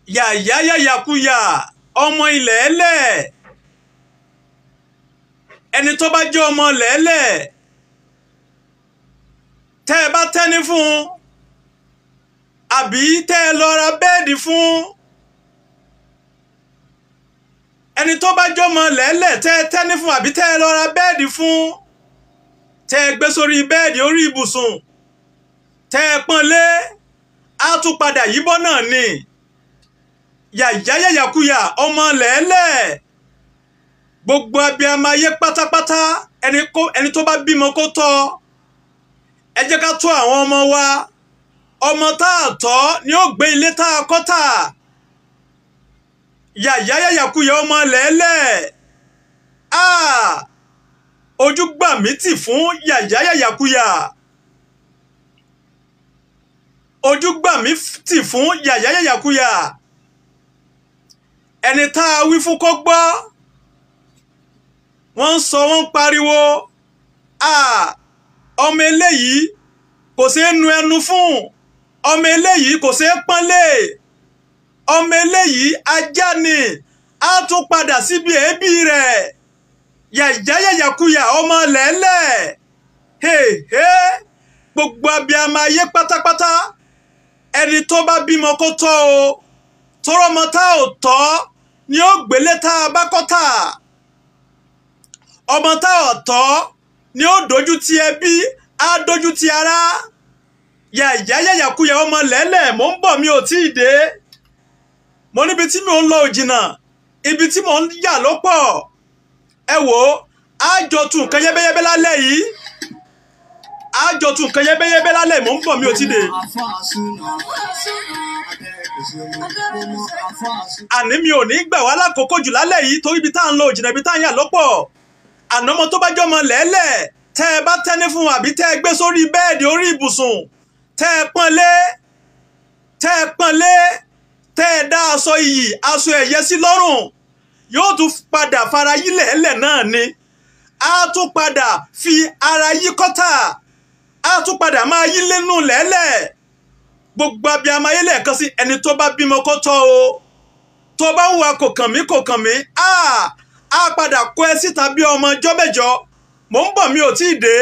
yàyáyàyàkuyà ọmọ ilẹ̀ ẹlẹ̀ ẹni tó bá jẹ́ ọmọ lẹ́lẹ̀ tẹ́ ẹ bá tẹ́ni fún un àbí tẹ́ ẹ lọ ra bẹ́ẹ̀dì fún ẹni tó bá jẹ́ ọmọ lẹ́lẹ̀ tẹ́ ẹ tẹ́ni fún àbí tẹ́ ẹ lọ ra bẹ́ẹ̀dì fún tẹ́ ẹ gbé sórí bẹ́ẹ̀dì orí ibùsùn tẹ́ ẹ pọ́n lé á tún padà yíbọ́ náà ni yàyáyàyàkuyà ọmọ lẹ́lẹ̀ gbogbo abiyamọ ayé pátápátá ẹni kó ẹni tó bá bímọ kó tọ́ ẹ jẹ́ ká tọ́ àwọn ọmọ wa ọmọ tá a tọ́ ni ó gbé ilé tá a kọ́ tà yàyáyàyàkuyà ọmọ lẹ́lẹ̀ ojú gbà mí tì fún yàyáyàyàkuyà ojú gbà mí tì fún yàyáyàyàkuyà ẹni tá a wí fún kó gbọ́ wọ́n ń sọ wọ́n ń pariwo ọmọ eléyìí kò ṣeé nu ẹnu fún ọmọ eléyìí kò ṣeé pọ́nlé ọmọ eléyìí ajá ni á tún padà síbi èébì rẹ̀ yàyáyàyàkuyà ọmọ lẹ́lẹ̀ gbogbo abiyamọ ayé pátápátá ẹni tó bá bímọ kó tọ́ o tọrọmọ tá ò tọ́ ni ó gbélé tá a bá kọ́ tà ọmọ tá ò tọ́ ni ó dojú ti ẹbí á dojú ti ara yàyáyàyàkuyà ọmọ lẹ́lẹ̀ mò ń bọ̀ mi ò tí ì dé mo níbi tí mi ò ń lọ òjìnà ibi tí mò ń yà ló pọ̀ ẹ wò ó àjọ tún nǹkan yẹ́bẹ́yẹ́bẹ́ lálẹ́ yìí àjọ tún nǹkan yẹ́bẹ́yẹ́bẹ́ lálẹ́ mò ń bọ̀ mi ò tí ì dé. àní mi ò ní gbà wá lákòókò jù lálẹ́ yìí torí ibi tá à ń lọ òjìnà ibi tá à ń yà lọ́pọ̀ ànámọ tó bá jọmọ lẹ́lẹ̀ tẹ́ ẹ bá tẹ́ni fún àbí tẹ́ ẹ gbé sórí bẹ́ẹ̀dì orí ibùsùn tẹ́ ẹ pọ́n lé tẹ́ ẹ pọ́n lé tẹ́ ẹ dá aṣọ iyì aṣọ ẹ̀yẹ sí lọ́rùn yóò tún padà fara yí lẹ́lẹ̀ náà ni á tún padà fi ara yí kọ́tà á tún padà máa yí lẹ́nu lẹ́lẹ̀ gbogbo abiyamọ ayé lẹ́ẹ̀kan sí ẹni tó bá bímọ kó tọ́ o tó bá ń wa kò kàn mí kò kàn mí á á padà kó ẹ síta bí ọmọ ọjọ́ mẹ́jọ mò ń bọ̀ mi ò tí ì dé.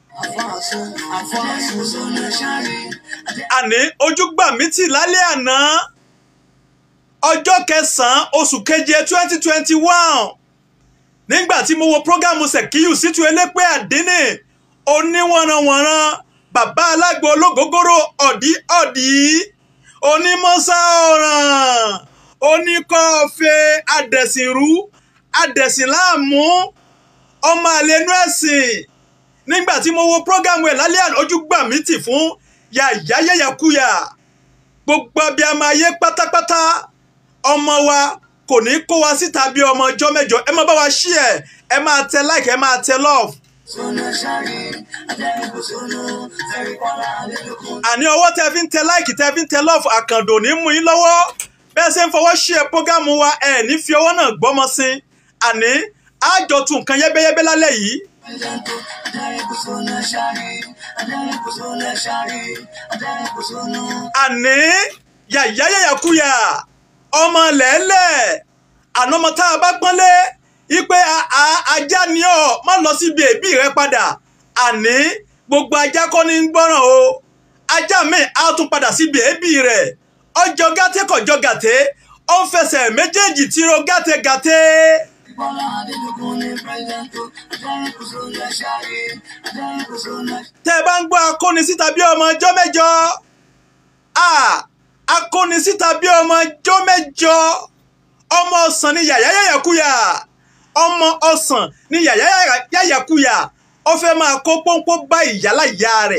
àní ojú gbà mí tì lálẹ́ àná ọjọ́ kẹsàn-án oṣù keje twenty twenty one nígbà tí mo wo prógámù Sekiu Shittu elépè àdínì oníwọ̀nranwọ̀nran bàbá alágbo ológógóró ọ̀dí ọ̀dí onímọ̀sá ọ̀ràn oníkọ́ọ̀fẹ́ adẹ̀sìnrú adẹ̀sìnláàmú ọmọ àlẹ́nu ẹ̀sìn nígbà tí mo wo prógámù ẹ̀ lálẹ́ àná ojú gbà mí tì fún yàyáyàyàkuyà gbogbo abiyamọ ayé pátápátá ọmọ wa kò ní kó wa síta bí ọmọ ọjọ́ mẹ́jọ ẹ máa bá wa ṣí ẹ ẹ máa tẹ like ẹ máa tẹ love. àní ọwọ́ tẹ fi ń tẹ like tẹ fi ń tẹ love àkàndò ní mú yín lọ́wọ́ bẹ́ẹ̀ ṣe ń fọwọ́ ṣí ẹ prógámù wa ẹ ní fi ọwọ́ náà gbọ́mọ sí àní àjọ tún nǹkan yẹ́bẹ́yẹ́bẹ́ lálẹ́ yìí. àní yàyáyàyàkuyà ọmọ lẹ́lẹ̀ ànọ́mọ tá a bá pọ́nlé ipe ajá ni ọ má lọ síbi èbí rẹ padà àní gbogbo ajá kọ́ ní gbọ́ràn o ajá mi á tún padà síbi èbí rẹ̀ ọjọ́ gàtẹ́ kọjọ́ gàtẹ́ ó ń fẹsẹ̀ méjèèjì tìrọ gàtẹ́ gàtẹ́. tẹ́ ẹ bá ń gbọ́ akóni síta bí ọmọ ọjọ́ mẹ́jọ akóni síta bí ọmọ ọjọ́ mẹ́jọ ọmọ ọ̀sán ni yàyáyàyàkuyà ọmọ ọ̀sán ni yàyáyàyàkuyà ó fẹ́ máa kó pọ́npọ́ bá ìyálà ìyá rẹ̀.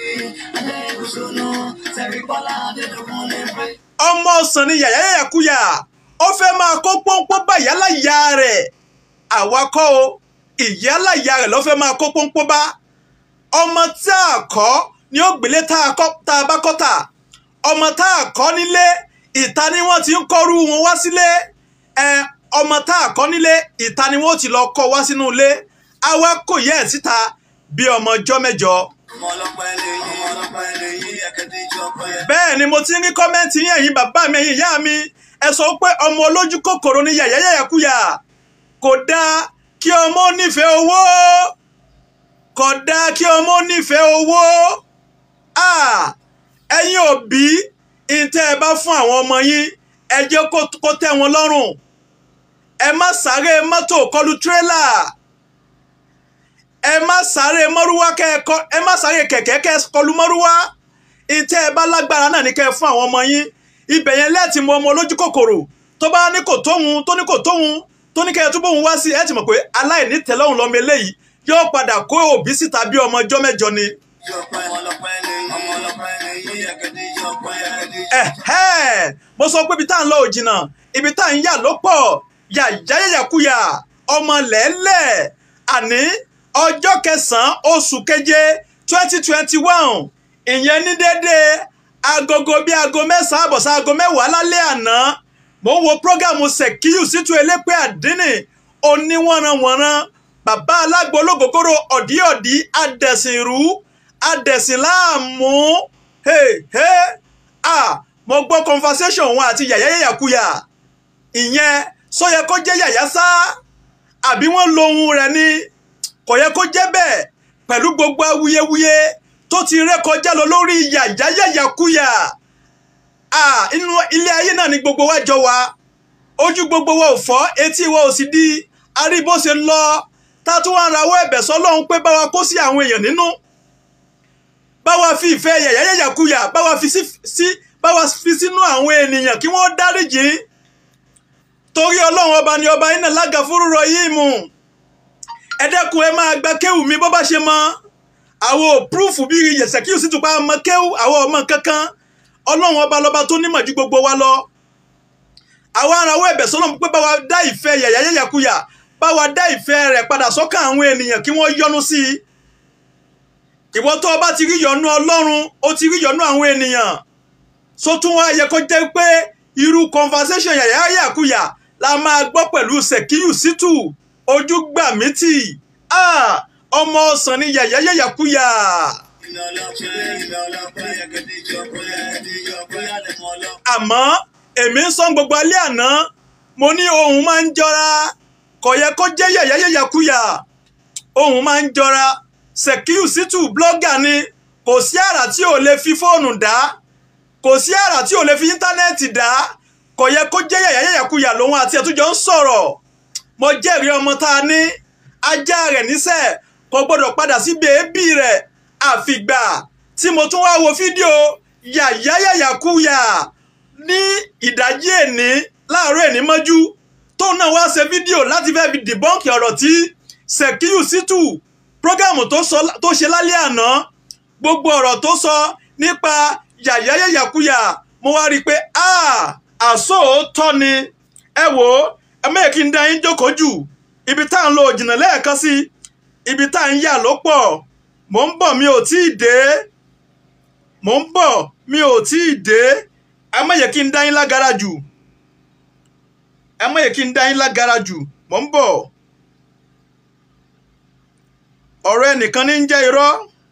ọmọ ọ̀sán ni yàyáyàkuyà ó fẹ́ máa kó pọ́npọ́ bá ìyálà ìyá rẹ̀ àwakọ́ o ìyálà ìyá rẹ̀ ló fẹ́ máa kó pọ́npọ́ bá ọmọ tá a kọ́ ni ó gbélé tá a bá kọ́ tà ọmọ tá a kọ́ nílé ìta ni wọ́n ti ń kọ́rú wọn wá sílé ẹ ọmọ tá a kọ́ nílé ìta ni wọ́n ti lọ kọ́ wá sínú ilé àwa kò yẹ ẹ̀ síta bí ọmọ ọjọ́ mẹ́jọ. bẹ́ẹ̀ ni mo ti ń rí kọ́mẹ́ǹtì yín ẹ̀yin bàbá mi ẹ̀yin ìyá mi ẹ sọ pé ọmọ olójú kòkòrò ni yàyà yàyàkúyà kò dáa kí ọmọ nífẹ̀ẹ́ owó kò dáa kí ọmọ nífẹ̀ẹ́ owó ẹ̀yin òbí ìtẹ́ ẹ bá fún àwọn ọmọ yín ẹ jẹ́ kó tẹ́ wọn lọ́rùn ẹ má sáré mọ́tò kọlù tírélà ẹ má sáré mọ́rúwá kẹ́ẹ̀kọ́ ẹ má sáré kẹ̀kẹ́ kẹ́ kọlù mọ́rúwá ìtẹ́ ẹ bá lágbára náà ní kẹ́ ẹ fún àwọn ọmọ yín ibẹ̀ yẹn lẹ́ẹ̀tì mọ ọmọ olójú kòkòrò tó bá ní kò tóhun tó ní kò tóhun tó ní kẹ́ ẹ túbọ̀ òun wá sí ẹ ti mọ̀ pé aláìní tẹ́lọ́hùn lọ́mọ eléyìí yóò padà kó òbí síta bí ọmọ ọjọ́ mẹ́jọ ni. ẹ̀hẹ́ mo sọ pé ibi tá à ń lọ ò jìnnà ibi tá à ń yà ló pọ̀ yàyàyàkuyà ọmọ lẹ́lẹ̀ àní ọjọ́ kẹsàn-án oṣù keje twenty twenty one ìyẹn ní déédéé agogo bíi aago mẹ́sàn-án àbọ̀sá aago mẹ́wàá lálẹ́ àná mo ń wo prógámù Sekiu Shittu elépè àdínì oníwọ̀nranwọ̀nran bàbá alágbo ológogoro ọ̀díọ̀dí adẹ̀sìnrú adẹ̀sìnláàmú mo gbọ́ conversation wọn àti yàyà yàyàkuyà ìyẹn sọ yẹ kó jẹ́ yàyà sá àbí wọ́n lo ohun rẹ̀ ni kò yẹ kó jẹ́ bẹ́ẹ̀ pẹ̀lú gbogbo awuyewuye tó ti rékọjá lọ lórí yàyà yàyàkuyà inú ilé ayé náà ni gbogbo wa jọ wa ojú gbogbo wa ò fọ́ etí wa ò sì di arí bó ṣe lọ tá a tún wá ń rawọ́ ẹ̀bẹ̀ sọ́lọ́run pé báwa kó sí àwọn èèyàn nínú báwa fi ìfẹ́ yàyà yàyàkuyà báwa fi sí báwa fi sínú àwọn ènìyàn kí wọ́n dáríjì torí ọlọ́run ọba ni ọba iná lága fúrúrọ yìí mú ẹ dẹ́kun ẹ máa gba kéwù mi bó bá ṣe mọ àwọn òpúrúfù bíi Sekiu Shittu pa ọmọ kéwù àwọn ọmọ kankan ọlọ́run ọba lọ́ba tó nímọ̀ ju gbogbo wa lọ àwa arawọ́ ẹ̀bẹ̀ sọ́lọ́run pé báwa dá ìfẹ́ yàyà yàyàkuyà báwa dá ìfẹ́ rẹ̀ padà sọ́kàn àwọn ènìyàn kí wọ́n yọ́nú sí i ìwọ tó o bá ti rí yọ́nú ọlọ́run ó ti rí yọ́nú àwọn ènìyàn so tún wá yẹ kó jẹ́ pé irú conversation yàyà yàyàkuyà la máa gbọ́ pẹ̀lú Sekiu Shittu ojú gbà mí tì ọmọ ọ̀sán ni yàyà yàyàkuyà. àmọ́ èmi ń sọ gbogbo alẹ́ àná mo ní ohun máa ń jọra kò yẹ kó jẹ́ yàyà yàyàkuyà ohun máa ń jọra Sekiu Shittu blọ́gà ni kò sí àrà tí ò lè fi fóònù dá kò sí àrà tí ò lè fi íńtánẹ́ẹ̀tì dá kò yẹ kó jẹ́ yàyà yàyàkuyà lòun àti ẹ̀túnjọ ń sọ̀rọ̀ mo jẹ́rìí ọmọ tá a ní ajá rẹ̀ níṣẹ́ kò gbọ́dọ̀ padà sí bèébì rẹ̀ àfìgbà tí mo tún wá wo fídíò yàyà yàyàkuyà ní ìdájí èní láàárọ̀ èní mọ́jú tóun náà wá ṣe fídíò láti fẹ́ fi dìbọ́ǹkì ọ̀rọ̀ tí Sekiu Shittu prógámù tó ṣe lálẹ́ àná gbogbo ọ̀rọ̀ tó sọ nípa yàyà yàyàkuyà mo wá rí i pé àsòótọ́ ni ẹ wò ó ẹ mẹ́ẹ̀ kí n dá yín jókòó jù ibi tá à ń lo òjìnà lẹ́ẹ̀kan sí ibi tá à ń yà ló pọ̀ mò ń bọ̀ mi ò tí ì dé mò ń bọ̀ mi ò tí ì dé ẹ mẹ́yẹ kí n dá yín lágara jù ẹ mẹ́yẹ kí n dá yín lágara jù mò ń bọ̀ ọ̀rọ̀ ẹnìkan ní ń jẹ́ irọ́.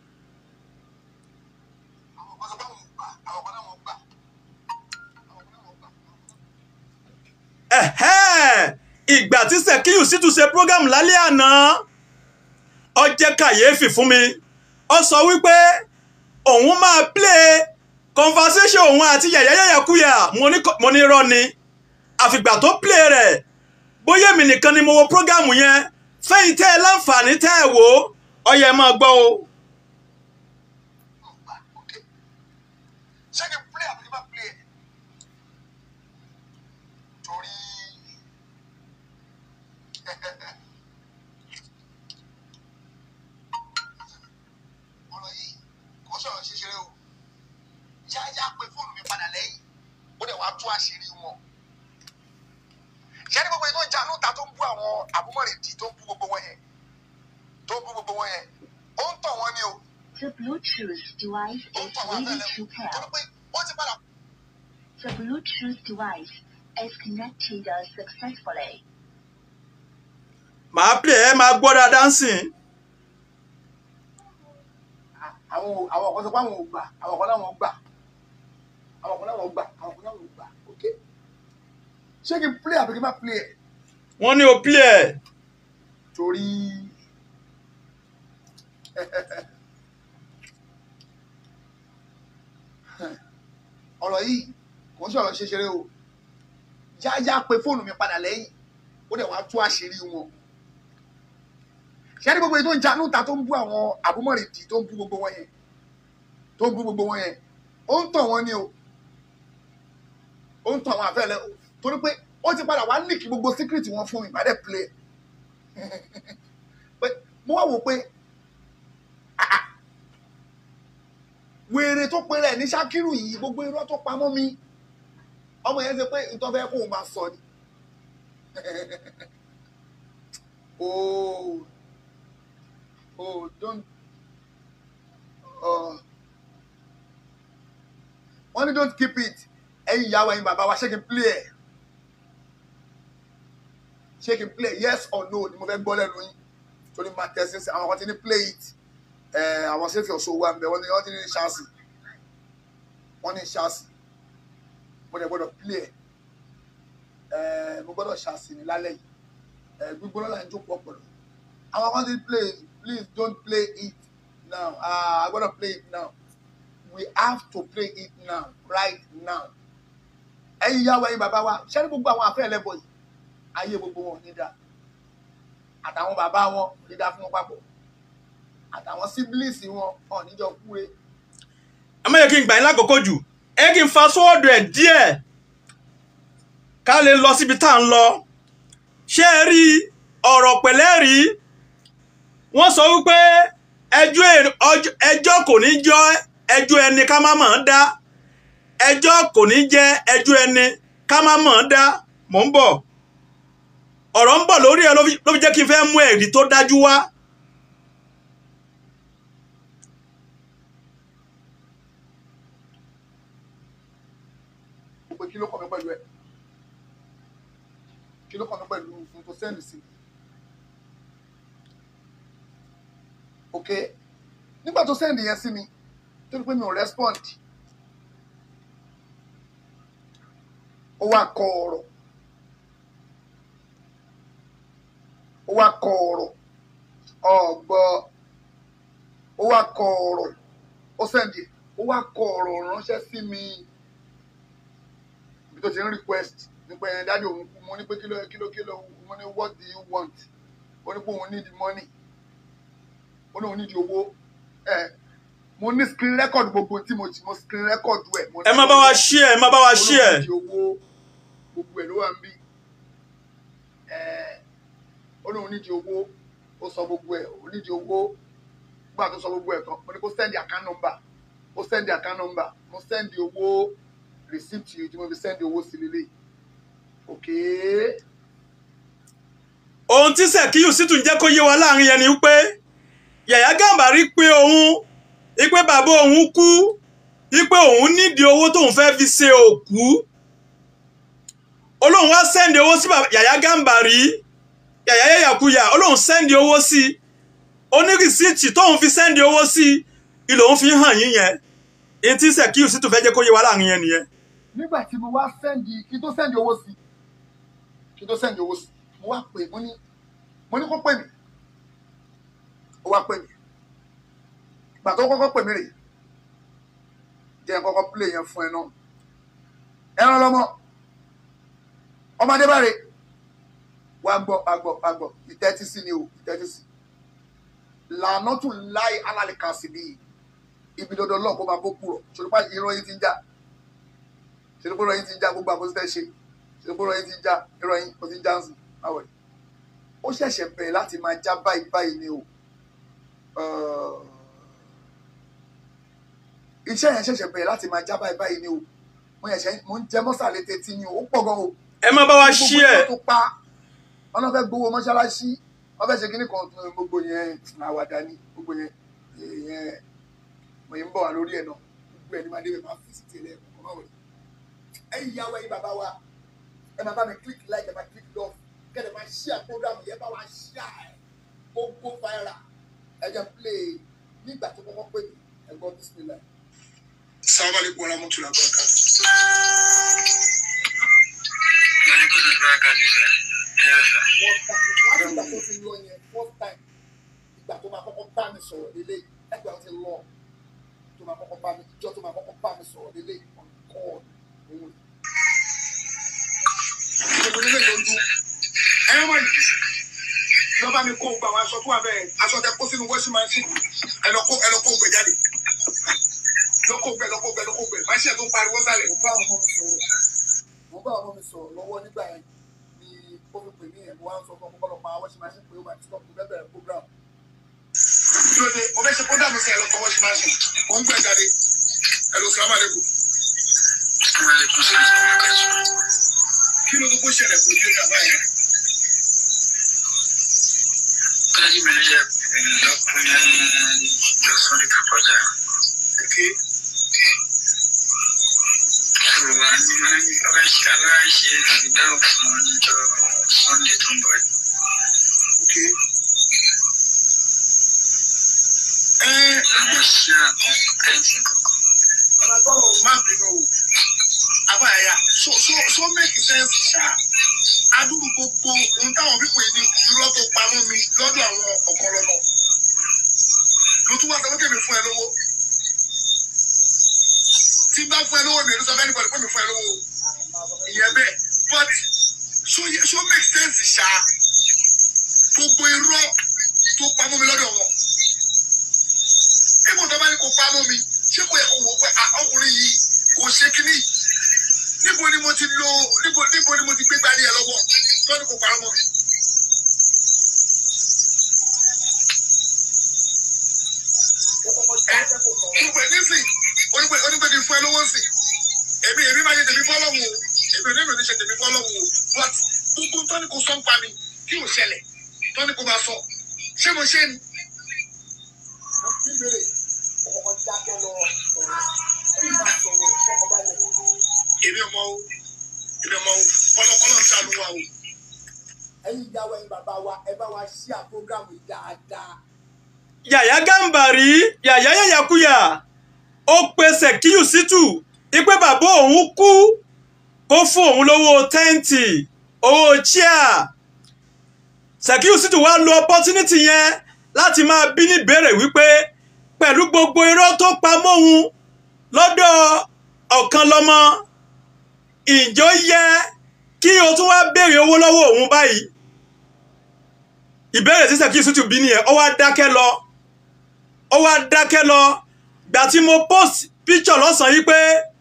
ìgbà tí Sekiu Shittu ṣe program lálẹ́ àná ó jẹ́ kàyéfì fún mi ó sọ wípé òun máa play conversation òun àti yàyà yàyàkuyà mo ní irọ́ ni àfìgbà tó play rẹ̀ bóyá èmi nìkan ni mo wo program yẹn fẹ́yìn tẹ́ ẹ láǹfààní tẹ́ ẹ wò ó yẹ máa gbọ́ o. tú àṣírí wọn. ṣé ní gbogbo yìí tó ń jà lóta tó ń bú àwọn àbúmọ̀rèdì tó ń bú gbogbo wọn yẹn tó ń bú gbogbo wọn yẹn ó ń tọ̀ wọ́n ni o. The Bluetooth device ó ń is tọ̀ wọ́n ready àtẹlẹ to torí pair. pé ó ti padà. The Bluetooth device is connected uh, successfully. màá play ẹ máa gbọ́ dáadáa ń sìn. àwọn àwọn ọkọ sọ pé àwọn ò gbà àwọn ọkọ láwọn gbà àwọn ọkọ láwọn gbà àwọn ọkọ láwọn gbà ok ṣé kí n play àbí kí n má play ẹ̀ wọ́n ní o play ẹ̀ torí ọ̀rọ̀ yìí kò ń sọ̀rọ̀ ṣeṣeré o yáyá pe fóònù mi padà lẹ́yìn ó dẹ̀ wá tú àṣírí wọn ṣé ní gbogbo èyí tó ń janú ta tó ń bú àwọn àbúmọ̀rìndì tó ń bú gbogbo wọn yẹn tó ń bú gbogbo wọn yẹn ó ń tàn wọ́n ni o ó ń tàn àwọn àfẹ́lẹ́ o torí pé ó ti padà wá líkì gbogbo síkírìtì wọn fún mi ìbàdàn play pé mo wá wò pé ah, ah, wèrè tó pe rẹ̀ ní Ṣákírù yìí gbogbo irọ́ tó pamọ́ mi ọmọ yẹn ṣe pé nǹkan fẹ́ kó o máa sọ ni oh oh don't uh, wọ́n ní don't keep it ẹ̀yin ìyàwó ẹ̀yin bàbá wa ṣé kí n play ẹ̀ ṣé kí n play yes or no ni mo fẹ́ gbọ́ lẹ́nu yín torí máa tẹ̀sí sí àwọn kan ti ní play it ẹ̀ àwọn sẹ́fì ọ̀ṣọ́ wa ń bẹ wọ́n ní wọ́n ti ní ṣáàsì wọ́n ní ṣáàsì mo dẹ̀ gbọ́dọ̀ play ẹ̀ ẹ̀ mo gbọ́dọ̀ ṣáàsì ní lálẹ́ yìí ẹ̀ gbígbóná là ń jókòó ọ̀pọ̀lọ́ àwọn kan ti play it please don't play it now ah I gbọ́dọ̀ play it now we have to play it now right now ẹ̀yin ìyàwó ẹ̀yin bàbá wa ṣé ní gbogbo àwọn afẹ́ ẹlẹ́bọ̀ yìí ayé gbogbo wọn ò ní dá àtàwọn bàbá wọn ò ní dá fún wọn papọ̀ àtàwọn síbílìsì wọn ò ní jọ kúre ẹ má yẹ kí n gbà yín lákòókò jù ẹ kí n fa sọ́ọ̀dù ẹ̀ díẹ̀ ká lè lọ síbi tá à ń lọ ṣé ẹ rí ọ̀rọ̀ pẹ̀lẹ́ rí wọ́n sọ wípé ẹjọ́ èrè- ọjọ́- ẹjọ́ kò ní jọ ẹjọ́ ẹni ká má mọ̀ ọ́n dá ẹjọ́ kò ní jẹ́ ẹjọ́ ẹni ká má mọ̀ ọ́n dá mò ń bọ̀ ọ̀rọ̀ ń bọ̀ lórí ẹ ló fi ló fi jẹ́ kí n fẹ́ mú ẹ̀rí tó dájú wá pé kí ló kàn mí pẹ̀lú ẹ̀ kí ló kàn mí pẹ̀lú fún tó sẹ́ndì sí ok nígbà tó sẹ́ndì yẹn sí mi tó ní pé mi ò respond ó wá kọ ọ̀rọ̀ ó wá kọ ọ̀rọ̀ ọ̀gbọ́ ó wá kọ ọ̀rọ̀ ó sẹ́ndì ó wá kọ ọ̀rọ̀ ránṣẹ́ sí mi ibi tó ti ń request nípa ẹ̀yẹn dájú òun kú mo ní pé kíló kíló kíló mo ní what do you want ó ní pé òun need money ó ní òun need owó ẹ mo ní screen record gbogbo tí mo ti mo screen record ẹ. mo ní ẹ má bá wa ṣí ẹ ẹ má bá wa ṣí ẹ. ó ní òun need owó gbogbo ẹ ló wà ń bí ẹ ó ní òun need owó ó sọ gbogbo ẹ òun need owó gbà tó sọ gbogbo ẹ tán mo ní kó send account number ó send account number mo send owó receipt yìí tí mo fi send owó sí lélẹ̀ okay ohun tí Sekiu sì tún jẹ́ kó yé wa láàrin yẹn ni wípé Yàyà Gàmbàrí pé òun wípé bàbá òun kú wípé òun nídìí owó tóun fẹ́ fi ṣe òkú olóhùn wá sẹ́ndì owó sí bàbá Yàyà Gàmbàrí Yàyà Yàyàkuyà olóhùn sẹ́ndì owó sí oní rìsíìtì tóun fi sẹ́ndì owó sí ìlòun fi hàn yín yẹn èyí tí Sekiu sì tún fẹ́ jẹ́ kó yé wa láàrin yẹn nìyẹn. nígbà tí mo wá sẹ́ndì kí n tó sẹ́ndì owó sí kí n tó sẹ́ndì owó sí mo wá pè mo ní mo ní kó pè mí ó wá pè mí ìgbà tó kọ́kọ́ pè mí rè jẹ́ n kọ́kọ́ play yẹn fún ẹ náà ẹran lọ́mọ ọmọdé bá rè wá gbọ́ wá gbọ́ wá gbọ́ ìtẹ́tí sí ni o ìtẹ́tí sí lànà tún láì alálẹ̀ kan sí bí ibi dandan lọ́ọ̀ kó máa bó kúrò ṣòlùpá irọ́ yìí ti ń jà ṣèlúpọ̀ ìròyìn ti ń já gbogbo àbòsí tẹ́ ṣe ṣèlúpọ̀ ìròyìn ti ń já ìròyìn kò ti ń já ń sùn báwo ni. ó ṣẹ̀ṣẹ̀ bẹ̀rẹ̀ láti máa já báyìí báyìí ni o Uh, iṣẹ́ yẹn ṣẹ̀ṣẹ̀ bẹ̀rẹ̀ láti máa já báyìí báyìí ni o mo yẹn ṣe mo ń jẹ mọ́sàlẹ̀ tẹ́tí ni o ó pọ̀ gan o ẹ má bá wa ṣí gbogbo ẹ tó tó pa wọn náà fẹ́ gbowó mọ́ṣáláṣí wọn fẹ́ ṣe kíní kan tó gbogbo yẹn àwàdà ni gbogbo yẹn yẹn mo yẹn ń bọ̀ wá lórí ẹ̀ náà gbogbo ẹ̀ ní máa débẹ̀ máa fi sí tẹ̀lé ẹ̀kọ́ máa wọlé ẹ̀yin ìyàwó ẹ̀yin bàbá wa ẹ máa bá mi click like ẹ máa click love kẹ́lẹ́ máa share program yẹn bá wa share gbogbo viral ẹ jẹ́ play nígbà tó kọ́kọ́ pè mí ẹ gbọ́ bismillah. Assalamu alaikum warahmatullahi wabarakatuh. láti ìgbà tó fi lọ yẹn first time ìgbà tó máa kọ́kọ́ bá mi sọ̀rọ̀ lélẹ̀ ẹgbẹ́ wọn ti lọ tó máa kọ́kọ́ bá mi ìjọ tó máa kọ́kọ́ bá mi sọ̀rọ̀ lélẹ̀ on call òun. ìṣègùn nílé ló ń dún ẹ̀rọ mọ̀ yìí lọ́ba mi kó gba àwọn aṣọ tó wà bẹ́ẹ̀ aṣọ tẹ kó sínú washing machine ẹ lọ kó ẹ lọ kó gbẹ jáde lọ́kọ̀ gbẹ lọ́kọ̀ gbẹ lọ́kọ̀ gbẹ máṣe tó ń pariwo sálẹ̀. mo bá ọmọ mi sọ̀rọ̀ mo bá ọmọ mi sọ̀rọ̀ lọ́wọ́ nígbà yẹn ni ó fi pè mí yẹn mo wá ń sọ fún ọmọ ọlọ́pàá washing machine pé ó máa ti stop mo fẹ́ bẹ̀rẹ̀ program. lóde mo fẹ́ ṣe program sí ẹ̀rọ kan washing machine mo ń gbẹ jáde ẹ̀rọ sàlámà lẹ́kọ̀ọ́. kí ló gbogbo ṣẹlẹ̀ kò ní ìjàmbá yẹn. Okay. Okay. Ẹ má bínú o. Àbáyà so so so make sense ṣá. Adúrú gbogbo ohun táwọn pípọ̀ yìí ní irọ́ tó pamọ́ mi lọ́dọ̀ àwọn ọ̀kọ́rọ̀ náà. Ló tún wá sọ pé kèmí fún ẹ lówó. Tí bá fún ẹ lówó mi, èlú sọ fẹ́ nípa ìpè mi fún ẹ lówó. Ìyẹn bẹ́ẹ̀ but so ye- so make sense ṣá. Gbogbo irọ́ tó pamọ́ mi lọ́dọ̀ wọn. Níbo tó bá ní kó pamọ́ mi, ṣé kò yẹ kó wò ó pé ah, ọkùnrin yìí kò ṣe kíní? Níbo ni mo ti lo níbo níbo ni mo ti gbé gbálẹ̀ ẹ lọ́wọ́? Tó ní kó parọ́ mọ́ mi. Ẹ gbogbo ẹ̀ nísìn, onígbè onígbè kì í fún ẹ lówó sìn. Èmi èmi máa ṣe tèmi fọ́lọ́hún o. Èmi ò ní èmi ò ní ṣe tèmi fọ́lọ́hún o. But gbogbo tó ní kó sọ ń pa mi kí ò ṣẹlẹ̀ tó ní kó máa sọ. Ṣé mo ṣe ni? bíbélì ọkọ̀ dákẹ́ lọ sọ̀rọ̀ èyí máa sọ̀rọ̀ ọkọ̀ balẹ̀. èmi ọmọ o èmi ọmọ o kọlọkọlọ ń ṣàánú wa o. ẹ̀yin ìyàwó ẹ̀yin bàbá wa ẹ bá wa ṣí àpọ́gàmù dáadáa. yàyà gàǹbàrí yàyà yàyàkuyà ó pe Sekiu Shittu ipe bàbá òun kú kó fún òun lówó tẹ́ǹtì owó chíà Sekiu Shittu wá lo opportunity yẹn láti máa bí ní ìbéèrè wípé pẹ̀lú gbogbo irọ́ tó pa mọ́hun lọ́dọ̀ ọ̀kan lọ́mọ ìjọ yẹ kí o tún wá béèrè owó lọ́wọ́ òun báyìí ìbéèrè tí Sekiu Shittu bí nìyẹn ó wá dákẹ́ lọ ó wá dákẹ́ lọ gbà tí mo post picture lọ́sàn-án yìí pé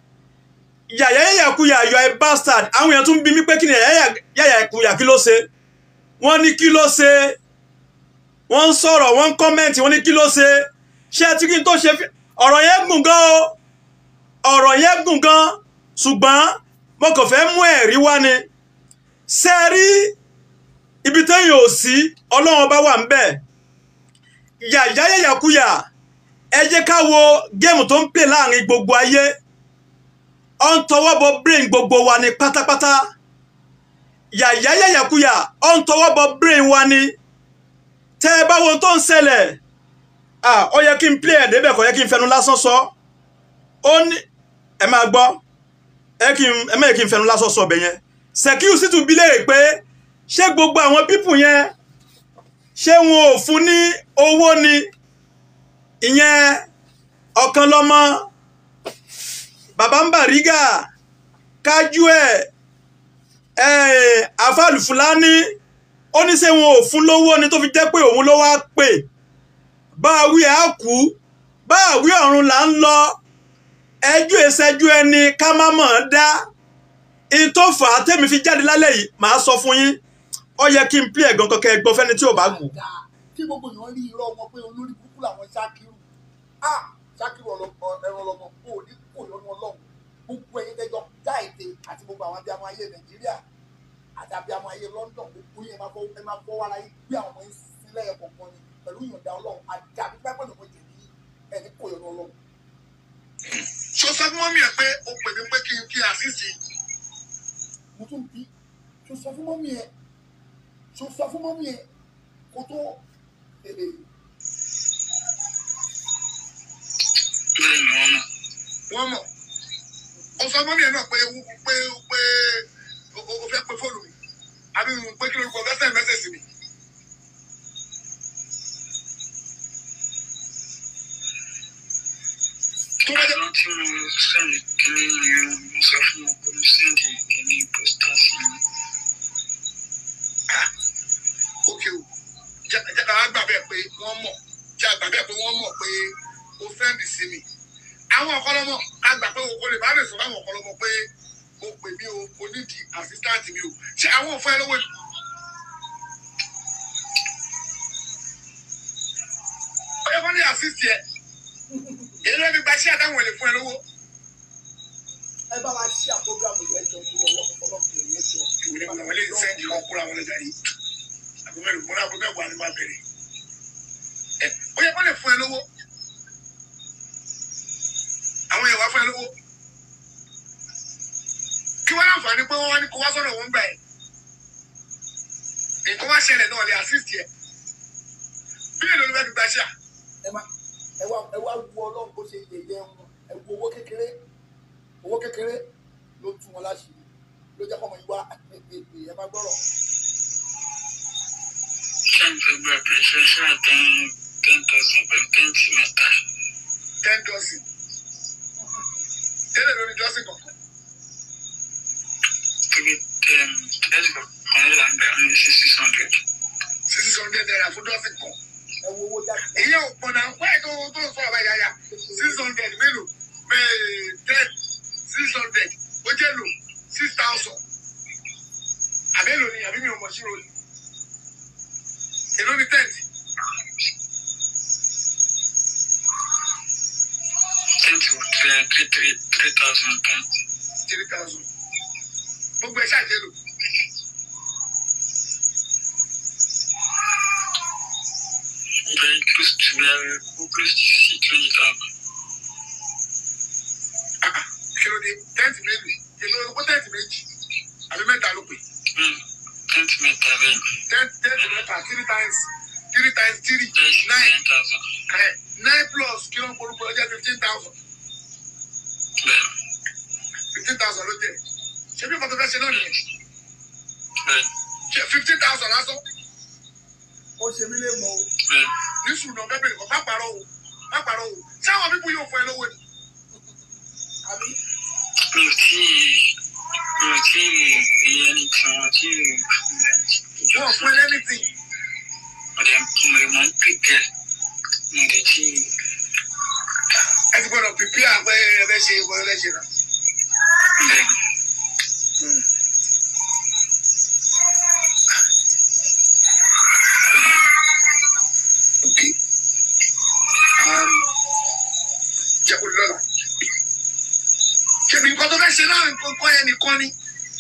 yàyà yàyàkuyà you are a bastard àwọn èèyàn tún bí mi pé kí ni yàyà yàyàkuyà kí ló ṣe wọ́n ní kí ló ṣe wọ́n ń sọ̀rọ̀ wọ́n ń kọ́mẹ́ǹtì wọ́n ní kí ló ṣe ṣé ẹ ti kí n tó ṣe fi- ọ̀rọ̀ yẹn gùn gan o ọ̀rọ̀ yẹn gùn gan ṣùgbọ́n mo kàn fẹ́ mú ẹ̀rí wá ni ṣe é rí ibi téèyàn ò sí ọlọ́run ọba wà ń bẹ̀ yàyà yàyàkuyà ẹ jẹ́ ká wo géèmù tó ń pè láàrin gbogbo ayé ọ ń tọwọ́ bọ brain gbogbo wa ni pátápátá yàyà yàyàkuyà ọ ń tọwọ́ bọ brain wa ni tẹ́ ẹ bá wo ohun tó ń ṣẹlẹ̀ ah ó yẹ kí n play ẹ̀ débẹ̀ kọ́ yẹ kí n fẹnu lásán sọ ó ní ẹ máa gbọ́ ẹ kí n ẹ má yẹ kí n fẹnu lásán sọ ọbẹ̀ yẹn Sekiu Shittu bi léèrè pé ṣé gbogbo àwọn pípù yẹn ṣé wọn ò fún ní owó ni ìyẹn ọ̀kan lọ́mọ bàbá ń bàrígà kájú ẹ̀ ẹ̀ àfàlù fúlàní ó ní ṣé wọn ò fún lówó ni tó fi jẹ́ pé òun ló wá pè bá a wí á kú bá a wí ọ̀run là ń lọ ẹjú ìṣẹ́jú ẹni ká má mọ̀ ọ́n dá ìtò fà á tẹ́mi fi jáde lálẹ́ yìí màá sọ fún yín ó yẹ kí n pí ẹ̀gàn kankan ẹgbọ́n fẹ́ni tí ò bá wù. dáadáa kí gbogbo èèyàn rí irọ́ wọn pé olórí kúkú làwọn ṣákìrù á ṣákìrù ọlọpọ ẹran ọlọmọ kò ní kò lọ́nu ọlọ́run gbogbo ẹ̀yin tẹ́jọ já ète àti gbogbo àwọn abiyamọ ayé nàìjíríà àti abiyamọ ayé london gbogbo yẹn máa fọ ẹ máa fọ wàrà yín gbé àwọn ọmọ yín sílẹ̀ ẹ̀ kọ̀ọ̀kan ni pẹ̀lú ìyọ̀ǹda ọlọ́run àti àbí pẹ́pẹ́ lọ́mọ jẹ̀bi ẹ̀ ní kò lọ́nu ọlọ́run. sọ sọ fún mọ́mí ẹ̀ pé o pè mí pé kí n kí àṣìṣe. mo tún bí sọ sọ fún mọ́mí ẹ̀ sọ sọ fún mọ́mí ẹ̀ kó tó èlé wọ́n mọ̀ ó sọ mọ́mí ẹ̀ náà pé pé pé o o fẹ́ pe fóònù mi àbí pé kí lórúkọ fẹ́ send message sí mi. tó bá jẹ́ Àwọn tí mo sẹ́ni kìíní yẹn mo sọ fún wọn pé mo sẹ́ndì kìíní pósítà sí mi. òkè o jẹ́ jẹ́ ká gbà bẹ́ẹ̀ pé wọ́n mọ̀ jẹ́ àgbà bẹ́ẹ̀ pé wọ́n mọ̀ pé o send sí mi. àwọn ọ̀kọ́lọ́mọ a gbà pé o lè bá lè sọ fún àwọn ọ̀kọ́lọ́mọ pé o pè mí o o ní di assistant mi o ṣé àwọn ò fún ẹ lówó ni. ó yẹ kó ní assist yẹ èyí ló fi gba iṣẹ́ àtàwọn èlé fún ẹ lówó. ẹ bá wa ṣí àpògrámù yẹn jọ fún ọlọ́pàá ọlọ́pàá yẹn jọ. ìwé ni àwọn eléyìí sẹ́ndì wọn kúrò àwọn ọlọ́jà yìí àbí mẹ́rin múra àbí mẹ́wàá ni máa bẹ̀rẹ̀ ẹ ó yẹ kó lè fún ẹ lówó àwọn èèyàn wá fún ẹ lówó kí wọ́n láǹfààní pé wọ́n wá ní kó wá sọ́dọ̀ wọn gbà ẹ̀ nǹkan wá ṣẹlẹ̀ náà lè assist yẹ bí èlò ló fẹ́ fi gba ṣíà ẹ má ẹ wá ẹ wá wo ọlọ́run bó ṣe yẹyẹ wọn ẹ wo owó kékeré owó kékeré ló tún wọn láṣìírí ló jẹ́ kọ́mọ yìí wá ẹ má gbọ́rọ̀. Ṣé n fẹ́ gba pẹ̀ṣẹ̀ ṣáà ten ten thousand pẹ̀lú tẹ́ǹtì mẹ́ta? ten dozen tẹ́lẹ̀ lórí dọ́sìn kọ̀ọ̀kan Torí tẹ́ǹtì kan là ń gbà ní six hundred. six hundred naira fún dọ́sìn kan. ẹ wo owó jáde. èyí ò pọ̀ náà wáyé tó tó sọ ọ̀bá yáyá six hundred mélòó bẹ́ẹ̀ ten six hundred ó jẹ́ lò six thousand àbẹ́lò ni àbí mi ò mọ̀ sí ròyìn èló ni tent Tẹ́ǹtì wọ three three three three thousand tẹ́ǹtì. three thousand gbogbo ẹ̀ ṣàjẹ́ lò Very close to very close to six twenty thousand. Ah, ah, kí ló dé tent méjì èló owó tent méjì àbí mẹ́ta ló pè Tẹ́ǹtì mẹ́ta bẹ́ẹ̀. tent tent mẹ́ta three times three times three That's nine nine thousand. eh, nine plus kí ló ń polúkọ ọjọ́ fifteen thousand Bẹ́ẹ̀ fifteen thousand ló jẹ́ ṣé bí nǹkan tó fẹ́ ṣe náà nìyẹn bẹ́ẹ̀ ṣe fifteen thousand lásán. ó ṣe mí lè mọ o. bẹ́ẹ̀. ní sùnà bẹ́ẹ̀ bẹ́ẹ̀ kọ́ má parọ́ o má parọ́ o ṣé àwọn bíbú yóò fún ẹ lówó ni. àbí mi ò tí mi ò tí rí ẹni tí wọn tí ìjọ wọ́n fún fún ẹ lẹ́nìtì ọdẹ mo mọ ń pèpè mo lè tí ẹ ti gbọ́dọ̀ pìpì àpẹ ẹ ṣe ìwọ ẹ ṣe náà. bẹ́ẹ̀ ok um, jẹ́ kó lọ́la ṣèbí nǹkan tó fẹ́ ṣe náà nǹkan kọ́ yẹn nìkan ni.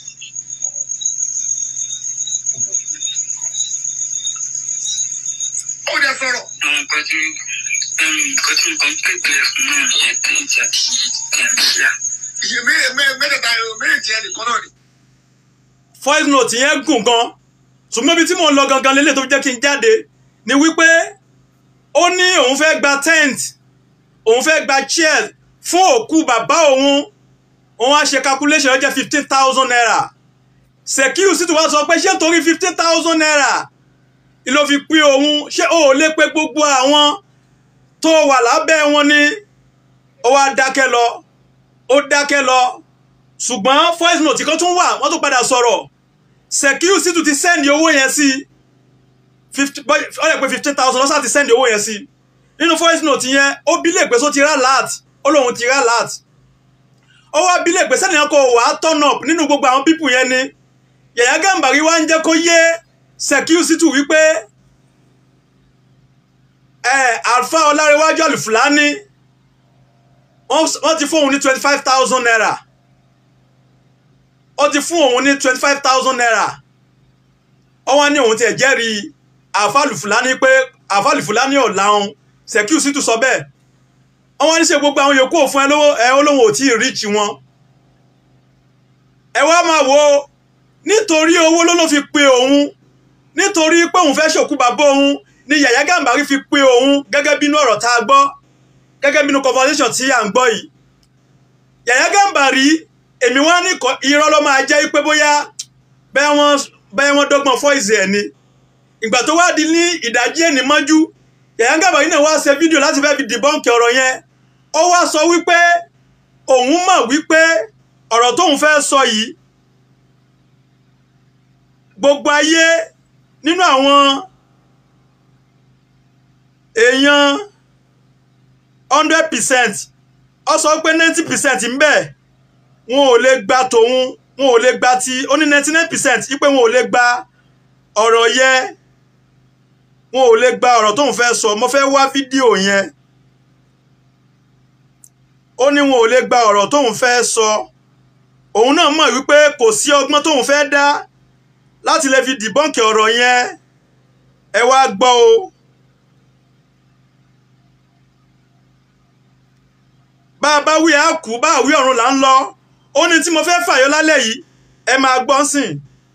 ó dẹ sọ̀rọ̀ àwọn nǹkan tí nǹkan tí nǹkan pèpè fún náà nìyẹn pẹ́ǹtì àti tẹ̀m̀ṣíà iye mé- mé- mẹ́tẹ̀ẹ̀ta méjì yẹn nìkan náà ni. voice note yẹn gùn gan ṣùgbọ́n ibi tí mò ń lọ gangan lélẹ̀ tó fi jẹ́ kí n jáde ni wípé ó ní òun fẹ́ gba tent òun fẹ́ gba chair fún òkú bàbá òun òun á ṣe calculation ó jẹ́ fifteen thousand naira Sekiu sì tún wá sọ pé ṣé nítorí fifteen thousand naira ló fi pín òun ṣé o ò lè pé gbogbo àwọn tó wà lábẹ́ wọn ni ó wá dákẹ́ lọ ó dákẹ́ lọ ṣùgbọ́n voice note kan tún wà wọ́n tún padà sọ̀rọ̀ Sekiu sì tún ti send owó yẹn sí fifty ó yẹ pé fifteen thousand lọ́sà ti send owó yẹn sí nínú voice note yẹn ó bí lè pé só ti rà láàt ó lóun ti rà láàt ó wá bí lè pé sẹ́niyàn kò wá turn up nínú gbogbo àwọn pípù yẹn ni Yàyà Gàmbàrí wá ń jẹ́ kó yé Sekiu sì tún wípé ẹ Alfa Ọlárẹ̀wájú Àlùfùlání wọ́n ti fún òun ní twenty five thousand naira ó ti fún òun ní twenty five thousand naira ó wá ní òun tiẹ̀ jẹ́rìí àfàlù fúlàní pé àfàlù fúlàní ò láhùn Sekiu sì tún sọ bẹ́ẹ̀ ó wá ní ṣe gbogbo àwọn yòókù òfin ẹ lówó ẹ olóhùn ò tí ì ríìchì wọn ẹ wá máa wo nítorí owó ló ló fi pe òun nítorí pé òun fẹ́ ṣòkú bàbá òun ni Yàyà Gàmbàrí fi pe òun gẹ́gẹ́ bínú ọ̀rọ̀ tá a gbọ́ gẹ́gẹ́ bínú conversation tí à ń gbọ́ yìí Yàyà Gàmbàrí èmi wá ní kọ- irọ́ ló máa jẹ́ pé bóyá bẹ́ẹ̀ wọ́n bẹ́ẹ̀ wọ́n dọ́gbọ́n fọ́ìsì ẹ̀ ni ìgbà tó wá di ní ìdájí ẹni mọ́jú Yàyà Gàbàrí náà wá ṣe fídíò láti fẹ́ fi dìbọ́ǹkì ọ̀rọ̀ yẹn ó wá sọ wípé òun mọ̀ wípé ọ̀rọ̀ tóun fẹ́ sọ yìí gbogbo ayé nínú àwọn èèyàn hundred percent ó sọ pé ninety percent ń bẹ wọn ò lè gba tòun wọn ò lè gba ti ó ní ninety nine percent wípé wọn ò lè gba ọ̀rọ̀ yẹ wọn ò lè gba ọ̀rọ̀ tóun fẹ́ sọ mo fẹ́ wá fídíò yẹn ó ní wọn ò lè gba ọ̀rọ̀ tóun fẹ́ sọ òun náà mọ̀ wípé kò sí ọgbọ́n tóun fẹ́ dá láti lè fi dìbọ́ǹkì ọ̀rọ̀ yẹn ẹ wá gbọ́ o. bá a bá wí á kú bá a wí ọ̀run là ń lọ ó ní tí mo fẹ́ fàyọ lálẹ́ yìí ẹ máa gbọ́ sìn.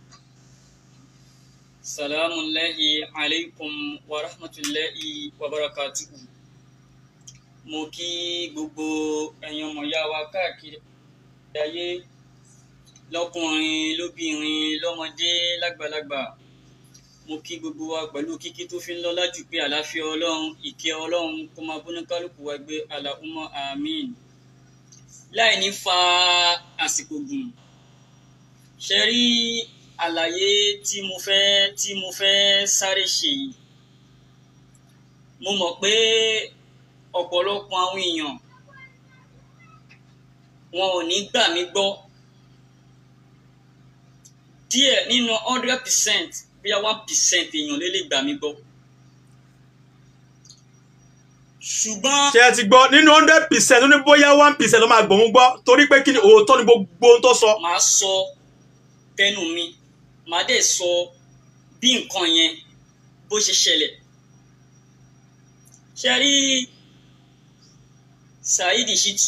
salamu alayhi alaykum wa rahmatulahi wa barakatuhu mo kí gbogbo ẹ̀yin ọmọ ìyá wa káàkiri ayé lọ́kùnrin lóbìnrin lọ́mọdé lágbàlagbà mo kí gbogbo wa pẹ̀lú kíkí tó fi ń lọ́lá jù pé àlàáfíà ọlọ́run ìkẹ́ ọlọ́run kó máa bóná kálukú wa gbé Allahumma àmín láì ní fa àsìkò gùn ṣe rí àlàyé tí mo fẹ́ tí mo fẹ́ sáré ṣe yìí mo mọ̀ pé ọ̀pọ̀lọpọ̀ àwọn èèyàn wọn ò ní gbà mí gbọ́ díẹ̀ nínú hundred percent bóyá one percent èèyàn ló lè gbà mí gbọ́ ṣùgbọ́n ṣé ẹ ti gbọ́ nínú hundred percent ó ní bóyá one percent ló máa gbòun gbọ́ torí pé kí ni òótọ́ ni gbogbo ohun tó sọ. màá sọ tẹnu mi màá dẹ̀ sọ bí nǹkan yẹn bó ṣe ṣẹlẹ̀ ṣe rí Saheed Shittu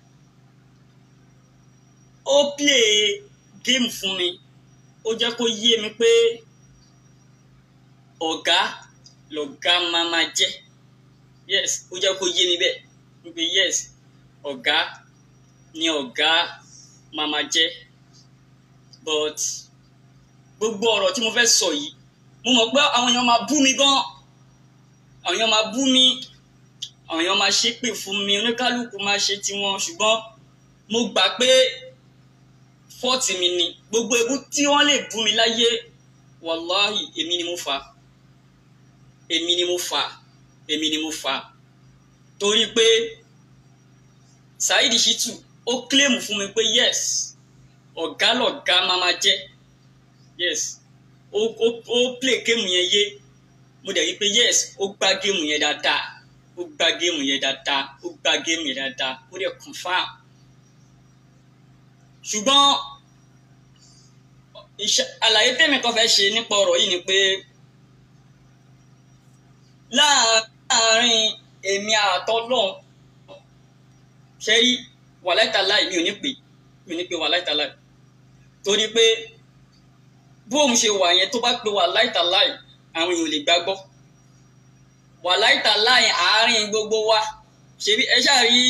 ó play game fún mi ó jẹ́ kó yé mi pé ọ̀gá lọ̀gá máa máa jẹ́ yes ó jẹ́ kó yé mi bẹ́ẹ̀ wípé yes ọ̀gá ni ọ̀gá máa máa jẹ́ but gbogbo ọ̀rọ̀ tí mo fẹ́ sọ yìí mo mọ̀ pé àwọn èèyàn máa bú mi gan àwọn èèyàn máa bú mi àwọn èèyàn máa ṣépè fún mi oníkálukú máa ṣe tiwọn ṣùgbọ́n mo gbà pé fọ́ọ̀tì mi ni gbogbo ebú tí wọ́n lè bú mi láyé wàláhì èmi ni mo fà á èmi ni mo fà á èmi ni mo fà á torí pé Saheed Shittu ó kílèmù fún mi pé yes ọ̀gá lọ̀gá máa ma jẹ́ yes ó ó ó play géèmù yẹn yé mo dẹ̀ rí pé yes ó gbá géèmù yẹn dáadáa ó gbá géèmù yẹn dáadáa ó gbá géèmù yẹn dáadáa ó dẹ̀ confam ṣùgbọ́n iṣẹ́ àlàyé tèmi kan fẹ́ ṣe nípa ọ̀rọ̀ yìí ni pé láàárín èmi àtọ́lọ́hún ṣe rí wàláìtàláì mi ò ní pè mi ò ní pè wàláìtàláì torí pé bóun ṣe wà yẹn tó bá pe wàláìtàláì àwọn èèyàn ò lè gbàgbọ́ wàláìtàláì àárín gbogbo wa ṣebí ẹ ṣáà rí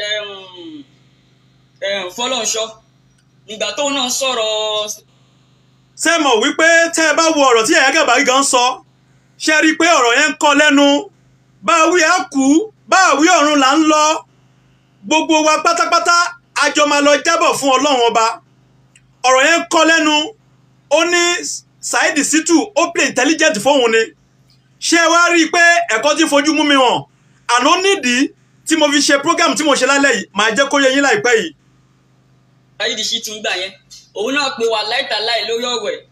fọlọ́nṣọ́ nígbà tóun náà sọ̀rọ̀ ṣé mọ̀ wípé tẹ́ ẹ bá wo ọ̀rọ̀ tí Yàyà Gàbàrí gan sọ ṣe rí i pé ọ̀rọ̀ yẹn ń kọ́ lẹ́nu bá a wí á kú bá a wí ọ̀run là ń lọ gbogbo wa pátápátá a jọ máa lọ jábọ̀ fún ọlọ́run ọba ọ̀rọ̀ yẹn ń kọ́ lẹ́nu ó ní Saheed Shittu ó play intelligent fóun ni ṣé ẹ wá rí i pé ẹ̀kọ́ tí fojú mú mi hàn àná nídìí tí mo fi ṣe program tí mo ṣe lálẹ́ yìí màá jẹ́ kó yé yín láìpẹ́ yìí Saheed Shittu ń gbà yẹn òun náà pe wàláìtàláì lórí ọ̀rọ̀ ẹ̀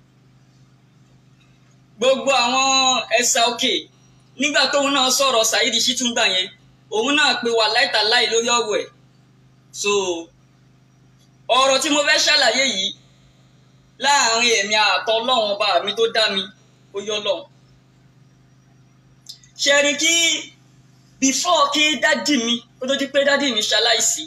gbogbo àwọn ẹ̀sà òkè nígbà tóun náà sọ̀rọ̀ Saheed Shittu ń gbà yẹn òun náà pe wàláìtàláì lórí ọ̀rọ̀ ẹ̀ so ọ̀rọ̀ tí mo fẹ́ ṣàlàyé yìí láàrin èmi àtọlọ́run ọba mi tó dá mi ó yọ lọ́hùn ṣe rí kí before kí dádì mi kó tó di pé dádì mi ṣaláìsí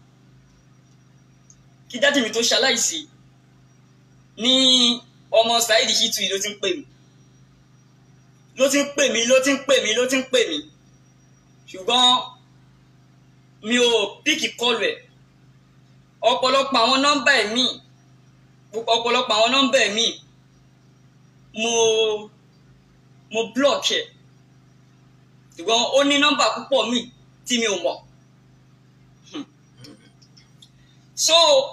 kí dádì mi tó ṣaláìsí ní ọmọ Saheed Shittu yìí ló ti ń pè mí ló ti ń pè mí ló ti ń pè mí ló ti ń pè mí ṣùgbọ́n mi ò píkì kọlù ẹ̀ ọ̀pọ̀lọpọ̀ àwọn nọ́mbà ẹ̀ míì ọ̀pọ̀lọpọ̀ àwọn nọ́mbà ẹ̀ míì mo mo block ẹ̀ ṣùgbọ́n ó ní nọ́mbà púpọ̀ míì tí mi ò mọ̀ Hmm. so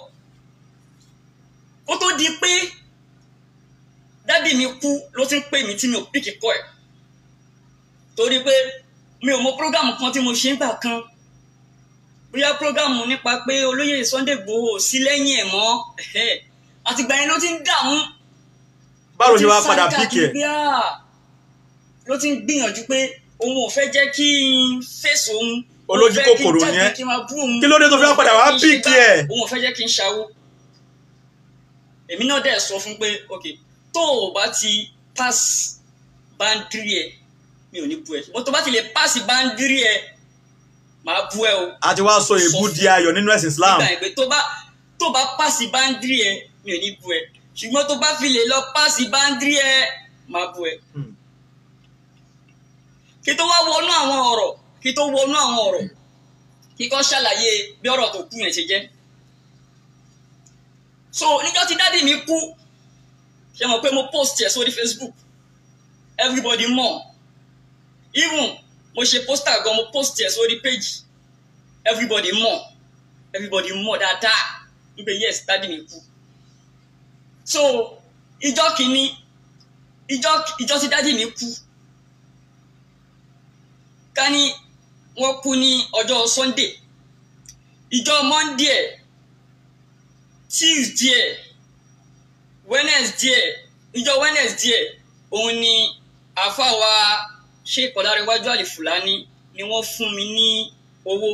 ó tó di pé dádì mi kú ló ti ń pè mí tí mi ò píkì kọ́ ẹ̀ torí pé mi ò mọ prógámù kan tí mo ṣe ń gbà kan bóyá prógámù nípa pé olóyè Sunday Igboho ò sí lẹ́yìn ẹ̀ mọ́ ẹ̀hẹ́. àtìgbà yẹn ló ti ń dààmú báwo ṣe wá ló ti ń padà sáré píkì ẹ̀ káàkiri pé, "Ah." ló ti ń gbìyànjú pé òun ò fẹ́ jẹ́ kí n fèsì òun òun Olójú fẹ́ kí n kòkòrò jáde yẹn. kí n máa bú òun Kí ló dé tó fi wá padà wá òun ò fẹ́ kí n ṣe píkì gbá, ẹ̀? òun ò fẹ́ jẹ́ kí n ṣàwó èmi náà dẹ̀ sọ fún pé ok tó o bá ti pass báńdírì ẹ mi ò ní bú ẹ mo tó bá ti lè pass báńdírì ẹ màá bú ẹ o a ti wá sọ èébú di ayọ̀ nínú ẹ̀sìn Islam nígbà yẹn pé tó bá tó bá pàṣẹ báńdírì ẹ mi ò ní bu ẹ ṣùgbọ́n tó bá fi lè lọ pàṣẹ báńdírì ẹ máa bu ẹ. Hmm. kí tó wá wọnú àwọn ọ̀rọ̀ kí tó wọnú àwọn ọ̀rọ̀ kí kọ́ ṣàlàyé bí ọ̀rọ̀ tó kú yẹn ṣe jẹ́. so níjọ́ tí dádì mi kú ṣe mọ̀ pé mo post ẹ̀ sórí Facebook everybody mọ̀ even mo ṣe poster gan mo post ẹ̀ sórí page everybody mọ̀ everybody mọ̀ dáadáa wípé yes dádì mi kú so ìjọ kìíní ìjọ ìjọ tí dádì mi kú ká ní wọ́n kú ní ọjọ́ sunday ìjọ monday ẹ̀ tuesday ẹ̀ wednesday ẹ̀ ìjọ wednesday ẹ̀ òun ni àfàwà sheikh ọ̀dàrẹ́wájú àlìfùlání ni wọ́n fún mi ní owó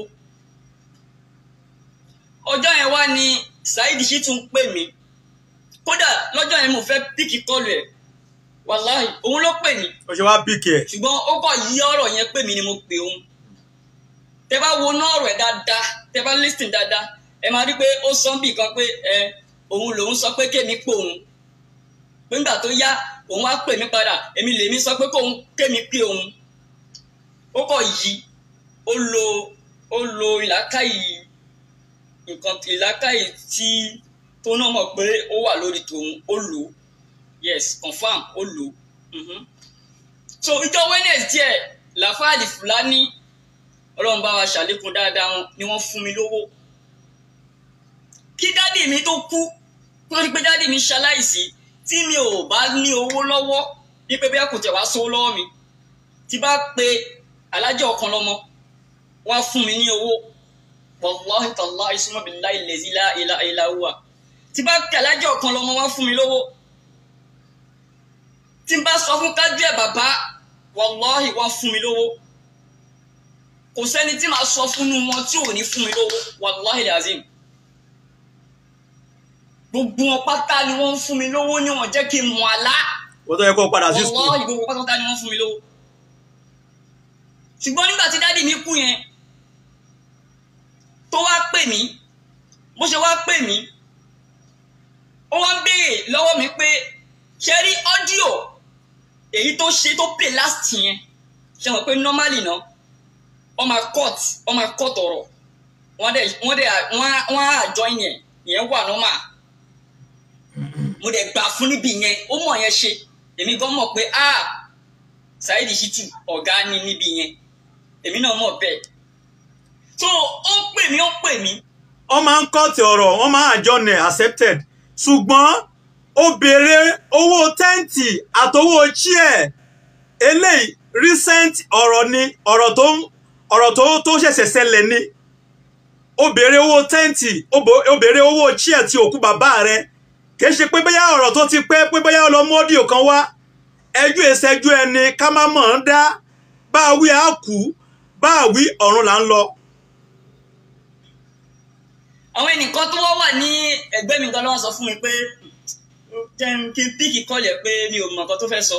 ọjọ́ yẹn wá ní saheed sì tún pè mí kódà lọ́jọ́ yẹn mo fẹ́ píkì kọlù ẹ̀ wàláhì òun ló pè mí ó ṣe wá píkì ẹ̀ ṣùgbọ́n ó kọ̀ yí ọ̀rọ̀ yẹn pè mí ni mo pè òun tẹ bá wo náà ọ̀rọ̀ ẹ̀ dáadáa tẹ bá listen dáadáa ẹ máa rí pé ó sọ bì kan pé ẹ òun lòun sọ pé kémi pè òun pé nígbà tó yá òun wá pè mí padà èmi lèmi sọ pé kóun kémi pè òun ó kọ̀ yí ó lo ó lo ìlàkàyè nǹkan ìlàkàyè tí tó náà mọ̀ pé ó wà lórí tòun ó lò ó yes confam ó lò ó. Mhm so ìjọ wednesday làfáàlì fúlàní ọlọ́run bá wa ṣàlékún dáadáa wọn ni wọ́n fún mi lówó kí dádì mi tó kú wọ́n rí pé dádì mi ṣaláìsí tí mi ò bá ní owó lọ́wọ́ ní pé bẹ́ẹ̀ kò tẹ̀ wá sówó lọ́wọ́ mi tí bá pe alájọ ọ̀kan lọ́mọ wọ́n á fún mi ní owó wàláhì tàláhì summa billahi allazi la ilaha illa huwa tí bá pe alájọ ọ̀kan lọ́mọ wọ́n á fún mi lówó tí n bá sọ fún kájú ẹ̀ bàbá wàláhì wọ́n fún mi lówó kò sẹ́ni tí màá sọ fún wọn tí ò ní fún mi lówó wàláhì lazim gbogbo wọn pátá ni wọ́n ń fún mi lówó ni wọ́n jẹ́ kí n mọ̀ àlá wọ́n tó yẹ kó padà sí skul wàláhì gbogbo pátá ni wọ́n fún mi lówó ṣùgbọ́n nígbà tí dádì mi kú yẹn tó wá pè mí bó ṣe wá pè mí ó wá ń béèrè lọ́wọ́ mi pé ṣe rí ọ́díò èyí tó ṣe tó play last yẹn ṣe mọ̀ pé normally náà wọ́n máa cut wọ́n máa cut ọ̀rọ̀ wọ́n dẹ̀ wọ́n dẹ̀ wọ́n á wọ́n á join yẹn ìyẹn wà normal mo dẹ̀ gbà fún níbi yẹn ó mọ̀ yẹn ṣe èmi gan mọ̀ pé ah Saheed Shittu ọ̀gá ni níbi yẹn èmi náà mọ̀ bẹ́ẹ̀ so ó ń pè mí ó ń pè mí wọ́n máa ń kọ́ọ̀tì ọ̀rọ̀ wọ́n máa àjọ nẹ̀ accepted ṣùgbọ́n ó béèrè owó tẹ́ǹtì àtowó chair eléyìí recent ọ̀rọ̀ ni ọ̀rọ̀ tó ọ̀rọ̀ tó tó ṣẹ̀ṣẹ̀ ṣẹlẹ̀ ni ó béèrè owó tẹ́ǹtì ó bo- ó béèrè owó chair ti òkú bàbá rẹ̀ kìí ṣe pé bóyá ọ̀rọ̀ tó ti pẹ́ pé bóyá ọlọ́mú ọ́díò kan wá ẹjọ́ ìṣẹ́jú ẹni ká má mọ̀ ọ́n dá bá a wí á kú bá a wí ọ̀run là ń lọ. àwọn ẹnìkan tó wá wà ní ẹgbẹ́ mi gan lọ́wọ́ sọ fún mi pé jẹ́ n kí n píkì kọ́lẹ̀ pé mi ò mọ̀ nǹkan tó fẹ́ sọ.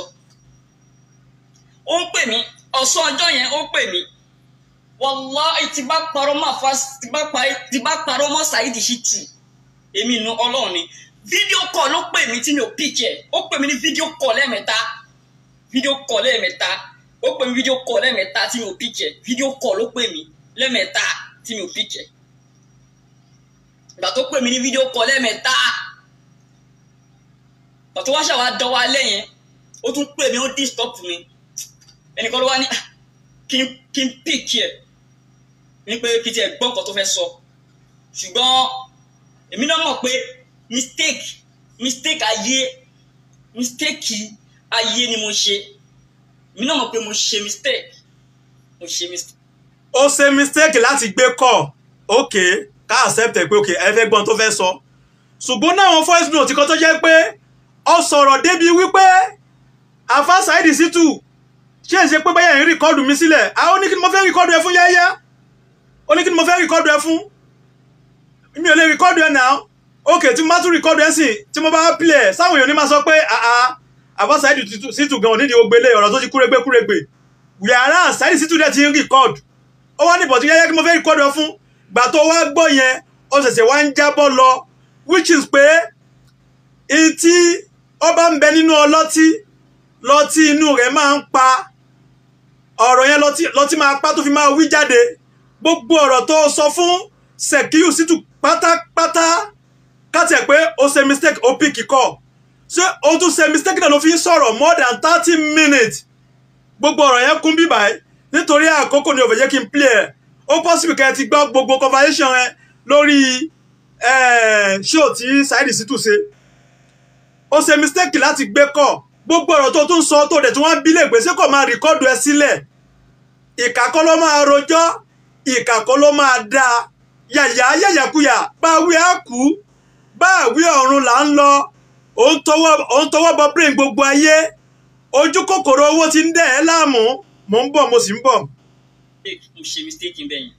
ó ń pè mí ọ̀sán ọjọ́ yẹn ó ń pè mí wallahi tí bá parọ́ mọ́ àfa tí bá pa- tí bá parọ́ mọ́ Saheed Shittu èmi nu ọlọ́run ni fídíò kọ̀ ló pè mí tí mi ò píkì ẹ̀ ó pè mí ní fídíò kọ̀ lẹ́ẹ̀mẹ́ta fídíò kọ̀ lẹ́ẹ̀mẹ́ta ó pè mí fídíò kọ̀ lẹ́ẹ̀mẹ́ta tí mi ò píkì ẹ̀ fídíò kọ̀ ló pè mí lẹ́ẹ̀mẹ́ta tí mi ò píkì ẹ̀ ìgbà tó pè mí ní fídíò kọ lẹ́ẹ̀mẹ́ta ìgbà tó wá ṣàwá dánwó alẹ́ yẹn ó tún pè mí ó disturb mi ẹnìkan ló wá ní "Ah, kí n kí n pick ẹ̀ ní pé kí n tiẹ̀ gbọ́ nǹkan tó fẹ́ sọ ṣùgbọ́n èmi náà mọ̀ pé mistake mistake ayé mistake ayé ni mo ṣe èmi náà mọ̀ pé mo ṣe mistake mo ṣe mistake. ó ṣe mistake láti gbé kọ ok ká accept ẹ pé ok ẹ fẹ́ gbọ́n tó fẹ́ sọ ṣùgbọ́n náà àwọn voice note kan tó jẹ́ pé ọ sọ̀rọ̀ débi wípé àfa Saheed Shittu ṣé ń ṣe pé báyà ń rìkọ́dù mi sílẹ̀ àwọn ní kí ni mo fẹ́ rìkọ́dù ẹ fún yáyá ó ní kí ni mo fẹ́ rìkọ́dù ẹ fún mi ò lè rìkọ́dù ẹ náà ok tí mo bá tún rìkọ́dù ẹ sìn tí mo bá play ẹ sáwọn èèyàn ní máa sọ pé àà àfa Saheed Shittu gan onídìí ogbélé ọ̀rọ̀ tó ti kúrégbé kúrégbé yàrá Saheed Shittu dẹ̀ ti ń rìkọ́dù ó wá ní bọ̀tí yẹ́yẹ́ kí mo fẹ́ rìkọ́dù ẹ fún gbà tó wá gbọ́ yẹn ó ṣẹ̀ṣẹ̀ wá ń jábọ́ lọ which is pé ìtí ọba ń bẹ nínú ọlọ́tí lọ́tí inú rẹ̀ máa ń pa ọ̀rọ̀ yẹn lọ́tí lọ́tí máa pa tó fi máa wí jáde gbogbo ọ̀rọ̀ tó sọ fún Sekiu Shittu pátápátá káti ẹ̀ pé ó ṣe mistake ó pick kọ́ ṣé ó tún ṣe mistake náà ló fi ń sọ̀rọ̀ more than thirty minutes gbogbo ọ̀rọ̀ yẹn kún bíbáyé nítorí àkókò ni ò fẹ́ jẹ́ kí n play ẹ̀ ó possible kẹ́ ẹ ti gbọ́ gbogbo conversation ẹ lórí show tí Saheed Shittu ṣe ó ṣe mistake láti gbé kọ́ gbogbo ọ̀rọ̀ tó tún sọ tó dẹ̀ tí wọ́n bí lè pé ṣé kò máa rìkọ́dù ẹ sílẹ̀ ìkà kọ́ ló máa rojọ́ ìkà kọ́ ló máa dá yàyà yàyàkuyà báwí á kú báwí ọ̀run là ń lọ òun tọwọ́ bọ brain gbogbo ayé ojú kòkòrò owó ti ń dẹ̀ ẹ́ láàmú mò ń bọ̀ mo sì ń bọ̀. mistake mo ṣe mistake ń bẹ̀yìn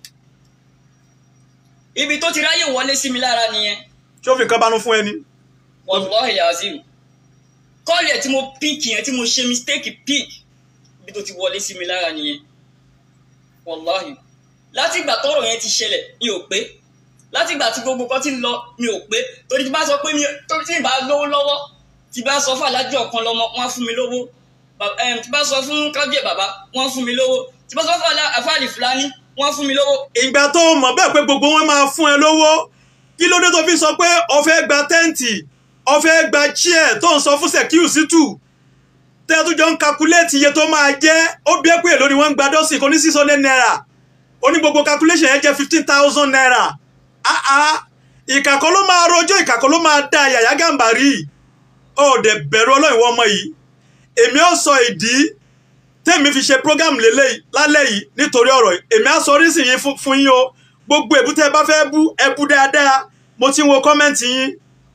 ibi tó ti ráyè wọlé sí mi lára nìyẹn ṣé ó fi nǹkan banú fún ẹni. wallahi azim kọ́ọ̀lì ẹ̀ tí mo píìkì yẹn tí mo ṣe mistake pick ibi tó ti wọlé sí mi lára nìyẹn wallahi láti ìgbà tọ́rọ̀ yẹn ti ṣẹlẹ̀ mi ò pé láti ìgbà tí gbogbo kan ti ń lọ mi ò pé torí tí bá sọ pé mi torí tí ì bá lówó lọ́wọ́ tí bá sọ fún alájọ ọ̀kan lọ́mọ wọ́n á fún mi lówó Ba- em, tí bá sọ fún kábíyè bàbá wọ́n á fún mi lówó tí bá sọ fún Alá- àfáàlì fúlàní wọ́n á fún mi lówó ìgbà tó mọ̀ bẹ́ẹ̀ pé gbogbo wọn máa fún ẹ lówó kí ló dé tó fi sọ pé o fẹ́ gba tẹ́ǹtì o fẹ́ gba chair tó ń sọ fún Sekiu Shittu tẹ́ tó jọ ń calculate iye tó máa jẹ́ ó bí ẹ pé èlò ni wọ́n ń gba dọ́sìn kò ní six hundred naira ó ní gbogbo calculation yẹn jẹ́ fifteen thousand naira ah ah ìkàkọ́ ló máa rojọ́ ìkàkọ́ ló máa da yàyà gàmbàrí ó dẹ̀ bẹ̀rù ọlọ́run ìwọ ọmọ yìí èmi ó sọ ìdí tẹ́mi fi ṣe program lélẹ̀ lálẹ́ yìí nítorí ọ̀rọ̀ yìí èmi á sọ orísìí yín fún- fún yín o gbogbo èbú tẹ́ ẹ bá fẹ́ bú ẹ bú dáadáa mo ti ń wo kọ́mẹ́ǹtì yín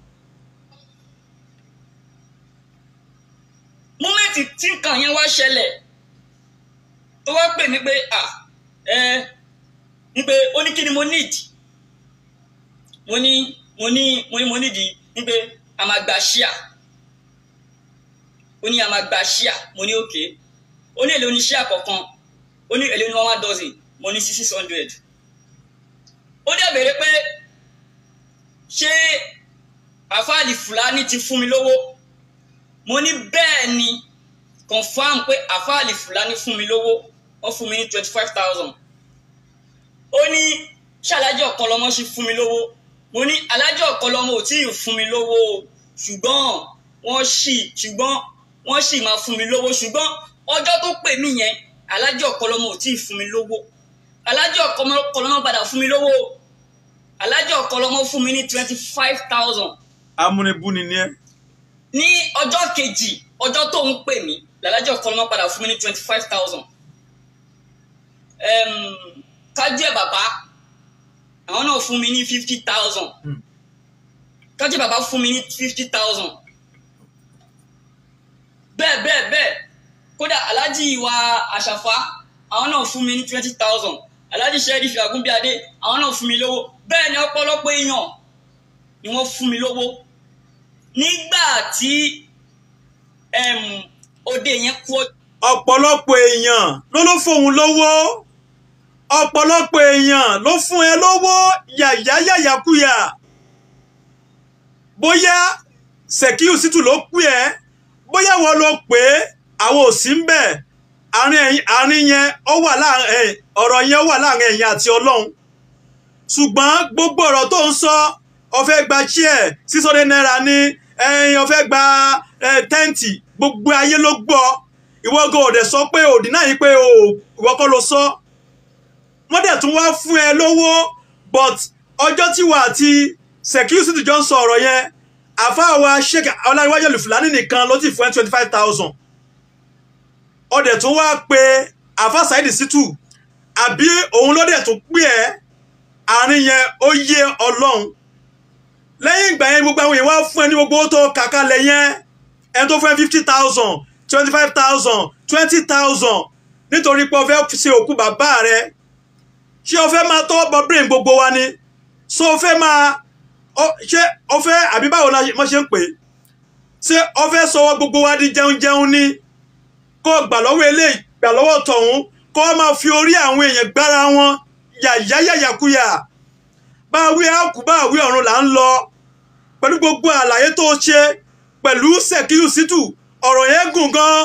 múmẹ́ǹtì tí nǹkan yẹn wá ṣẹlẹ̀ tó wá pè mí pé à ẹ ní pé ó ní kí ni mo need mo ní mo ní mo ní mo need ní pé a máa gba ṣíà ó ní a máa gba ṣíà mo ní òkè ó ní èlé oní ṣíà kọ̀ọ̀kan ó ní èlé oní one one dozen mo ní six hundred ó dẹ̀ béèrè pé ṣé àfáàlì fúlàní ti fún mi lówó mo ní bẹ́ẹ̀ ni confam pé àfáàlì fúlàní fún mi lówó wọ́n fún mi ní twenty five thousand ó ní ṣé alájọ ọ̀kọlọmọ ṣe fún mi lówó mo ní alájọ ọ̀kọlọmọ ò tí ì fún mi lówó o ṣùgbọ́n wọ́n ṣì ṣùgbọ́n wọ́n ṣì máa fún mi lówó ṣùgbọ́n ọjọ́ tó pè mí yẹn alájọ ọ̀kọlọmọ ò tí ì fún mi lówó alájọ ọ̀kọlọmọ padà fún mi lówó o alájọ ọ̀kọlọmọ fún mi ní twenty five thousand amúnibúni ni ẹ ní ọjọ́ kejì ọjọ́ tó ń pè mí làlájọ kọlọmọ padà fún mi ní twenty five thousand kájẹ́ bàbá àwọn náà fún mi ní fifty thousand Hmm. kájẹ́ bàbá fún mi ní fifty thousand bẹ́ẹ̀ bẹ́ẹ̀ bẹ́ẹ̀ kódà aláàjì wa àṣàfà àwọn náà fún mi ní twenty thousand aláàjì sẹ́ẹ̀dì fìlàgúnbíadé àwọn náà fún mi lówó bẹ́ẹ̀ ni ọ̀pọ̀lọpọ̀ èèyàn ni wọ́n fún mi lówó nígbà tí em, òde yẹn kú ọ- ọ̀pọ̀lọpọ̀ èèyàn ló ló fóun lówó ọ̀pọ̀lọpọ̀ èèyàn ló fún ẹ lówó yàyà yàyàkuyà bóyá Sekiu Shittu ló pè ẹ́ bóyá wọ́n ló pè é àwọn ò sí ń bẹ̀ àárín ẹ̀yin- àárín yẹn ó wà láàrin ẹ̀, ọ̀rọ̀ yẹn ó wà láàrin ẹ̀yin àti Ọlọ́run ṣùgbọ́n gbogbo ọ̀rọ̀ tó ń sọ ó fẹ́ gba chair six hundred naira ní ẹ̀yin ó fẹ́ gba eh, tẹ́ǹtì gbogbo ayé ló gbọ́ ìwọ gan ò dẹ̀ sọ pé òdì náà yìí pé o ìwọ kọ́ ló sọ wọ́n dẹ̀ tún wá fún ẹ lówó but ọjọ́ tí wà àti security jọ ń sọ ọ̀rọ̀ yẹn àfáàwà sheik ọláyíwájú olùfúlàní nìkan ló ti fún ẹ twenty five thousand ọdẹ tún wá pé àfáà Saheed Shittu àbí òun ló dẹ̀ tún pè ẹ́ àárín yẹn ó yé ọlọ́run lẹ́yìn ìgbà yẹn gbogbo àwọn èèyàn wá fún ẹ ní gbogbo owó tó kàkálẹ̀ yẹn ẹni tó fún ẹ fifty thousand twenty five thousand twenty thousand nítorí pé o fẹ́ ṣe òkú bàbá rẹ ṣé o fẹ́ máa tọ́wọ́ bọ brain gbogbo wa ni so o fẹ́ máa ṣé o fẹ́ àbí báwo la mo ṣe ń pè é ṣé o fẹ́ sọwọ́ gbogbo wa di jẹun jẹun ni kó o gbà lọ́wọ́ eléyìí gbà lọ́wọ́ tọ̀hún kó o máa fi orí àwọn èèyàn gbára wọn yàyáyàyàkuyà bá a wí àkú bá a wí ọ̀run là ń lọ pẹ̀lú gbogbo àlàyé tó ṣe pẹ̀lú Sekiu Shittu ọ̀rọ̀ yẹn gùn gan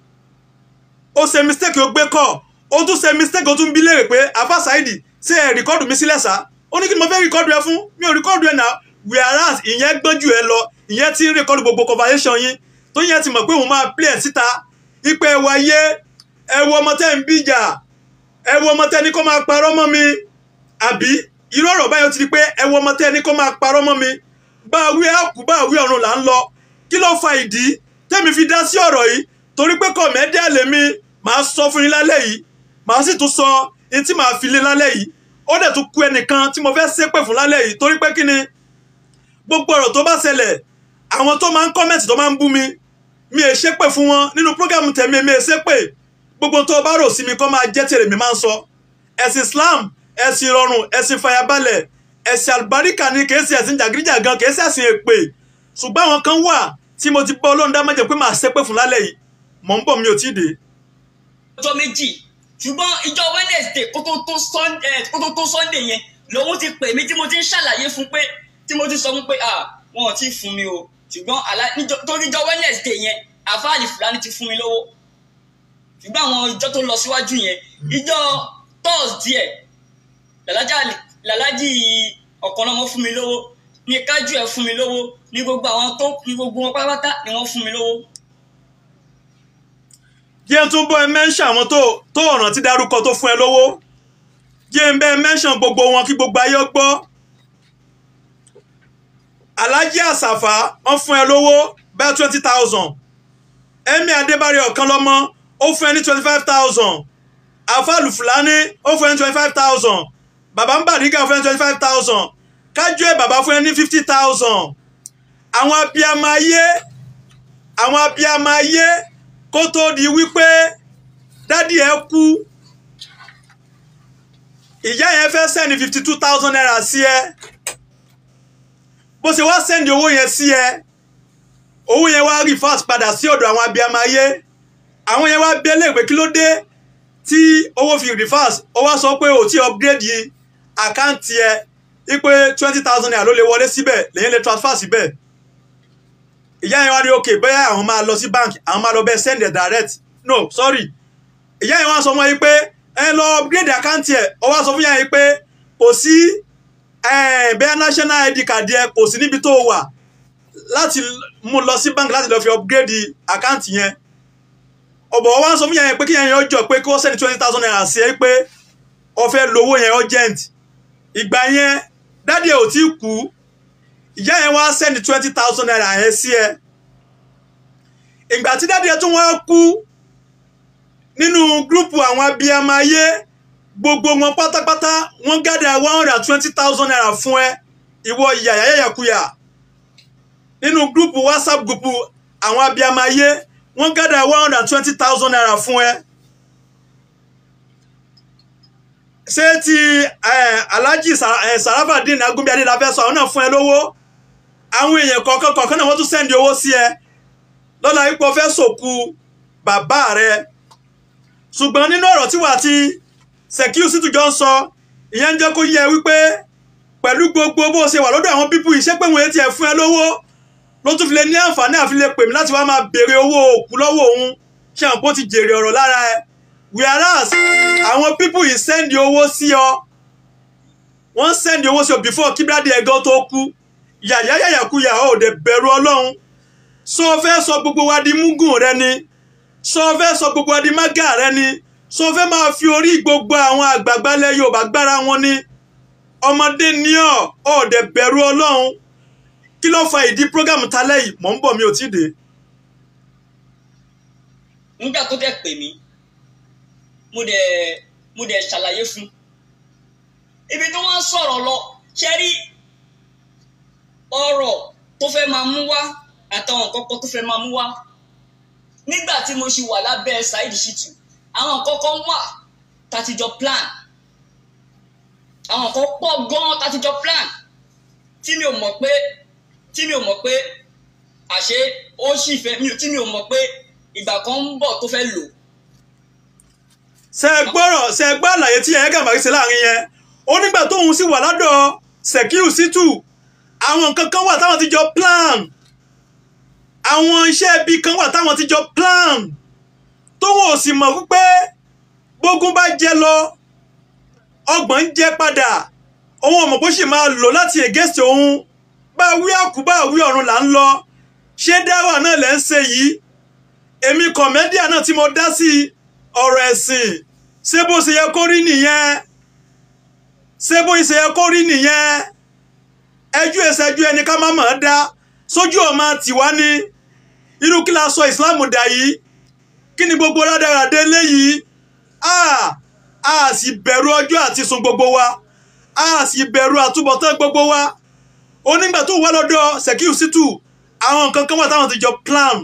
ó ṣe mistake ó gbé kọ́ ó tún ṣe mistake ó tún bí léèrè pé afa Saheed ṣe ẹ̀ rìkọ́dù mi sílẹ̀ sá ó ní kí ni mo fẹ́ rìkọ́dù ẹ fún mi ò rìkọ́dù ẹ náà whereas ìyẹn gbọ́n jù ẹ lọ ìyẹn ti ń rìkọ́dù gbogbo conversation yín tó yẹn ti mọ̀ pé òun máa play ẹ̀ síta ipe ẹ wáyé ẹ wo ọmọ tẹ́ ń bíjà ẹ wo ọmọ tẹ́ ní kó máa parọ́ mọ́ mi àbí irú ọ̀rọ̀ báyọ̀ ti di pé ẹ wo ọmọ tẹ́ ní kó máa parọ́ mọ́ mi bá a wí àkú bá a wí ọ̀run là ń lọ kí ló fa ìdí tẹ́mi fi dá sí ọ̀rọ̀ yìí torí pé kọ̀mẹ́díà lèmi màá sọ fún yín lálẹ́ yìí màá sì tún sọ ní tí màá fi lé lálẹ́ yìí ó dẹ̀ tún ku ẹnìkan tí mo fẹ́ ṣépè fún lálẹ́ yìí torí pé kí ni gbogbo ọ̀rọ̀ tó bá ṣẹlẹ̀ àwọn tó máa ń kọ́mẹ̀tì tó máa ń bú mi mi è ṣépè fún wọn nínú prógámù tẹ̀mí mi è ṣépè gbogbo tó bá rò sí mi kọ́ máa jẹ́ tèrè mi máa ń sọ ẹ̀sìn Islam ẹ̀sìn ìrọ̀rùn ẹ̀sìn fàyàbalẹ̀ ẹ̀sìn àlùbáríkà ni kìí ṣe ẹ̀sìn jàgídíjàgan kìí ṣe ẹ̀sìn èpè ṣùgbọ́n àwọn kan wà tí mo ti bọ́ ọlọ́run dá májẹ̀ pé màá ṣépè fún lálẹ́ yìí mò ń bọ̀ mi ò tí ì dé. ọjọ́ méjì ṣùgbọ́n ìjọ Wednesday kó tó tó Sunday kó tó tó Sunday yẹn lòun ti pè mí tí mo ti ń ṣàlàyé fún pé tí mo ti sọ fún pé ah wọn ò tí ì fún mi o ṣùgbọ́n àlá torí ìjọ Wednesday yẹn àfáàlì Fúlàní ti fún mi lówó ṣùgbọ́n àwọn ìjọ tó lọ síwájú yẹn ìjọ Thursday làlájì ọ̀kan náà wọ́n fún mi lówó ní kájú ẹ̀ fún mi lówó ní gbogbo àwọn tó ní gbogbo wọn pátápátá ni wọ́n fún mi lówó. jẹ́ tún bọ́ ẹ mẹ́ńṣà àwọn tó tó ọ̀ràn tí dárúkọ tó fún ẹ lówó jẹ́ ń bẹ́ mẹ́ńṣàn gbogbo wọn kí gbogbo ayé gbọ́ alájí àsàfà wọ́n fún ẹ lówó bẹ́ẹ̀ twenty thousand ẹ̀mí adébárí ọ̀kan lọ́mọ ó fún ẹ ní twenty five thousand àfàlù fúlàní ó fún ẹ ní twenty five thousand bàbá ń bàdígà fún ẹ ní twenty five thousand kájú ẹ bàbá fún ẹ ní fifty thousand àwọn abiyamọ ayé àwọn abiyamọ ayé kó tó di wípé dádì ẹ kú ìyá yẹn fẹ́ sẹ́ni fifty two thousand naira sí ẹ bó ṣe wá sẹ́ndì owó yẹn sí ẹ owó yẹn wá reverse padà sí ọ̀dọ̀ àwọn abiyamọ ayé àwọn yẹn wá bí ẹlẹ́gbẹ́ kí ló dé tí owó fi reverse ó wá sọ pé ò tí upgrade yìí àkáǹtì ẹ wípé twenty thousand naira ló lè wọlé síbẹ̀ lẹ́yìn lè transfer síbẹ̀ ìyá yẹn wá ní ok bóyá àwọn máa lọ sí bank àwọn máa lọ bẹ́ẹ̀ send it direct no sorry ìyá yẹn wá sọ fún wọn yìí pé ẹ lọ upgrade àkáǹtì ẹ ó wá sọ fún yẹn yìí pé kò sí bẹ́ẹ̀ national id card yẹ kò sí níbi tó wà láti mú lọ sí bank láti lọ fi upgrade àkáǹtì yẹn ọ̀bọ̀ wá sọ fún yẹn pé kí yẹn yẹn jọ pé kí wọ́n send twenty thousand naira sí ẹ pé ó fẹ́ lówó yẹn urgent ìgbà yẹn dádì ẹ̀ ò tí kú ìyá yẹn wá send twenty thousand naira yẹn sí ẹ ìgbà tí dádì ẹ̀ tún wá kú nínú gúrùpù àwọn abiyamọ ayé gbogbo wọn pátápátá wọ́n gádà one hundred and twenty thousand naira fún ẹ ìwọ yàyàyàkuyà nínú gúrùpù whatsapp gúrùpù àwọn abiyamọ ayé wọ́n gádà one hundred and twenty thousand naira fún ẹ. ṣé ti alhaji sarafadin agunbíadé la fẹ́ sọ àwọn náà fún ẹ lówó àwọn èèyàn kọ̀ọ̀kan kọ̀ọ̀kan náà wọ́n tún sẹ́ndì owó sí ẹ lọ́la ipò fẹ́ sòkú bàbá rẹ ṣùgbọ́n nínú ọ̀rọ̀ tí wà á ti Sekiu Shittu jọ ń sọ ìyẹn ń jẹ́ kó yẹ wípé pẹ̀lú gbogbo bó ṣe wà lọ́dọ̀ àwọn pípù iṣẹ́ pé wọ́n ti ẹ̀ fún ẹ lówó ló tún fi lè ní àǹfààní àfi lè pè mí láti wá máa béèrè owó òkú lọ́wọ́ òun ṣe àwọn bó ti jèrè ọ̀rọ̀ lára ẹ whereas àwọn pípù yìí sẹ́ndì owó sí ọ wọ́n sẹ́ndì owó sí ọ before kí bíradì ẹ̀gán tó kú yàyàyàkuyà ò dẹ̀ bẹ̀rù ọlọ́run sọ fẹ́ sọ gbogbo wa di múgùn rẹ ni sọ fẹ́ sọ gbogbo wa di mágà rẹ ni sọ fẹ́ máa fi orí gbogbo àwọn àgbààgbà ilẹ̀ Yorùbá gbára wọn ni ọmọdé ní ọ ọ̀dẹ̀ bẹ̀rù Ọlọ́run kí ló fa ìdí prógámù talẹ́ yìí mò ń bọ̀ mi ò tí ì dé. nígbà tó dẹ̀ pè mí mo dẹ̀ mo dẹ̀ ṣàlàyé fún ibi tó wọ́n sọ̀rọ̀ lọ ṣe rí ọ̀rọ̀ tó fẹ́ máa mú wá àtàwọn kọ́kọ́ tó fẹ́ máa mú wá nígbà tí mo ṣì wà lábẹ́ Saheed Shittu àwọn kọ́kọ́ wà tàtijọ́ plan àwọn kan pọ̀ gan-an tàtijọ́ plan tí mi ò mọ̀ pé tí mi ò mọ̀ pé àṣé ó sì fẹ́ mi ò tí mi ò mọ̀ pé ìgbà kan ń bọ̀ tó fẹ́ lò ṣe gbọ́rọ̀ ṣe gbọ́ àlàyé tí ẹ̀yẹ́ gàmbàrí ṣe láàrin yẹn ó nígbà tóun sì wà lọ́dọ̀ Sekiu Shittu àwọn nǹkan kan wà táwọn ti jọ plan àwọn iṣẹ́ ibi kan wà táwọn ti jọ plan tóun ò sì mọ̀ wípé bógun bá jẹ lọ ọgbọ̀n ń jẹ padà òun ò mọ̀ bó sì máa lò láti against òun bá wí àkú bá wí ọ̀run là ń lọ ṣé dáwà náà lẹ́ ń ṣe yìí èmi kọ̀mẹ́díà náà tí mo dá sí ọ̀rọ̀ ẹ̀sìn ṣé bó ṣe yẹ kó rí nìyẹn ṣé bó ṣe yẹ kó rí nìyẹn ẹjú ẹsẹjú ẹni ká má mọ̀ ọ́ dá sójú ọmọ tiwa ní irú kí la sọ ìsìláàmù dà yìí kí ni gbogbo rádaràdé léyìí a a sì bẹ̀rù ọjọ́ àti sùn gbogbo wa a sì bẹ̀rù àtúbọ̀tán gbogbo wa onígbà tó wà lọ́dọ̀ Sekiu Shittu àwọn nǹkan kan wà táwọn ti jọ plan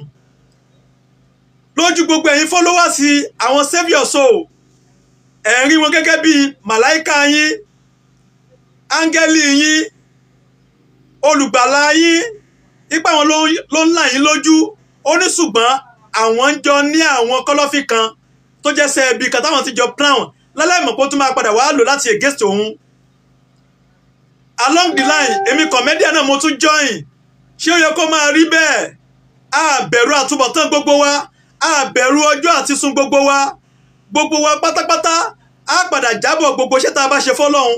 lójú gbogbo ẹ̀yin followers àwọn saviour soul ẹ̀ ń rí wọn gẹ́gẹ́ bí màláìka yín áńgẹ́lì yín olùgbàlà yín ipa wọn ló ń là yín lójú ó ní ṣùgbọ́n àwọn ń jọ ní àwọn kọ́lọ́fì kan tó jẹ́ sẹ́ẹ̀bì kan táwọn ti jọ plan láláìmọ̀ pé ó tún máa padà wá lò láti against òun along the line èmi comedian náà mo tún join ṣé ó yẹ kó máa rí bẹ́ẹ̀ a bẹ̀rù àtúbọ̀tán gbogbo wa a bẹ̀rù ọjọ́ àti sùn gbogbo wa gbogbo wa pátápátá a padà jábọ̀ gbogbo iṣẹ́ tá a bá ṣe fọ́lọ́hun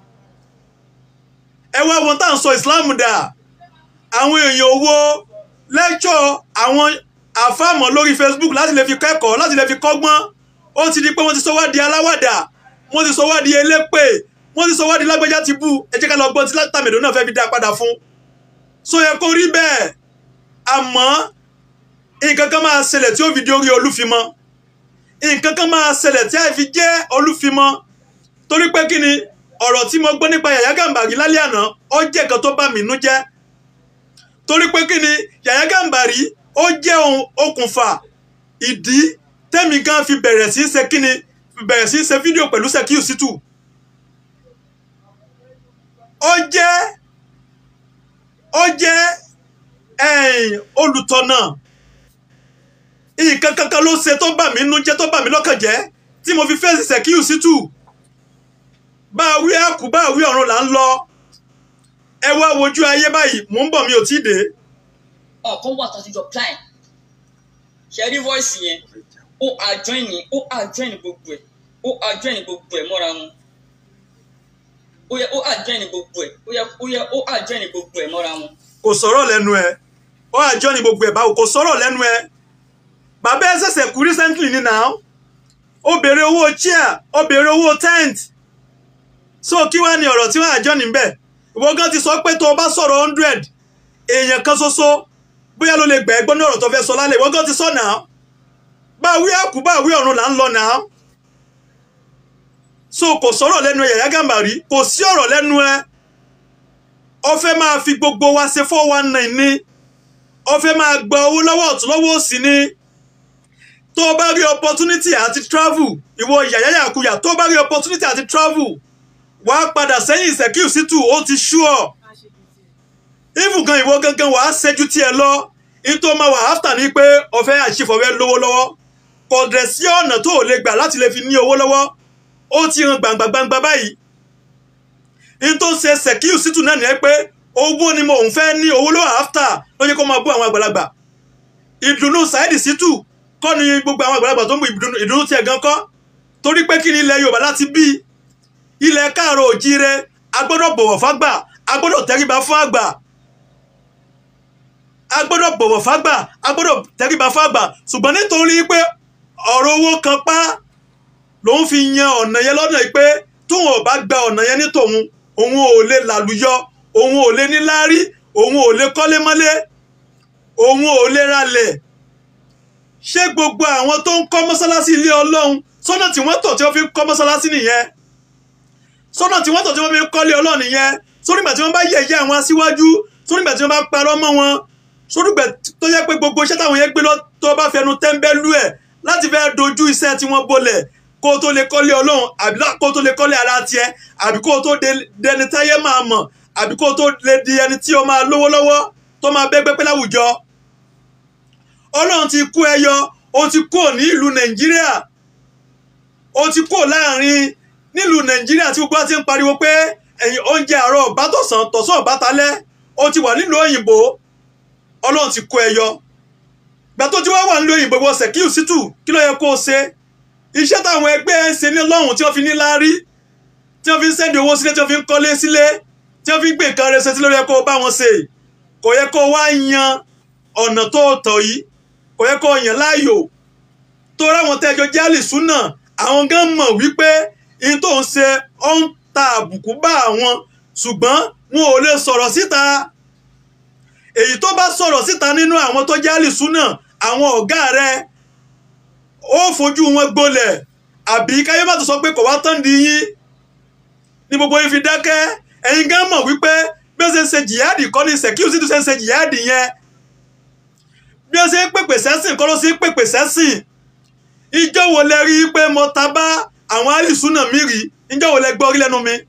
ẹ wá wọn tá à ń sọ Islam dà àwọn èèyàn owó lẹ́kṣọ̀ àwọn àfàmọ́ lórí Facebook láti lè fi kẹ́kọ̀ọ́ láti lè fi kọ́gbọ́n ó ti di pé wọ́n ti sọ wá di aláwàdà wọ́n ti sọ wá di elépè wọ́n ti sọ wá di lágbájá ti bú ẹ jẹ́ ká lọ gbọ́n tí látàmẹ̀dọ́ náà fẹ́ fi dá padà fún so yẹ kó rí bẹ́ẹ̀ àmọ́ nǹkan kan máa ṣẹlẹ̀ tí ó fi di orí olúfimọ́ nǹkan kan máa ṣẹlẹ̀ tí a fi jẹ́ olúfimọ́ torí pé kí ni ọ̀rọ̀ tí mo gbọ́ nípa Yàyà Gàmbàrí lálẹ́ àná ó jẹ́ nǹkan tó bà mí nú jẹ́ torí pé kí ni Yàyà Gàmbàrí ó jẹ́ okùnfà ìdí tẹ́mi gan fi bẹ̀rẹ̀ sí í ṣe kí ni bẹ̀rẹ̀ sí í ṣe fídíò pẹ̀lú Sekiu Shittu ó jẹ́ ó jẹ́ olùtọ̀nà nǹkan kankan ló ṣe tó bà mí nú jẹ́ tó bà mí lọ́kàn jẹ́ tí mo fi fèsì Sekiu Shittu bá a wí àkú bá a wí ọ̀run là ń lọ ẹ wá wojú ayé báyìí mò ń bọ̀ mi ò tí ì dé. ọ̀kan wà tàtijọ́ plan ṣe rí voice yẹn ó àjọyìn ó àjọyìn gbogbo ẹ̀ ó àjọyìn gbogbo ẹ̀ mọ́ra wọn ó yẹ ó àjọyìn gbogbo ẹ̀ ó yẹ ó yẹ ó àjọyìn gbogbo ẹ̀ mọ́ra wọn. kò sọ̀rọ̀ lẹ́nu ẹ̀ ó àjọ ni gbogbo ẹ̀ báwo kò sọ̀rọ̀ lẹ́nu ẹ̀ bàbá ẹ ṣẹ̀ṣẹ̀ kú recently ní now ó béèrè owó chair ó béèrè owó tent so kí wàá ní ọ̀rọ̀ tí wọ́n àjọ níbẹ̀ ìwọ gan ti sọ pé tó o bá sọ̀rọ̀ hundred èèyàn kan ṣoṣo bóyá ló lè gbà ẹ́ gbọ́ ní ọ̀rọ̀ tó fẹ́ sọ lálẹ́ ìwọ gan ti sọ náà bá wí àkú bá wí ọ̀run là ń lọ náà so kò sọ̀rọ̀ lẹ́nu ẹ̀ Yàyà Gàmbàrí kò sí ọ̀rọ̀ lẹ́nu ẹ̀ ó fẹ́ máa fi gbogbo wa ṣe four one nine ni ó fẹ́ máa gba owó lọ́wọ́ ọ̀tún lọ́wọ́ òsì ni tó o bá rí opportunity àti travel ìwọ Yàyà Yàkuyà tó o bá rí opportunity àti travel wà á padà sẹ́yìn Sekiu Shittu ó ti sú ọ even gan ìwọ gangan wà á ṣẹ́jú tiẹ̀ lọ nítorí máa wà after ni pé ọ̀fẹ́ àṣìfọ̀fẹ́ lówó lọ́wọ́ kò dẹ̀ sí ọ̀nà tó o lè gbà láti lè fi ní owó lọ́wọ́ ó ti hàn gbangba gbangba báyìí n tó ń ṣe Sekiu Shittu náà nìyẹn pé owó ni mo ń fẹ́ ní owó lọ́wọ́ after ló yẹ kó máa bú àwọn àgbàlagbà ìdùnnú Saheed Shittu kọ́ ni gbogbo àwọn àgbàlagbà tó ń bu ìdùnnú tiẹ̀ gan kọ́ torí pé kí ni ilẹ̀ Yorùbá láti bí ilẹ̀ káàrọ̀ òjíire a gbọ́dọ̀ bọ̀wọ̀ fágbà a gbọ́dọ̀ tẹríba fún àgbà a gbọ́dọ̀ bọ̀wọ̀ fágbà a gbọ́dọ̀ tẹríba fágbà ṣùgbọ́n nítorí pé ọ̀rọ̀ owó kan pa lòun fi yan ọ̀nà yẹn lọ́nà yìí pé tóun ò bá gba ọ̀nà yẹn ní tòun òun ò lè làlùyọ òun ò lè níláárí òun ò lè kọ́lé mọ́lé òun ò lè ralẹ̀ ṣé gbogbo àwọn tó ń kọ́ mọ́sálásí ilé ọlọ́run sọ́nà tí wọ́n tọ̀ tí wọ́n fi ń kọ́ mọ́sálásí nìyẹn sọ́nà tí wọ́n tọ̀ tí wọ́n fi ń kọ́lé ọlọ́run nìyẹn sórígbà tí wọ́n bá yẹ̀yẹ́ àwọn aṣíwájú sórígbà tí wọ́n bá parọ́ mọ́ wọn sórígbà tó yẹ pé gbogbo iṣẹ́ táwọn yẹn gbé lọ tó bá fẹnu tẹ́ńbẹ́lú ẹ̀ láti fẹ́ dojú iṣẹ́ tí wọ́n bolẹ̀ kó o tó lè kọ́lé ọlọ́run àbí kó o tó lè kọ́lé ara tiẹ̀ àbí kó o tó dẹni táyé máa mọ̀ àbí kó o tó lè di ẹni tí o máa lówó lọ́wọ́ tó máa bẹ́gbẹ́ pẹ́ láwùjọ ọlọ́run ti kú ẹyọ o ti kú ní ìlú nàìjíríà o ti kú láàrin nílùú nàìjíríà tí gbogbo wa ti ń pariwo pé ẹ̀yin oúnjẹ àárọ̀ ọ̀bá tọ̀sán tọ̀sán ọ̀bá talẹ́ o ti wà nílùú òyìnbó ọlọ́run ti kú ẹyọ gbà tó ti wá wà nílùú òyìnbó wọ sẹ̀kíù sítù kí ló yẹ kó o ṣe iṣẹ́ táwọn ẹgbẹ́ ń ṣe ní lọ́hùn tí wọ́n fi ní láárí tí wọ́n fi ń sẹ́ndì owó sílé tí wọ́n fi ń kọ́lé sílé tí wọ́n fi ń gbé nǹkan rẹ̀ ṣe sí lórí ẹ kó o bá wọn ṣe kò yẹ kó o wá yan ọ̀nà tó tọ̀ yìí kò yẹ kó o yàn láàyò tó ráwọn tẹ́jọ jálì súnà àwọn gan mọ̀ wípé ihun tó ń ṣe ó ń ta àbùkù bá àwọn ṣùgbọ́n wọn ò lè sọ̀rọ̀ síta èyí tó bá sọ̀rọ̀ síta nínú àwọn tó jálì súnà àwọn ọ̀gá rẹ̀ ó fojú wọn gbolẹ̀ àbí káyé má tó sọ pé kò wá tán di yín ní gbogbo yín fi dákẹ́ ẹ̀yin gan mọ̀ wípé bí ó ṣe ń ṣe jìyáàdì kọ́ ní sẹ́kíù sí tó ṣe ń ṣe jìyáàdì yẹn bí ó ṣe ń pèpè sẹ́sìn kọ́ ló ṣe ń pèpè sẹ́sìn ìjọ wo lẹ rí pé mo ta bá àwọn alìsúnà mi rí ìjọ wo lẹ gbọ́ rí lẹ́nu mi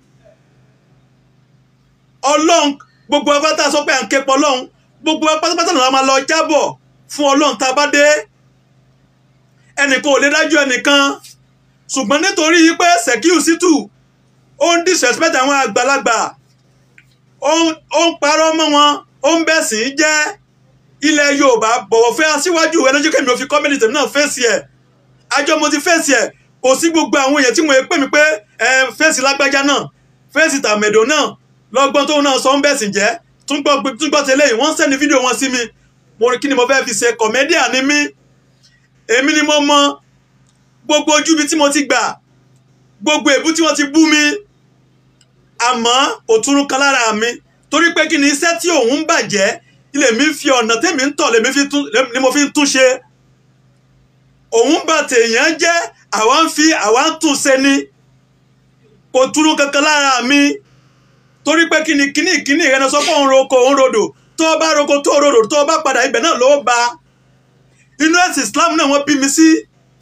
ọlọ́run gbogbo apáta sọ pé à ń ké pọ̀ ọlọ́run gbogbo pátápátá náà máa lọ jábọ̀ fún ọlọ́run tá a bá dé ẹnìkan ò lè dájú ẹnìkan ṣùgbọ́n nítorí pé Sekiu Shittu ó ń disrespect àwọn àgbàlagbà ó ń parọ́ mọ́ wọn ó ń bẹ̀sìn jẹ́ ilẹ̀ Yorùbá bọ̀wọ̀ fẹ́ aṣíwájú ẹlẹ́jọ́ kẹ́mi ò fi kọ́mẹ́ntì tèmi náà fèsì ẹ̀ àjọ mo ti fèsì ẹ̀ kò sí gbogbo àwọn èèyàn tí mo pè mí pé ẹ fèsì lágbájá náà fèsì tàmẹ̀dò náà lọ́gbọ́n tóun náà sọ ń bẹ̀sìn jẹ́ túngbọ́ tẹ́lẹ̀ yìí wọ́n sẹ́ni fídíò wọn sí mi mo rí kí ni mo fẹ́ fi ṣe kọ̀mẹ́díà ni mí èmi ni mo mọ gbogbo ojú ibi tí mo ti gbà gbogbo èbú tí wọ́n ti bú mi àmọ́ òtúrú kan lára mi torí pé kí ni iṣẹ́ tí òun ń bàjẹ́ ilé mi fi ọ̀nà tèmi ń tọ̀ ni mo fi ń tún ṣe òun bà tèèyàn jẹ́ àwa ń fi àwa ń tún ṣe ni kò túrú kankan lára mi torí pé kí ni kíní kíní ìrẹnà sọ pé òun roko òun rodò tó o bá roko tó o rodò tó o bá padà ibẹ̀ náà ló bá inú ẹ̀sìn Islam náà wọ́n bí mi sí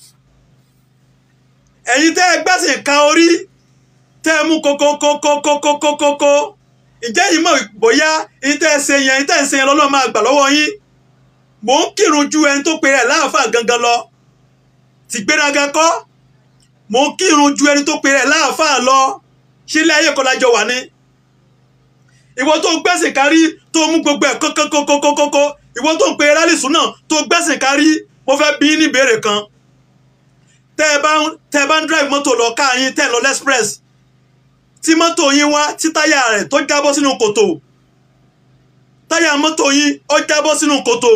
ẹ̀yin tẹ́ ẹ gbẹ́sìn ka orí tẹ́ ẹ mú kókókókókókókókó ǹjẹ́ yìí mọ̀ bóyá ẹ̀yin tẹ́ ẹ ṣe yẹn ẹ̀yin tẹ́ ẹ ṣe yẹn lọ́lọ́ máa gbà lọ́wọ́ yín mò ń kírun ju ẹni tó pe rẹ̀ láàfáà gangan lọ ti gbéraga kọ́ mò ń kírun ju ẹni tó pe rẹ̀ láàfáà lọ ṣé ilé ayé kọ́lájọ wà ní ìwọ tó gbẹ́sìn kárí tó mú gbogbo ẹ̀ kókókókókókó ìwọ tó ń pe rálìsùn náà tó gbẹ́sìn kárí mo fẹ́ bí ní ìbéèrè kan tẹ́ ẹ bá ń tẹ́ ẹ bá ń drive mọ́tò lọ káàyín tẹ́ ẹ lọ lexpress tí mọ́tò yín wá tí táyà rẹ̀ tó jábọ́ sínú kòtò táyà mọ́tò yín ó jábọ́ sínú kòtò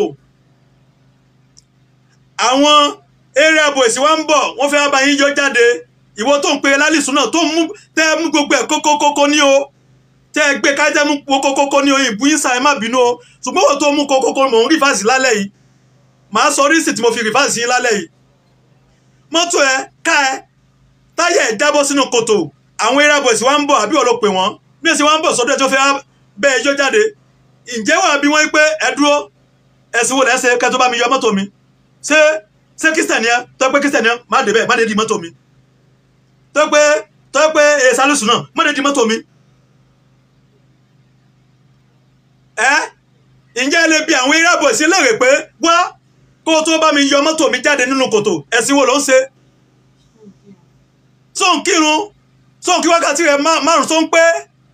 àwọn area boys wá ń bọ̀ wọ́n fẹ́ bá yín yọ jáde ìwọ tó ń pe rálìsùn náà tó mú tẹ́ ẹ mú gbogbo ẹ̀ kókókókó ní o tẹ́ ẹ gbé kájá mú kókókókó ní oyin ìbú yín sáà ẹ má bínú o ṣùgbọ́n wọ́n tó mú kókókó mò ń rìfáàsì lálẹ́ yìí màá sọ rísì tí mo fi rìfáàsì yín lálẹ́ yìí mọ́tò ẹ ká ẹ táyà ẹ jábọ́ sínú kòtò àwọn air boys wá ń bọ̀ àbí wọ́n ló pè wọ́n bí èsì wá ń bọ̀ sọ́dọ̀ ẹ tó fẹ́ bẹ́ ẹjọ́ jáde ǹjẹ́ wà bí wọ́n pé ẹ dúró ẹ̀sìn wo lẹ́sẹ̀ kẹ́ tó bá mi yọ mọ́tò mi ṣé ṣé kírísítẹ̀nì ẹ tó pé kírísítẹ̀nì ẹ má dé bẹ́ẹ̀ má dé di mọ́tò mi tó pé tó pé èsàlùsùn náà má dé di mọ́tò mi ẹ ǹjẹ́ ẹ lè bi àwọn air boys léèrè pé wá kó o tó bá mi yọ mọ́tò mi jáde nínú kòtò ẹ̀sìn wo ló ń ṣe sóun kírun sóun kí wákàtí rẹ̀ márùn tó ń pé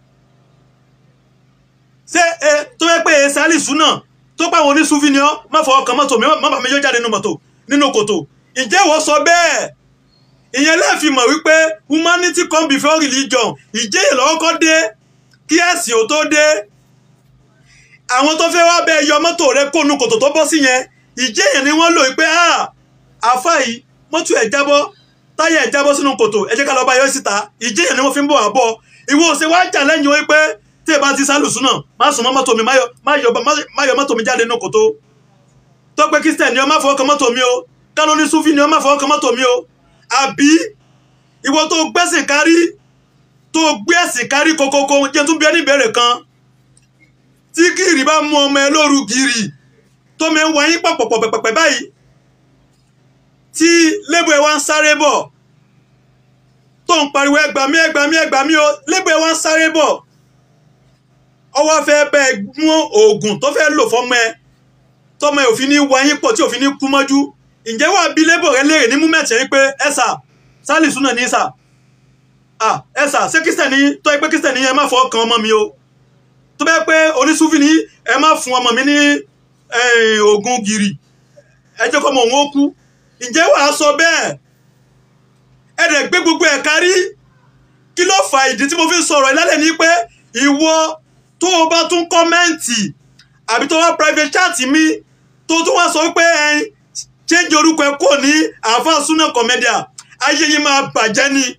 ṣé ẹ tó yẹ pé sálìsù náà tó pa àwọn oníṣúfì ni ọ má fọ ọkàn mọ́tò mi má bàa mi yọ jáde nínú mọ́tò nínú kòtò ǹjẹ́ ìwọ sọ bẹ́ẹ̀ ìyẹn lẹ́ẹ̀fi mọ̀ wípé humanity come before religion ìjẹ́ ìlọ́kọ́ dé kí ẹ̀sìn ò tó dé àwọn tó fẹ́ wá bẹ yọ mọ́tò rẹ kónú kòtò tó bọ́ sí yẹn ìjẹ́ yẹn ni wọ́n lò pé àfa yìí mọ́tò ẹ̀ jábọ́ táyà ẹ̀ jábọ́ sínú kòtò ẹ jẹ́ ká lọ bá yọ síta ìjẹ́ yẹn ni wọ́n fi ń bọ̀ wá bọ̀ ìwọ ò ṣe wá jà lẹ́yìn wọ́n pé tí ẹ bá ti sálùsùn náà má sùn mọ́ mọ́tò mi má yọ- má yọ má yọ mọ́tò mi jáde nínú kòtò tó pé kristian ni ọ má fọwọ́ kan mọ́tò mi o kánú ní sufi ni ọ má fọwọ́ kan mọ́tò mi o àbí ìwọ tó gbẹ́sìn kárí tó gbé ẹ̀sìn kárí kokoko jẹ́ tún bí ẹni ìbéèrè kan tí gìrì bá mú ọmọ ẹ lóru gìrì tó mẹ́ ń wáyé pọ̀pọ̀pọ̀ pẹ̀pẹ̀ báyìí tí lébù ẹ wá ń sáré bọ̀ tó ń pariwo ẹgbàmí ẹgbàmí ẹgbàmí o lébù ẹ wá ń sáré bọ̀ ọwọ́ fẹ́ bẹ́ẹ̀ mú oògùn tó fẹ́ lò fọ́mọ ẹ tọmọ ẹ òfin ní wáyé pọ̀ tí òfin ní kú mọ́jú ǹjẹ́ wàá bí lébù rẹ léèrè ní múmẹ̀tì yín pé ẹ sà sálì súnà ní sà ah ẹ sà ṣé kírísítẹ̀nì tó ẹ pé kírísítẹ̀nì yẹn má fọwọ́ kan ọmọ mi o tó bẹ́ẹ̀ pé onísúfì ní ẹ má fún ọmọ mi ní eh, oògùn gìrì ẹ jẹ́ kọ́mọ òun ó kú ǹjẹ́ wàá sọ bẹ́ẹ̀ ẹ dẹ̀ gbé gbogbo ẹ̀ kárí kí ló fà ìdí tí mo fi ń sọ̀rọ̀ ìlálẹ̀ ní pé ìwọ tó o bá tún kọ́mẹ́ǹtì àbí tó wá private chat mi tó tún wá sọ pé ẹ change orúkọ ẹ kò ní àáfàá súnà kọ̀mẹ́díà ayé yìí máa bàjẹ́ ni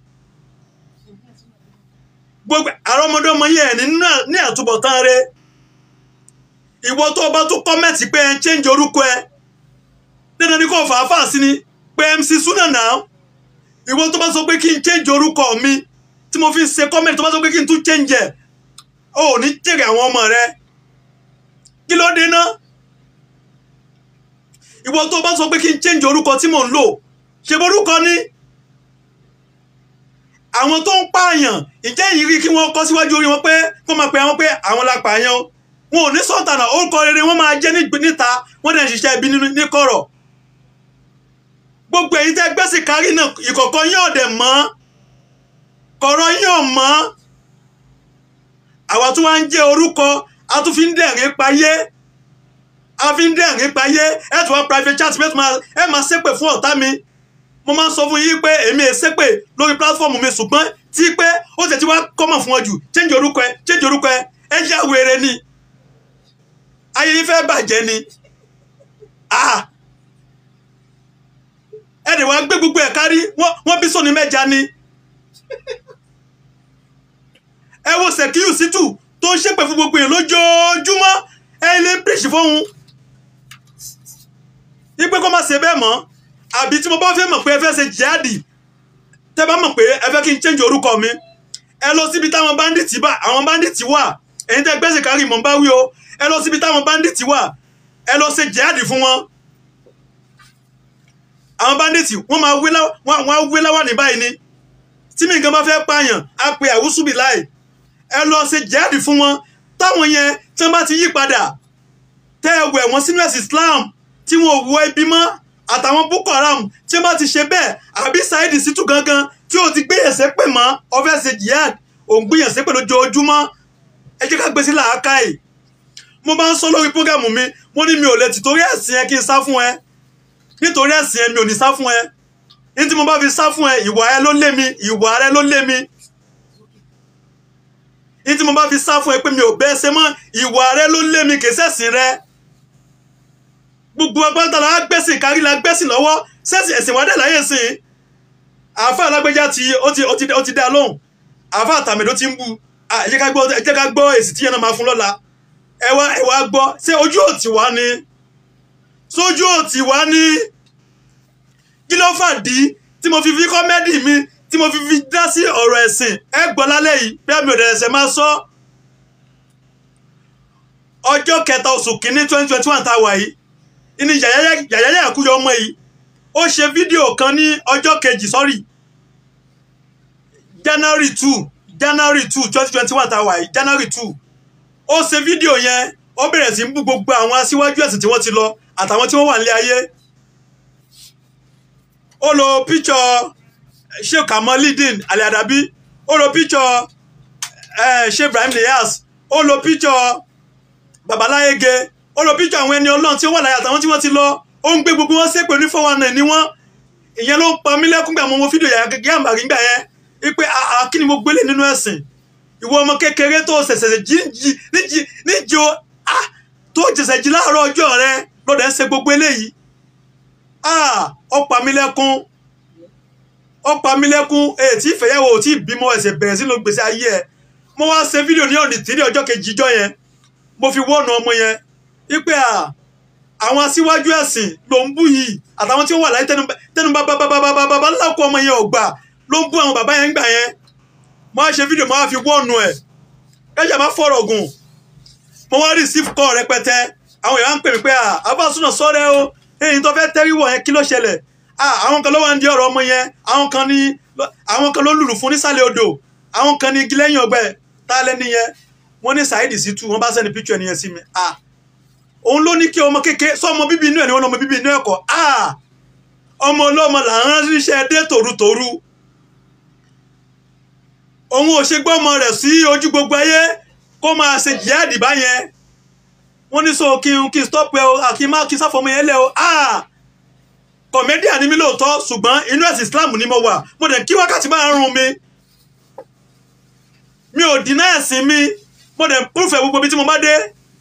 gbogbo àrọ́mọdọ́mọ yẹn ní náà- ní àtúbọ̀tán rẹ ìwọ tó o bá tún kọ́mẹ́ǹtì pé ẹ change orúkọ ẹ dandan ni kò fàáfàá sí ni pé mc súnà náà ìwọ tó bá sọ pé kí n change orúkọ mi tí mo fi ń ṣe kọ́mẹ́ǹtì tó bá sọ pé kí n tún change ẹ̀ o ò ní jèrè àwọn ọmọ rẹ kí ló dé ná ìwọ tó bá sọ pé kí n change orúkọ tí mò ń lò ṣe borúkọ ni àwọn tó ń pààyàn ìjẹ́ yìí rí kí wọ́n kọ́ síwájú orí wọn pé kó máa pe àwọn pé àwọn la pààyàn o. wọn ò ní sọ̀tànà orúkọ rere wọ́n máa jẹ́ ní- níta wọ́n dẹ̀ ń ṣiṣẹ́ ibi nínú- ní kọ̀rọ̀ gbogbo èyí tẹ́ gbẹ́sì kárí náà ìkọ̀kọ̀ yín ọ̀dẹ̀ mọ́ kọ̀rọ̀ yín ò mọ́ àwa tún wá ń jẹ́ orúkọ a tún fi ń dẹ̀rín payé a fi ń dẹ̀rín payé ẹ tún wá private chat ẹ tún máa ẹ máa ṣépè fún ọ̀tá mi mo máa ń sọ fún yín pé èmi è ṣépè lórí platform mi ṣùgbọ́n tí pé ó tẹ̀ tí wá kọ́mọ̀ fún ọ jù change orúkọ ẹ change orúkọ ẹ ẹ yá wèrè ni ayé yín fẹ́ bàjẹ́ ni ah ẹ dẹ̀ wá gbé gbogbo ẹ̀ kárí wọ́n wọ́n bí sóni mẹ́ja ni ẹ wo Sekiu Shittu tó ń ṣépè fún gbogbo yẹn lójoojúmọ́ ẹ lè bíríṣì fóun ipe kó má ṣe bẹ́ẹ̀ mọ́ àbí tí mo bá fẹ́ mọ̀ pé ẹ fẹ́ ṣe jihadi tẹ́ bá mọ̀ pé ẹ fẹ́ kí n change orúkọ mi ẹ lọ síbi táwọn bandits bá àwọn bandits wà ẹ̀yin tẹ́ gbẹ́sẹ̀ kárí mọ̀ bá wí o ẹ lọ síbi táwọn bandits wà ẹ lọ ṣe jihadi fún wọn àwọn bandits wọ́n máa wé láwà wọ́n á wé láwà ní báyìí ni tí mi nǹkan bá fẹ́ pààyàn á pe àwùsùbì láì ẹ lọ ṣe jihadi fún wọn táwọn yẹn tí wọ́n bá ti yí padà tẹ́ ẹ wẹ̀ wọ́n sínú ẹ̀sìn Islam tí wọn ò wọ ẹbí mọ́ àtàwọn Boko Haram tí wọ́n bá ti ṣe bẹ́ẹ̀ àbí Saheed Shittu gangan tí ó ti gbéyànsẹ́ pè mọ́ ọfẹ́ ṣe jihad òun gbéyànsẹ́ pè lójoojúmọ́ ẹ jẹ́ ká gbé sí làákàyè mo máa ń sọ lórí prógámù mi mo ní mi ò lè tì torí ẹ̀sìn ẹ kí n sá fún ẹ nítorí ẹ̀sìn ẹ mi ò ní sá fún ẹ ní tí mo bá fi sá fún ẹ ìwà ẹ ló lé mi ìwà rẹ ló lé mi ní tí mo bá fi sá fún ẹ pé mi ò bẹ́ẹ̀ ṣe mọ́ ìwà rẹ ló lé mi kì í ṣẹ̀sìn rẹ gbogbo agbára la gbẹ́sìn kárí la gbẹ́sìn lọ́wọ́ ṣẹ̀sìn ẹ̀sìn wádẹ́ láyé sìn àáfà alágbèjà ti ó ti ó ti ó ti dá lóhùn àáfà àtàmẹ̀dó ti ń bu ẹ jẹ́ ká gbọ́ ẹ jẹ́ ká gbọ́ èsì tí yẹn náà máa fún lọ́la ẹ wá ẹ wá gbọ́ ṣé ojú òtí wá ni sójú òtí wá ní kí ló fàdí tí mo fi fi kọ́mẹ́dì mi tí mo fi fi dá sí ọ̀rọ̀ ẹ̀sìn ẹ gbọ́ lálẹ́ yìí bẹ́ẹ̀ mi ò dẹ̀ ẹ̀sẹ̀ máa sọ ọjọ́ kẹta oṣù kínní twenty twenty one tá a wà yìí ní yàyàyà àkúyọ ọmọ yìí ó ṣe fídíò kan ní ọjọ́ kejì sọ́rí january two january two twenty twenty one tá a wà yìí january two ó ṣe fídíò yẹn ó bẹ̀rẹ̀ sí ń bú gbogbo àwọn aṣíwájú ẹ̀sìn tí wọ́n ti lọ àtàwọn tí wọ́n wà nílé ayé ó lo píchọ sheikh kamalidin aliadabi ó lo píchọ sheikh ibrahim niyas ó lo píchọ babaláyége ó lo píchọ àwọn ẹni ọlọ́run tí ó wà láyé àtàwọn tí wọ́n ti lọ ó ń gbé gbogbo wọn ṣépè ní four one nine ni wọ́n ìyẹn ló ń pa mí lẹ́kún gbà mọ́ mo fídíò yàrá gẹ́gẹ́ àmàrí gbà yẹn wípé àà kí ni mo gbélé nínú ẹ̀sìn ìwọ ọmọ kékeré tó ṣẹ̀ṣẹ̀ jíjí níjí níjí o ah tó jẹsẹ̀ jí láàárọ̀ ọjọ́ rẹ lọ́dẹ̀ ń ṣe gbogbo eléyìí ah ọ̀pá mi lẹ́kún ọ̀pá mi lẹ́kún ètí ìfẹ̀yàwó ò tí ì bímọ ẹsẹ̀ bẹ̀rẹ̀ sínú gbèsè ayé ẹ̀ mo wá ṣe fídíò ní ọ̀nì tí ní ọjọ́ kejì ijọ́ yẹn mo fi wọ́ọ̀nù ọmọ yẹn wípé à àwọn aṣíwájú ẹ̀sìn ló ń bú yìí àtàwọn tí ó wà láyé tẹnu bàbàbàbàbàbà ńlá kó ọmọ yẹn ọgbà ló ń bú àwọn bàbá yẹn gbà yẹn mo wá ṣe fídíò mo wá fi wọ́ọ̀nù ẹ̀ kẹjà má fọ̀rọ̀ gùn mo wá receive call rẹpẹtẹ àwọn èèyàn ń pè mí pé à abáṣúná sọ́rẹ́ o èyí tó fẹ́ tẹ́rí wọ̀ yẹn kí ló ṣẹlẹ̀ àwọn kan ló wà ń di ọ̀rọ̀ ọmọ yẹn àwọn kan ní àwọn kan ló lùlù fún nísàlẹ̀ odò àwọn kan ní igi lẹ́yìn ọgbẹ́ tá a lẹ́ni yẹn wọ́n ní Saheed Shittu wọ́n bá sẹ́ni píkṣọ̀ ẹni yẹn sí mi òun ló ní kí ọmọ kékeré sọ ọmọ bíbí inú ẹ̀ ni wọ́n lọ́mọ bíbí inú ẹ̀ kọ́ ọmọ ọlọ́mọ là ń ránṣẹ́ dé tòrutòru òun ò ṣe gbọ́ ọmọ rẹ̀ sí ojú gbogbo ayé kó máa ṣe jihad báyẹn wọ́n ní so kí n kí n stop ẹ o kí n má kí n sáfọmọ yẹn lẹ o kọ̀mẹ́díà ni mí lóòótọ́ ṣùgbọ́n inú ẹ̀sìn Islam ni mo wà mo dẹ̀ kí wákàtí máa ń rún mi mi ò dínà ẹ̀sìn mi mo dẹ̀ púrúfẹ̀ gbogbo ibi tí mo bá dé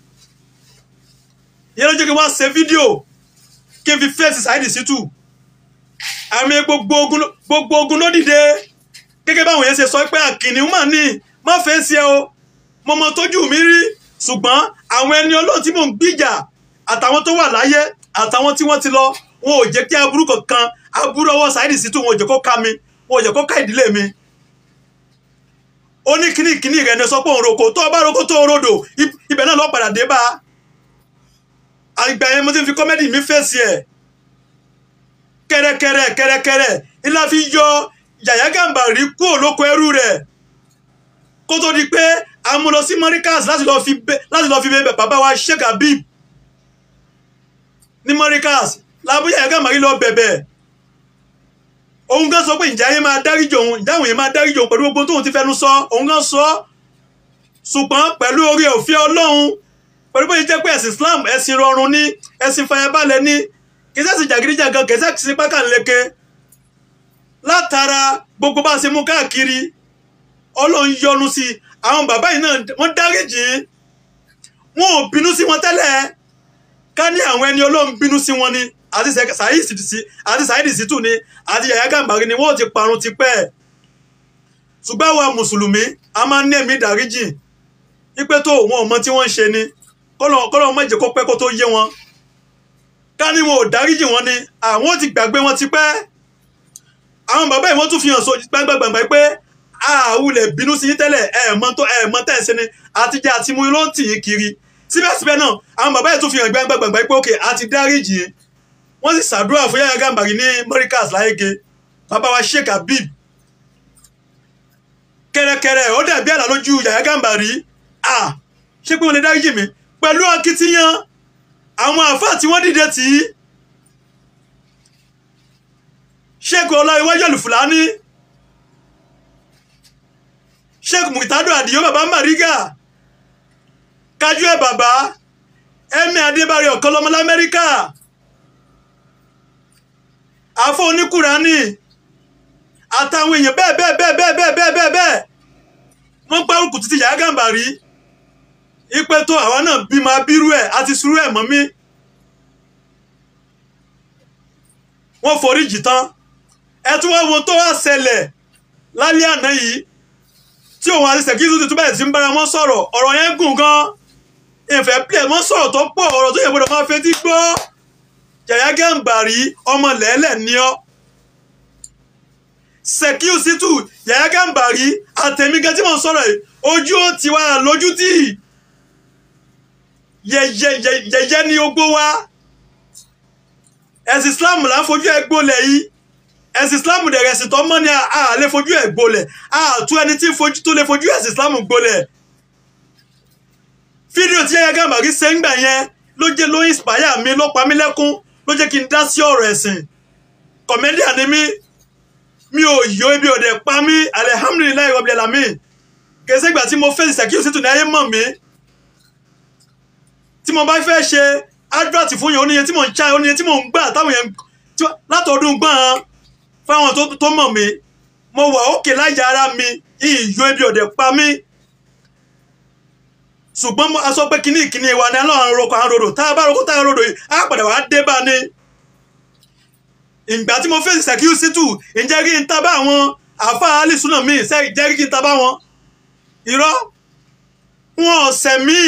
ìyẹn ló jẹ́ kí wọ́n ṣe fídíò kí n fi fèsì Saheed Shittu àmì gbogbo ogun gbogbo ogun ló dìde gẹ́gẹ́ báwọn yẹn ṣe sọ pé àkìní mà ní má fèsì ẹ o mo mọ tójú mi rí ṣùgbọ́n àwọn ẹni ọlọ́run tí mò ń gbìjà àtàwọn tó wà láyé àtàwọn tí wọ́n ti lọ wọn ò jẹ́ kí aburú kankan aburú ọwọ́ Saheed Shittu wọn ò jẹ́ kó ká mi wọn ò jẹ́ kó ká ìdílé mi ó ní kíní kíní rẹ̀ ní sọ pé òun roko tó bá roko tó rodò ibẹ̀ náà lọ padà dé bá àgbà yẹn mo ti fi kọ́mẹ́dì mi fèsì ẹ̀ kẹ́rẹ́kẹ́rẹ́ kẹ́rẹ́kẹ́rẹ́ ńlá fi yọ Yàyà Gàmbàrí kúrò lóko ẹrú rẹ̀ kó tó di pé a mú lọ sí Morikas láti lọ fi bẹ bàbá wa Sheikh Habib ní Morikas lábúyà Yàyà Gàmbàrí lọ bẹ̀bẹ̀ òun gan sọ pé ìjà yẹn máa dáríjì òun ìjà òun yẹn máa dáríjì òun pẹ̀lú gbogbo tóun ti fẹnu sọ òun gan sọ ṣùgbọ́n pẹ̀lú orí òfin Ọlọ́run pẹ̀lú bóyá jẹ́ pé ẹ̀sìn Islam ẹ̀sìn rọrùn ní ẹ̀sìn fàyàbalẹ̀ ní kì í sẹ́sìn jàgídíjàgan kì í sẹ́sìn pákànleke látara gbogbo bá a ṣe mú káàkiri Ọlọ́run yọ́nú sí i àwọn bàbá yìí náà wọ́n dáríjì wọn ò bínú sí wọn tẹ́lẹ̀ ká ní àwọn ẹni Ọlọ́run bínú sí wọn ni àti Saheed Shittu ni àti Yàyà Gàmbàrí ni wọ́n ti parun ti pẹ́ ṣùgbọ́n àwa mùsùlùmí a máa ń ní ẹ̀mí ìdáríjì wípé tó wọn ò mọ tí wọ́n ń ṣe ni kọ́lọ́ má jẹ́ kó pẹ́ kó tó yé wọn ká ní wọn ò dáríjì wọn ni àwọn ti gbàgbé wọn ti pẹ́ àwọn bàbá yìí wọ́n tún fi hàn so gbàgbàgbà pé àwùlẹ̀ bínú sí tẹ́lẹ̀ ẹ̀ẹ̀mọ́ tó ẹ̀ẹ̀mọ́ tẹ̀ ṣe ni àtijọ́ àti mú ló ń tì í kiri síbẹ̀síbẹ̀ náà àwọn bàbá yìí tún fi hàn gbàgbàgbà pé òkè àti dáríjì wọ́n sì ṣàdúrà fún Yàyà Gàmbàrí ní Morikas láyége bàbá wa Sheikh Habib kẹrẹkẹrẹ ó dàbí àlá lójú Yàyà Gàmbàrí à ṣé pé wọ́n lè dáríjì mi pẹ̀lú akitiyan àwọn àfáà tí wọ́n dìde tì í Sheikh Ọláyíwájú Al-Fulani Sheikh Murtado Àdìyó bàbá Mariga kájú ẹ̀ bàbá Ẹ̀mí Adébárí ọ̀kọ́lọ́mọ lamẹ́ríkà àfọ oníkùránì àtàwọn èèyàn bẹ́ẹ̀ bẹ́ẹ̀ bẹ́ẹ̀ bẹ́ẹ̀ bẹ́ẹ̀ bẹ́ẹ̀ bẹ́ẹ̀ bẹ́ẹ̀ wọ́n gbárùkù títí Yàyà Gàmbàrí ipe tó àwa náà bímọ abírú ẹ̀ àti sùúrù ẹ̀ mọ́ mi wọ́n foríjì tán ẹ tún wá wo tó wá ṣẹlẹ̀ lálẹ́ àná yìí tí òun àti Sekiru tuntun bẹ̀rẹ̀ sí ń bára wọn sọ̀rọ̀ ọ̀rọ̀ yẹn gùn gan ìfẹ́ plẹ̀ wọ́n sọ̀rọ̀ tó pọ̀ ọ̀rọ̀ tó yẹ gbọ́dọ̀ máa fetí gbọ́ Yàyà Gàmbàrí ọmọ lẹ́lẹ̀ ní ọ́ Sekiru Shittu Yàyà Gàmbàrí àtẹ̀mí gan tí mo ń sọ̀rọ̀ yìí ojú ó ti wá lójú tì yẹ̀yẹ̀ ni ogbó wa ẹ̀sìn Islam là ń fojú ẹ̀ gbólẹ̀ yìí ẹ̀sìn Islam dẹ̀rẹ̀ ẹ̀sìn tó mọ́ ni a lè fojú ẹ̀ gbólẹ̀ a tú ẹni tí tó lè fojú ẹ̀sìn Islam gbólẹ̀ fídíò tí Yàyà Gàmbàrí ṣe ń gbà yẹn ló jẹ́ ló inspire mi ló pa mí lẹ́kún ló jẹ́ kí n dá sí ọ̀rọ̀ ẹ̀sìn kọ̀mẹ́díà ni mí mi ò yọ ibi òde pa mí alihamudulilayi rabbil alamin kèsì ìgbà tí mo fèsì Sekiru Shittu ní ayé mọ̀ mí tí mo bá fẹ́ ṣe advert fún yẹn oníyẹn tí mò ń ṣá oníyẹn tí mò ń gbà táwọn yẹn látọdún gbọ́n fáwọn tó mọ̀ mí mo wà òkè láyà ara mi ìyọ ibi òde pa mí ṣùgbọ́n mo- a sọ pé kíní ìkíní wa ni aláwọn roko àwọn rodò tá a bá roko tá a rodò yìí á padà wá dé bá ní. ìgbà tí mo fèsì Sekiu Shittu ǹjẹ́ kí n ta bá àwọn àáfàá alisuna mi ṣe jẹ́ kí n ta bá wọn. irọ́ wọn ò sẹ̀mí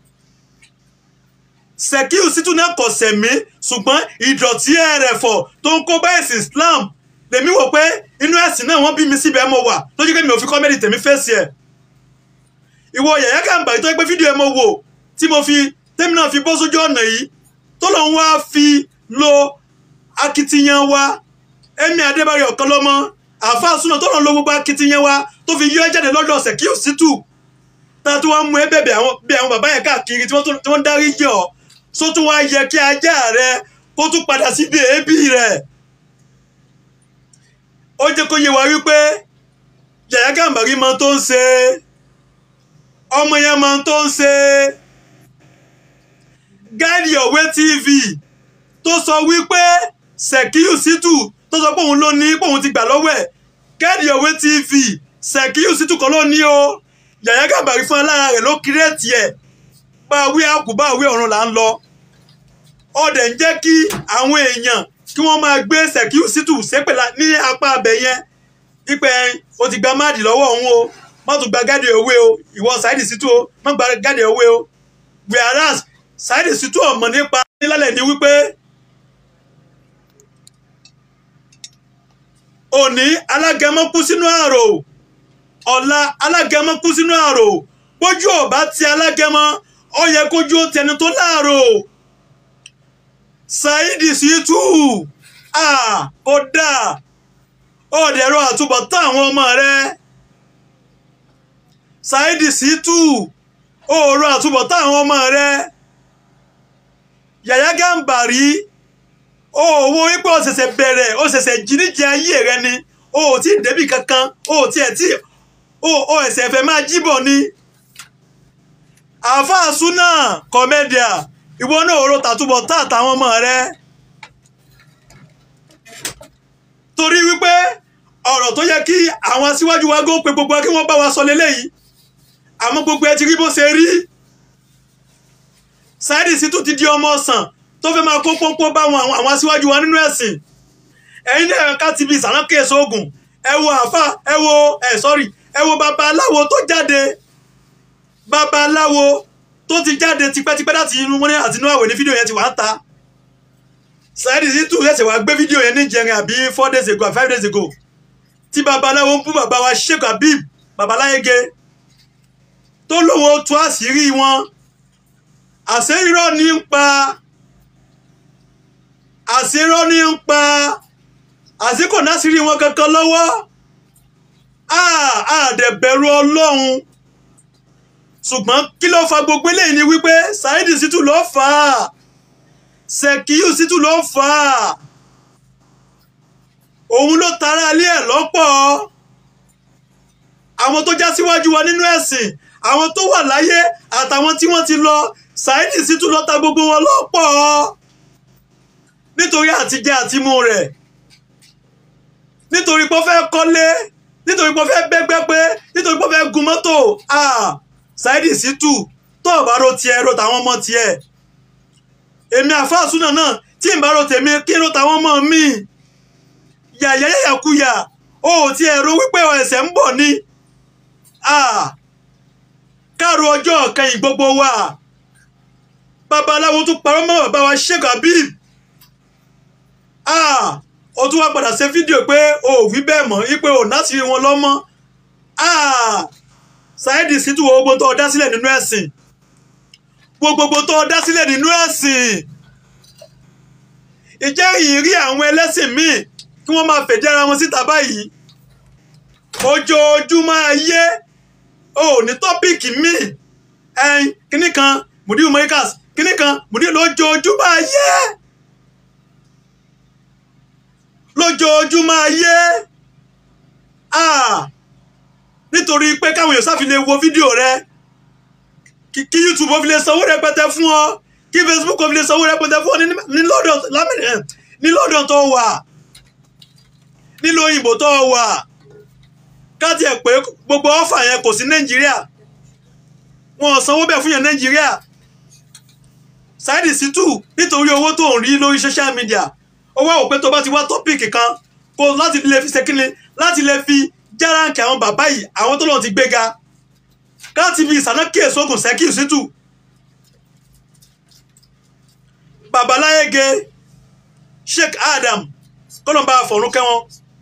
Sekiu Shittu náà kò sẹ̀mí ṣùgbọ́n ìdọ̀tí ẹ̀rẹ̀fọ̀ tó ń kó bá ẹ̀sìn Islam lèmi wò pé inú ẹ̀sìn náà wọ́n bí mi síbẹ̀ mo wà lójú kí mi ò fi kọ́mẹ́dì tèmi fèsì ẹ̀ ìwọ Yàyà Gàmbàrí tó yẹ pé fídíò ẹ mo wò tí mo fi tèmi náà fi bọ́ sójú ọ̀nà yìí tó lọ́n wá fi lo akitiyan wa Ẹ̀mí Adébáyọ̀ Ọ̀kanlọ́mọ àáfàá súná tó lọ́n lo gbogbo akitiyan wa tó fi yọ ẹ́ jáde lọ́dọ̀ Sekiu Shittu tá a tún wá mú ẹ bẹ̀bẹ̀ àwọn bí àwọn bàbá yẹn káàkiri tí wọ́n tún- tí wọ́n ń dárí jẹ́ ọ só tún wá yẹ kí ajá rẹ kó tún padà síbi èébì rẹ̀ ó jẹ́ kó yé wa wípé Yàyà Gàmbàrí mọ tó ń ṣe ọmọ yẹn mọ tó ń ṣe Guide Your Way TV tó sọ wípé Sekiu Shittu tó sọ pé òun ló ní pé òun ti gbà lọ́wọ́ ẹ̀ Guide Your Way TV Sekiu Shittu kọ́ ló ní o Yàyà Gàmbàrí fún alára rẹ̀ ló kírètì ẹ̀ bá a wí àkú bá a wí ọ̀run là ń lọ ọdẹ ń jẹ́ kí àwọn èèyàn kí wọ́n máa gbé Sekiu Shittu sépè la- ní apá abẹ yẹn pípẹ́ o ti gba máàdì lọ́wọ́ òun o má tún gba Guide Your Way o ìwọ Saheed Shittu o má gba Guide Your Way o whereas Saheed Shittu ọmọ nípa nílẹ̀ ni wípé òní alágẹmọ kú sínú àrò ọ̀la alágẹmọ kú sínú àrò bójú ọba ti alágẹmọ ó yẹ kójú ó tẹni tó láàrò Saheed Shittu ah kódà ọ̀dẹ̀rọ àtúbọ̀tán àwọn ọmọ rẹ Saheed Shittu òòrò àtúbọ̀tán àwọn ọmọ rẹ Yàyà Gàmbàrí òwò wípé ó ṣẹ̀ṣẹ̀ bẹ̀rẹ̀ ó ṣẹ̀ṣẹ̀ jíníjẹ ayé rẹ ni o ò tí ì débì kankan o ò tiẹ̀ tí o ò ẹ̀sẹ̀ fẹ́ máa jíbọ̀ ni àáfàá súnà kọ́mẹ́díà ìwọ náà òòrò tàtúbọ̀tán àtàwọn ọmọ rẹ torí wípé ọ̀rọ̀ tó yẹ kí àwọn aṣíwájú wa gó pe gbogbo wa kí wọ́n bá wa sọ lélẹ́yìí àmọ́ gbogbo ẹ ti rí bó ṣe rí Saheed Shittu ti di ọmọ ọ̀sán tó fẹ́ máa kó pọ́npọ́n bá àwọn àwọn aṣíwájú wa nínú ẹ̀sìn ẹ̀yin náà ká ti bi ìsànákè sóògùn ẹ wo àáfà ẹ wo ẹ sọ́rí ẹ wo babaláwo tó jáde babaláwo tó ti jáde tipẹ́tipẹ́ láti inú wọn àti inú àwẹ̀ ní fídíò yẹn ti wà ń ta Saheed Shittu ṣẹ̀ṣẹ̀ wá gbé fídíò yẹn ní ìjẹrin àbí four days ago àbí five days ago tí babaláwo ń bú bàbá wa Sheikh Habib babaláyege tó lówó tú àṣírí wọn àṣẹ irọ́ ní ń pa àṣẹ irọ́ ní ń pa àṣẹ kò náṣírí wọn kankan lọ́wọ́ àdẹ̀bẹ̀rù ọlọ́run ṣùgbọ́n kí ló fa gbogbo eléyìí ni wípé Saheed Shittu ló fà á Sekiu Shittu ló fà á òun ló tara alẹ́ ẹ̀ lọ́pọ̀ àwọn tó já síwájú wa nínú ẹ̀sìn àwọn tó wà láyé àtàwọn tí wọ́n ti lọ Saheed Shittu ló ta gbogbo wọn lọ́pọ̀ nítorí àtijẹ àtimú rẹ̀ nítorí pé ó fẹ́ kọ́lé nítorí pé ó fẹ́ bẹ́gbẹ́ pé nítorí pé ó fẹ́ gun mọ́tò ah Saheed Shittu tó o bá ro tiẹ̀ ro tàwọn ọmọ tiẹ̀ èmi àfáàsúnà náà tí n bá ro tèmi kí n ro tàwọn ọmọ mi yàyà yàyàkuyà o ò tiẹ̀ ro wípé ẹsẹ̀ ń bọ̀ ni ah káàró ọjọ́ kẹyìn gbogbo wa babaláwo tún parọ́ mọ́ bàbá wa Sheikh Habib ah o tún wá padà ṣe fídíò pé o ò wí bẹ́ẹ̀ mọ́ wípé o láti rí wọn lọ́mọ́ ah Saheed Shittu wo gbogbo tó o dá sílẹ̀ nínú ẹ̀sìn wo gbogbo tó o dá sílẹ̀ nínú ẹ̀sìn ìjẹ́ ìrírí àwọn ẹlẹ́sìn míì kí wọ́n máa fèdí ara wọn síta báyìí ojoojúmọ́ ayé o ò ní tọ́píìkì míì ẹyin kíní kan mùdíù mọ́ríkàs kíní kan mùdíù lójoojúmọ́ ayé lójoojúmọ́ ayé ah nítorí pé káwọn èèyàn sáfi lè wo fídíò rẹ kí kí youtube ó fi lè sanwó rẹpẹtẹ fún ọ kí facebook ó fi lè sanwó rẹpẹtẹ fún ọ ní- ní London lámì- ní London tó wà nílùú òyìnbó tó wà káàtì ẹ̀ pé gbogbo ọ́fà yẹn kò sí nàìjíríà wọn ò sanwó bẹ́ẹ̀ fún yẹn nàìjíríà Saheed Shittu nítorí owó tó ń rí lórí social media ó wá wò pé tó bá ti wá tọ́pìkì kan kó láti lè fi ṣe kíni láti lè fi járáǹkì àwọn bàbá yìí àwọn tó lọ́n ti gbéga káàtì fi ìsàná kí èso ògùn Saheed Shittu babaláyége Sheikh Adam kọ́lọ́mbà fọ̀rún kẹ́wọ́n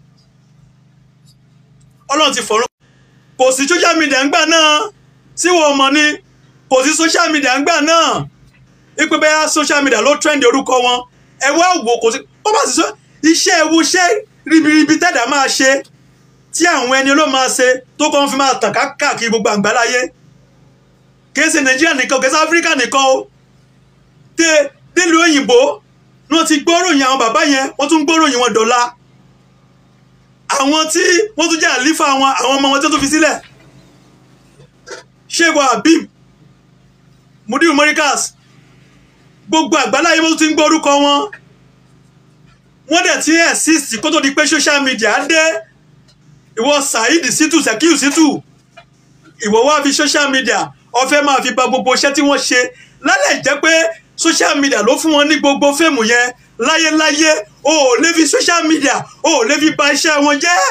ọlọ́run ti fọ̀rún kò sí social media ńgbà náà tí wọ́n mọ̀ ni kò sí social media ńgbà náà ipe bẹ́ẹ̀ social media ló trend orúkọ wọn ẹ wá wò kò sí ó bá sì sọ iṣẹ́ ewu iṣẹ́ ribiribi tẹ̀dá máa ṣe tí àwọn ẹni ló máa ṣe tó kọ́ ń fi máa tàn káàkiri gbogbo àgbáláyé kì í ṣe nàìjíríà nìkan kì í ṣe áfíríkà nìkan o tẹ nílùú òyìnbó ni wọ́n ti gbóròyìn àwọn bàbá yẹn wọ́n tún gbóròyìn wọn dọ̀la àwọn tí wọ́n tún jẹ́ àlífà wọn àwọn ọmọ wọn tó tún fi sílẹ̀ ṣéwà abim mudiru morikas gbogbo àgbáláyé wọ́n tún ti ń gbọ́ orúkọ wọn wọ́n dẹ̀ ti exist kó tó di pé social media dé ìwọ Saheed Shittu Saheed Shittu ìwọ wá fi social media ó fẹ́ máa fi bà gbogbo iṣẹ́ tí wọ́n ṣe lálẹ́ jẹ́ pé social media ló fún wọn ní gbogbo fíìmù yẹn láyéláyé o ò lè fi social media o ò lè fi bà iṣẹ́ wọn jẹ́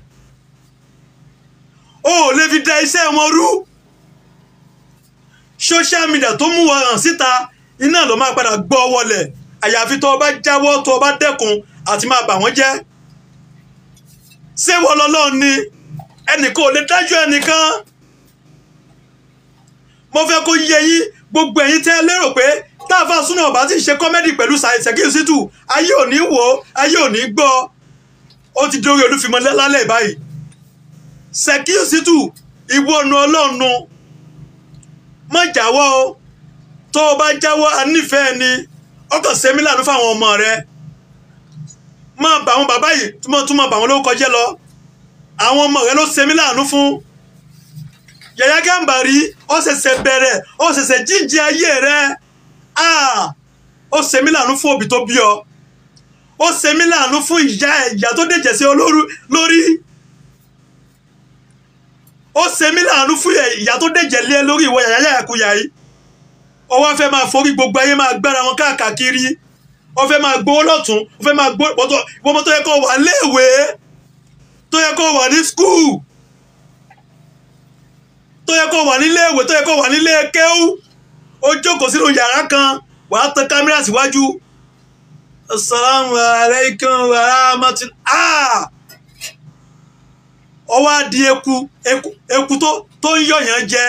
o ò lè fi da iṣẹ́ wọn rú social media tó mú wọn hàn síta iná ló máa padà gbọ́ wọlé àyàfi tó o bá jáwọ́ tó o bá dẹ́kun àti máa bà wọ́n jẹ́ ṣé wọ́n lọ́lọ́run ni ẹnìkan ò lè dájú ẹnìkan mo fẹ́ kó yé yín gbogbo ẹ̀yin tẹ́ lérò pé táàfà súnà ọba ti ṣe kọ́mẹ́dì pẹ̀lú Saheed Shittu ayé ò ní wò ó ayé ò ní gbọ́ ó ti dórí olúfimọ́ lálẹ́ báyìí Saheed Shittu ìwọ nu ọlọ́run má jáwọ́ o tó o bá jáwọ́ anífẹ́ẹ́ ni ọkàn sẹ́mi lànà fáwọn ọmọ rẹ máa bà àwọn bàbá yìí túmọ̀ túmọ̀ bà wọn lórúkọ jẹ́ lọ àwọn ọmọ rẹ ló sẹ́mi lànà fún Yàyà Gàmbàrí ó ṣẹ̀ṣẹ̀ bẹ̀rẹ̀ ó ṣẹ̀ṣẹ̀ jíjí ayé rẹ ó sẹ́mi lànà fún òbí tó bí ọ ó sẹ́mi lànà fún ìyá ìyá tó dẹ̀jẹ̀ sí ọ lórí ó sẹ́mi lànà fún ìyá tó dẹ̀jẹ̀ lé lórí ìwọ Yàyà Yàkuyà yìí ó wá fẹ́ máa forí gbogbo ayé máa gbára wọn káàkiri ó fẹ́ máa gbowó lọ́tún ó fẹ́ máa gbó ìwọ́n tó yẹ kó wà léèwé tó yẹ kó wà ní skul tó yẹ kó wà níléèwé tó yẹ kó wà nílé kéwú ó jókòó sínú yàrá kan wàá tan kámẹ́rà síwájú asalaamu aleykum wa rahmatulah ó wá di eku eku eku tó tó ń yọ̀yàn jẹ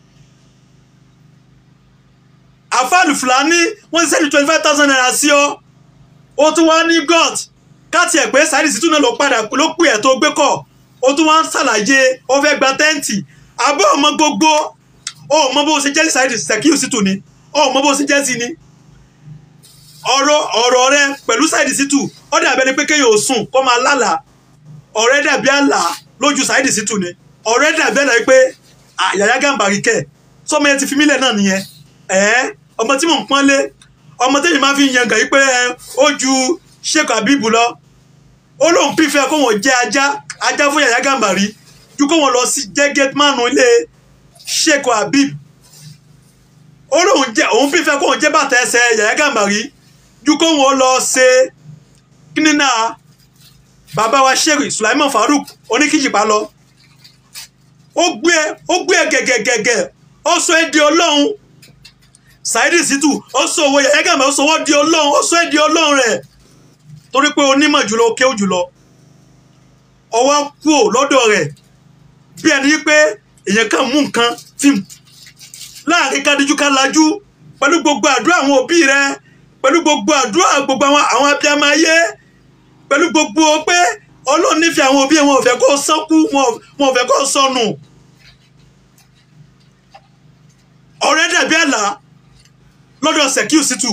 àfáàlù fúlàní wọ́n ti sẹ́ni twenty five thousand naira sí ọ ó tún wá ní god káàtì ẹ̀ pé Saheed Shittu náà ló padà ló pè ẹ̀ tó gbé kọ̀ ó tún wá ń ṣàlàyé ó fẹ́ gba tẹ́ǹtì àbọ̀ ọmọ gbogbo ó mọ bó ṣe jẹ́ Saheed Shittu ni ó mọ bó ṣe jẹ́ sí ni ọ̀rọ̀ ọ̀rọ̀ rẹ pẹ̀lú Saheed Shittu ó dàbí ẹni pé kéèyàn ò sùn kó máa lálàá ọ̀rẹ́ dàbí àlà lójú Saheed Shittu ni ọ̀rẹ́ dàbí àlà pé Yàyà Gàmbàrí kẹ̀ sọmọ yẹn ti fi mílẹ̀ náà nìyẹn ẹ̀ẹ́ ọmọ tí mò ń pọ́nlé ọmọ tẹ́yìn máa fi ń yangàn yìí pé ó ju Sheikh Habib lọ ó lóun pífẹ́ kó wọ́n jẹ́ ajá ajá fún Yàyà Gàmbàrí ju kó wọ́n lọ sí jẹ́ gẹ́tìmánù ilé Sheikh Habib ó lóun jẹ́ òun pífẹ́ kó wọ́n jẹ́ bàtà ẹsẹ̀ Yàyà Gàmbàrí ju kó wọ́n lọ ṣe kínínà bàbá wa Sheikh Sulaiman Farouk oníkìjìpá lọ ó gbé ó gbé gẹ̀gẹ̀gẹ̀gẹ̀ ó sọ ẹ́ di ọlọ́run Saheed Shittu ó sọ owó Yàyà Gàmbàrí ó sọ wọ́n di ọlọ́run ó sọ ẹ́ di ọlọ́run rẹ̀ torí pé onímọ̀ jùlọ ó kéwù jùlọ ọwọ́ kú ò lọ́dọ̀ rẹ̀ bí ẹni pé èèyàn kan mú nǹkan fíìmù láàrin kádíjú ká lajú pẹ̀lú gbogbo àdúrà àwọn òbí rẹ pẹ̀lú gbogbo àdúrà gbogbo àwọn àwọn abiyamọ ayé pẹ̀lú gbogbo pé Ọlọ́run nífẹ̀ẹ́ àwọn òbí wọn ò fẹ́ kó sọ́kú wọn ò fẹ́ kó sọnù ọ̀rẹ́ dàbí àlá lọ́dọ̀ Saheed Shittu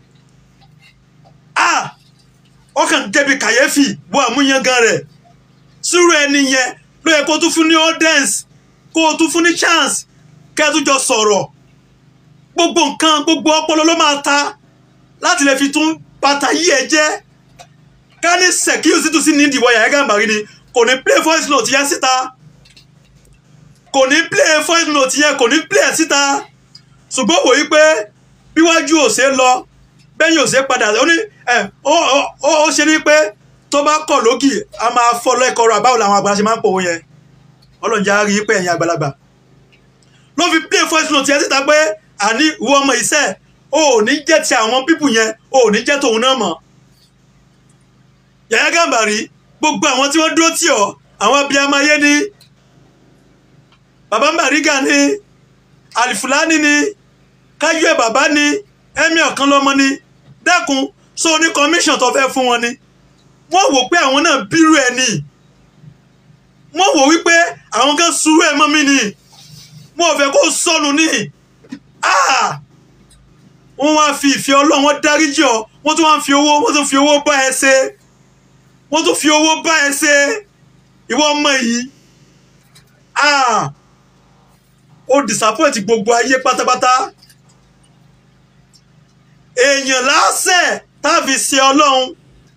ah ọkàn débi kàyéfì bó àmúyangan rẹ̀ sùúrù ẹni yẹn ló yẹ kó tún fún ní audience kó o tún fún ní chance kẹ́ ẹ tún jọ sọ̀rọ̀ gbogbo nǹkan gbogbo ọpọlọ ló máa ta láti lè fi tún bàtà yí ẹ jẹ́ ká ní Saheed Shittu sí ní ìdìbò Yàyà Gàmbàrí ni kò ní play voice note yẹn síta kò ní play voice note yẹn kò ní play ẹ̀ síta ṣùgbọ́n wò yí pé bíwájú ò ṣe lọ bẹ́yìn ò ṣe padà ó ní ẹ̀ ó ó ó ṣe ní pé tó bá kọ̀ lókì a máa fọ́ lẹ́kọ̀ọ́rọ̀ àbáwò làwọn àgbàlagbà ṣe máa ń pòwó yẹn ọlọ́njà rí pé ẹ̀yin àgbàlagbà ló fi play voice note yẹn síta pé àní ìwọ ọmọ iṣẹ́ o ò ní jẹ́ ti àwọn pípù yẹn o ò ní jẹ́ tòun náà mọ̀ Yàyà Gàmbàrí gbogbo àwọn tí wọ́n dúró tì ọ́ àwọn abiyamọ ayé ni bàbá Bàrígà ni Àlìfùlání ni Káyọ̀ bàbá ni ẹ̀mí ọ̀kan lọ́mọ ni dákun sọ ní commission tó fẹ́ fún wọn ni wọ́n wò pé àwọn náà bírú ẹ̀ ni wọ́n wò wípé àwọn kan sùúrù ẹ̀ mọ́ mi ni mo ò fẹ́ kó sọnù ní ah wọ́n wá fi ìfẹ́ ọlọ́run wọ́n dáríjì ọ́ wọ́n tún wá fi owó wọ́n tún fi owó bá ẹ ṣe wọ́n tún fi owó bá ẹ ṣe ìwọ ọmọ yìí ah ó disappoint gbogbo ayé pátápátá èèyàn lásẹ̀ tá a fi ṣe ọlọ́run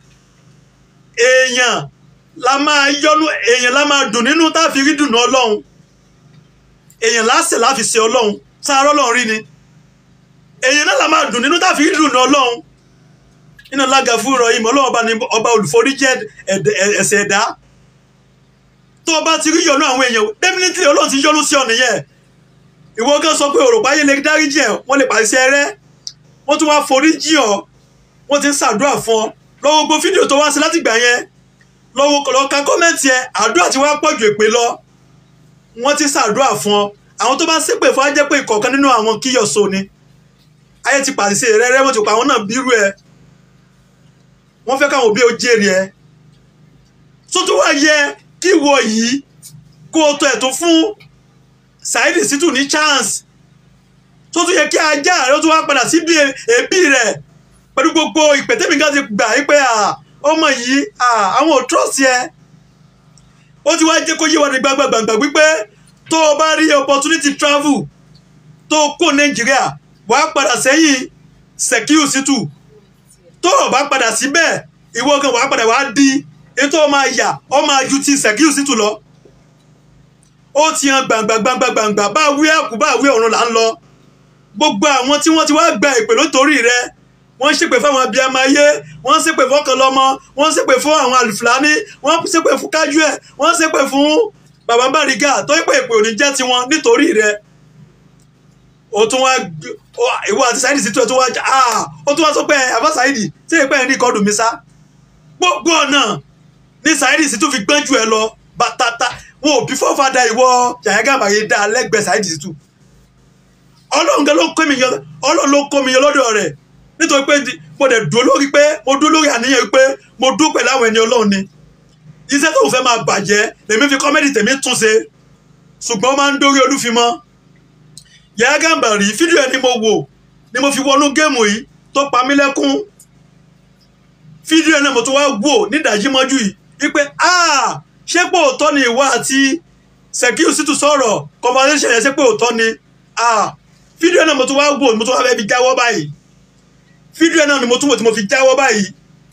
èèyàn la máa yọnu èèyàn la máa dùn nínú tá a fi rí dùnú ọlọ́run èèyàn lásẹ̀ la fi ṣe ọlọ́run sáárọ̀ ọlọ́run rí ni èèyàn náà la máa dùn nínú tá a fi rí dùnú ọlọ́run iná lága fún ìrọ̀ ìmọ̀ ọlọ́run ọba ni ọba olùforíjẹ́ ẹ̀ṣẹ̀ ẹ̀dá tó o bá ti rí yọnu àwọn èèyàn definitely ọlọ́run ti yọnu sí ọ nìyẹn ìwọ gan sọ pé òròpá yé lè dáríjì ẹ wọ́n lè pàṣẹ rẹ wọ́n tún wá foríjì ọ wọ́n ti ń ṣàdúrà fún ọ lọ́wọ́ gbogbo fídíò tó wá sí láti gbà yẹn lọ́wọ́ lọ́ọ́ ka kọ́mẹ́ǹtì ẹ àdúrà tí wọ́n á pọ̀jù èpè lọ wọ́n ti ṣàdúrà fún ọ àwọn tó bá ṣépè fún á jẹ́ pé ìkọ̀ọ̀kan nínú àwọn kíyọ̀sọ ni ayé ti pàṣẹ rẹ́rẹ́ wọ́n ti pa àwọn náà bírú ẹ wọ́n fẹ́ káwọn òbí ó jèrè ẹ tó tó wá yẹ kí ìwọ yìí kó o tọ ẹ̀tún fún Saheed Shittu ní chance tó tún yẹ kí ajá rẹ ó tún wá padà síbi ẹbí rẹ pẹ̀lú gbogbo ìpètèmí ká ti gbà yí pé ọmọ yìí àwọn ò trust yẹ ó ti wá jẹ́ kó yé wa ní gbàgbàgbàgbà wípé tó o bá rí opportunity travel tó o kó Nàìjíríà wàá padà sẹ́yìn Sekiu Shittu tó o bá padà síbẹ̀ ìwọ gan wàá padà wàá di ètò ọmọ àyà ọmọ àjù ti Sekiu Shittu lọ ó ti hàn gbàngbàngbàngbàngbà bá wí àkú bá wí ọ̀run là ń lọ gbogbo àwọn tí wọ́n ti wá gba ìpè lótorí rẹ wọ́n ń ṣépè fáwọn abiyamọ ayé wọ́n ń ṣépè fọ́kànlọ́mọ wọ́n ń ṣépè fún àwọn àlùfáàní wọ́n ń ṣépè fún kájú ẹ̀ wọ́n ń ṣépè fún bàbá Bàrígà tó ń pè ìpè òní jẹ́ tiwọn nítorí rẹ ó tún wá ìwọ àti Saheed Shittu ẹ̀ tún wá ó tún wá sọ pé àbá Saheed tí èèpẹ̀ ẹ̀ ní ìkọdù mi sá gbogbo ọ̀nà ní Saheed Shittu fi gbọ́njú ẹ lọ bàtàtà wọn ò bí fọ́fadà ìwọ Yàyà Gàmbàrí dá lẹ́gbẹ̀ẹ́ Saheed Shittu ọlọ́run gan ló kó mi yọ ọlọ́run ló kó mi yọ lọ́dọ̀ rẹ̀ nítorí pé mo dẹ̀ dúró lórí pé mo dúró lórí àníyàn pé mo dúró pẹ̀lú àwọn ẹni ọlọ́run ni iṣẹ́ tó fẹ́ máa bàjẹ́ lèmi fi kọ́mẹ́dì tèmi tún ṣe ṣùgbọ́n ó máa ń dórí olúfimọ́ Yàyà Gàmbàrí fídíò ẹ̀ ni mo wò ni mo fi wọnú géèmù yìí tó pa mí lẹ́kún fídíò ẹ̀ náà mo tún wá wò nídàájí mọ́jú yìí wípé ah ṣé pé òótọ́ ni ìwọ àti Sekiu Shittu sọ̀rọ̀ conversation yẹn ṣé pé òótọ́ ni ah fídíò náà mo tún wá wò mo tún wá fẹ́ fi jáwọ́ báyìí fídíò náà ni mo tún wò tí mo fi jáwọ́ báyìí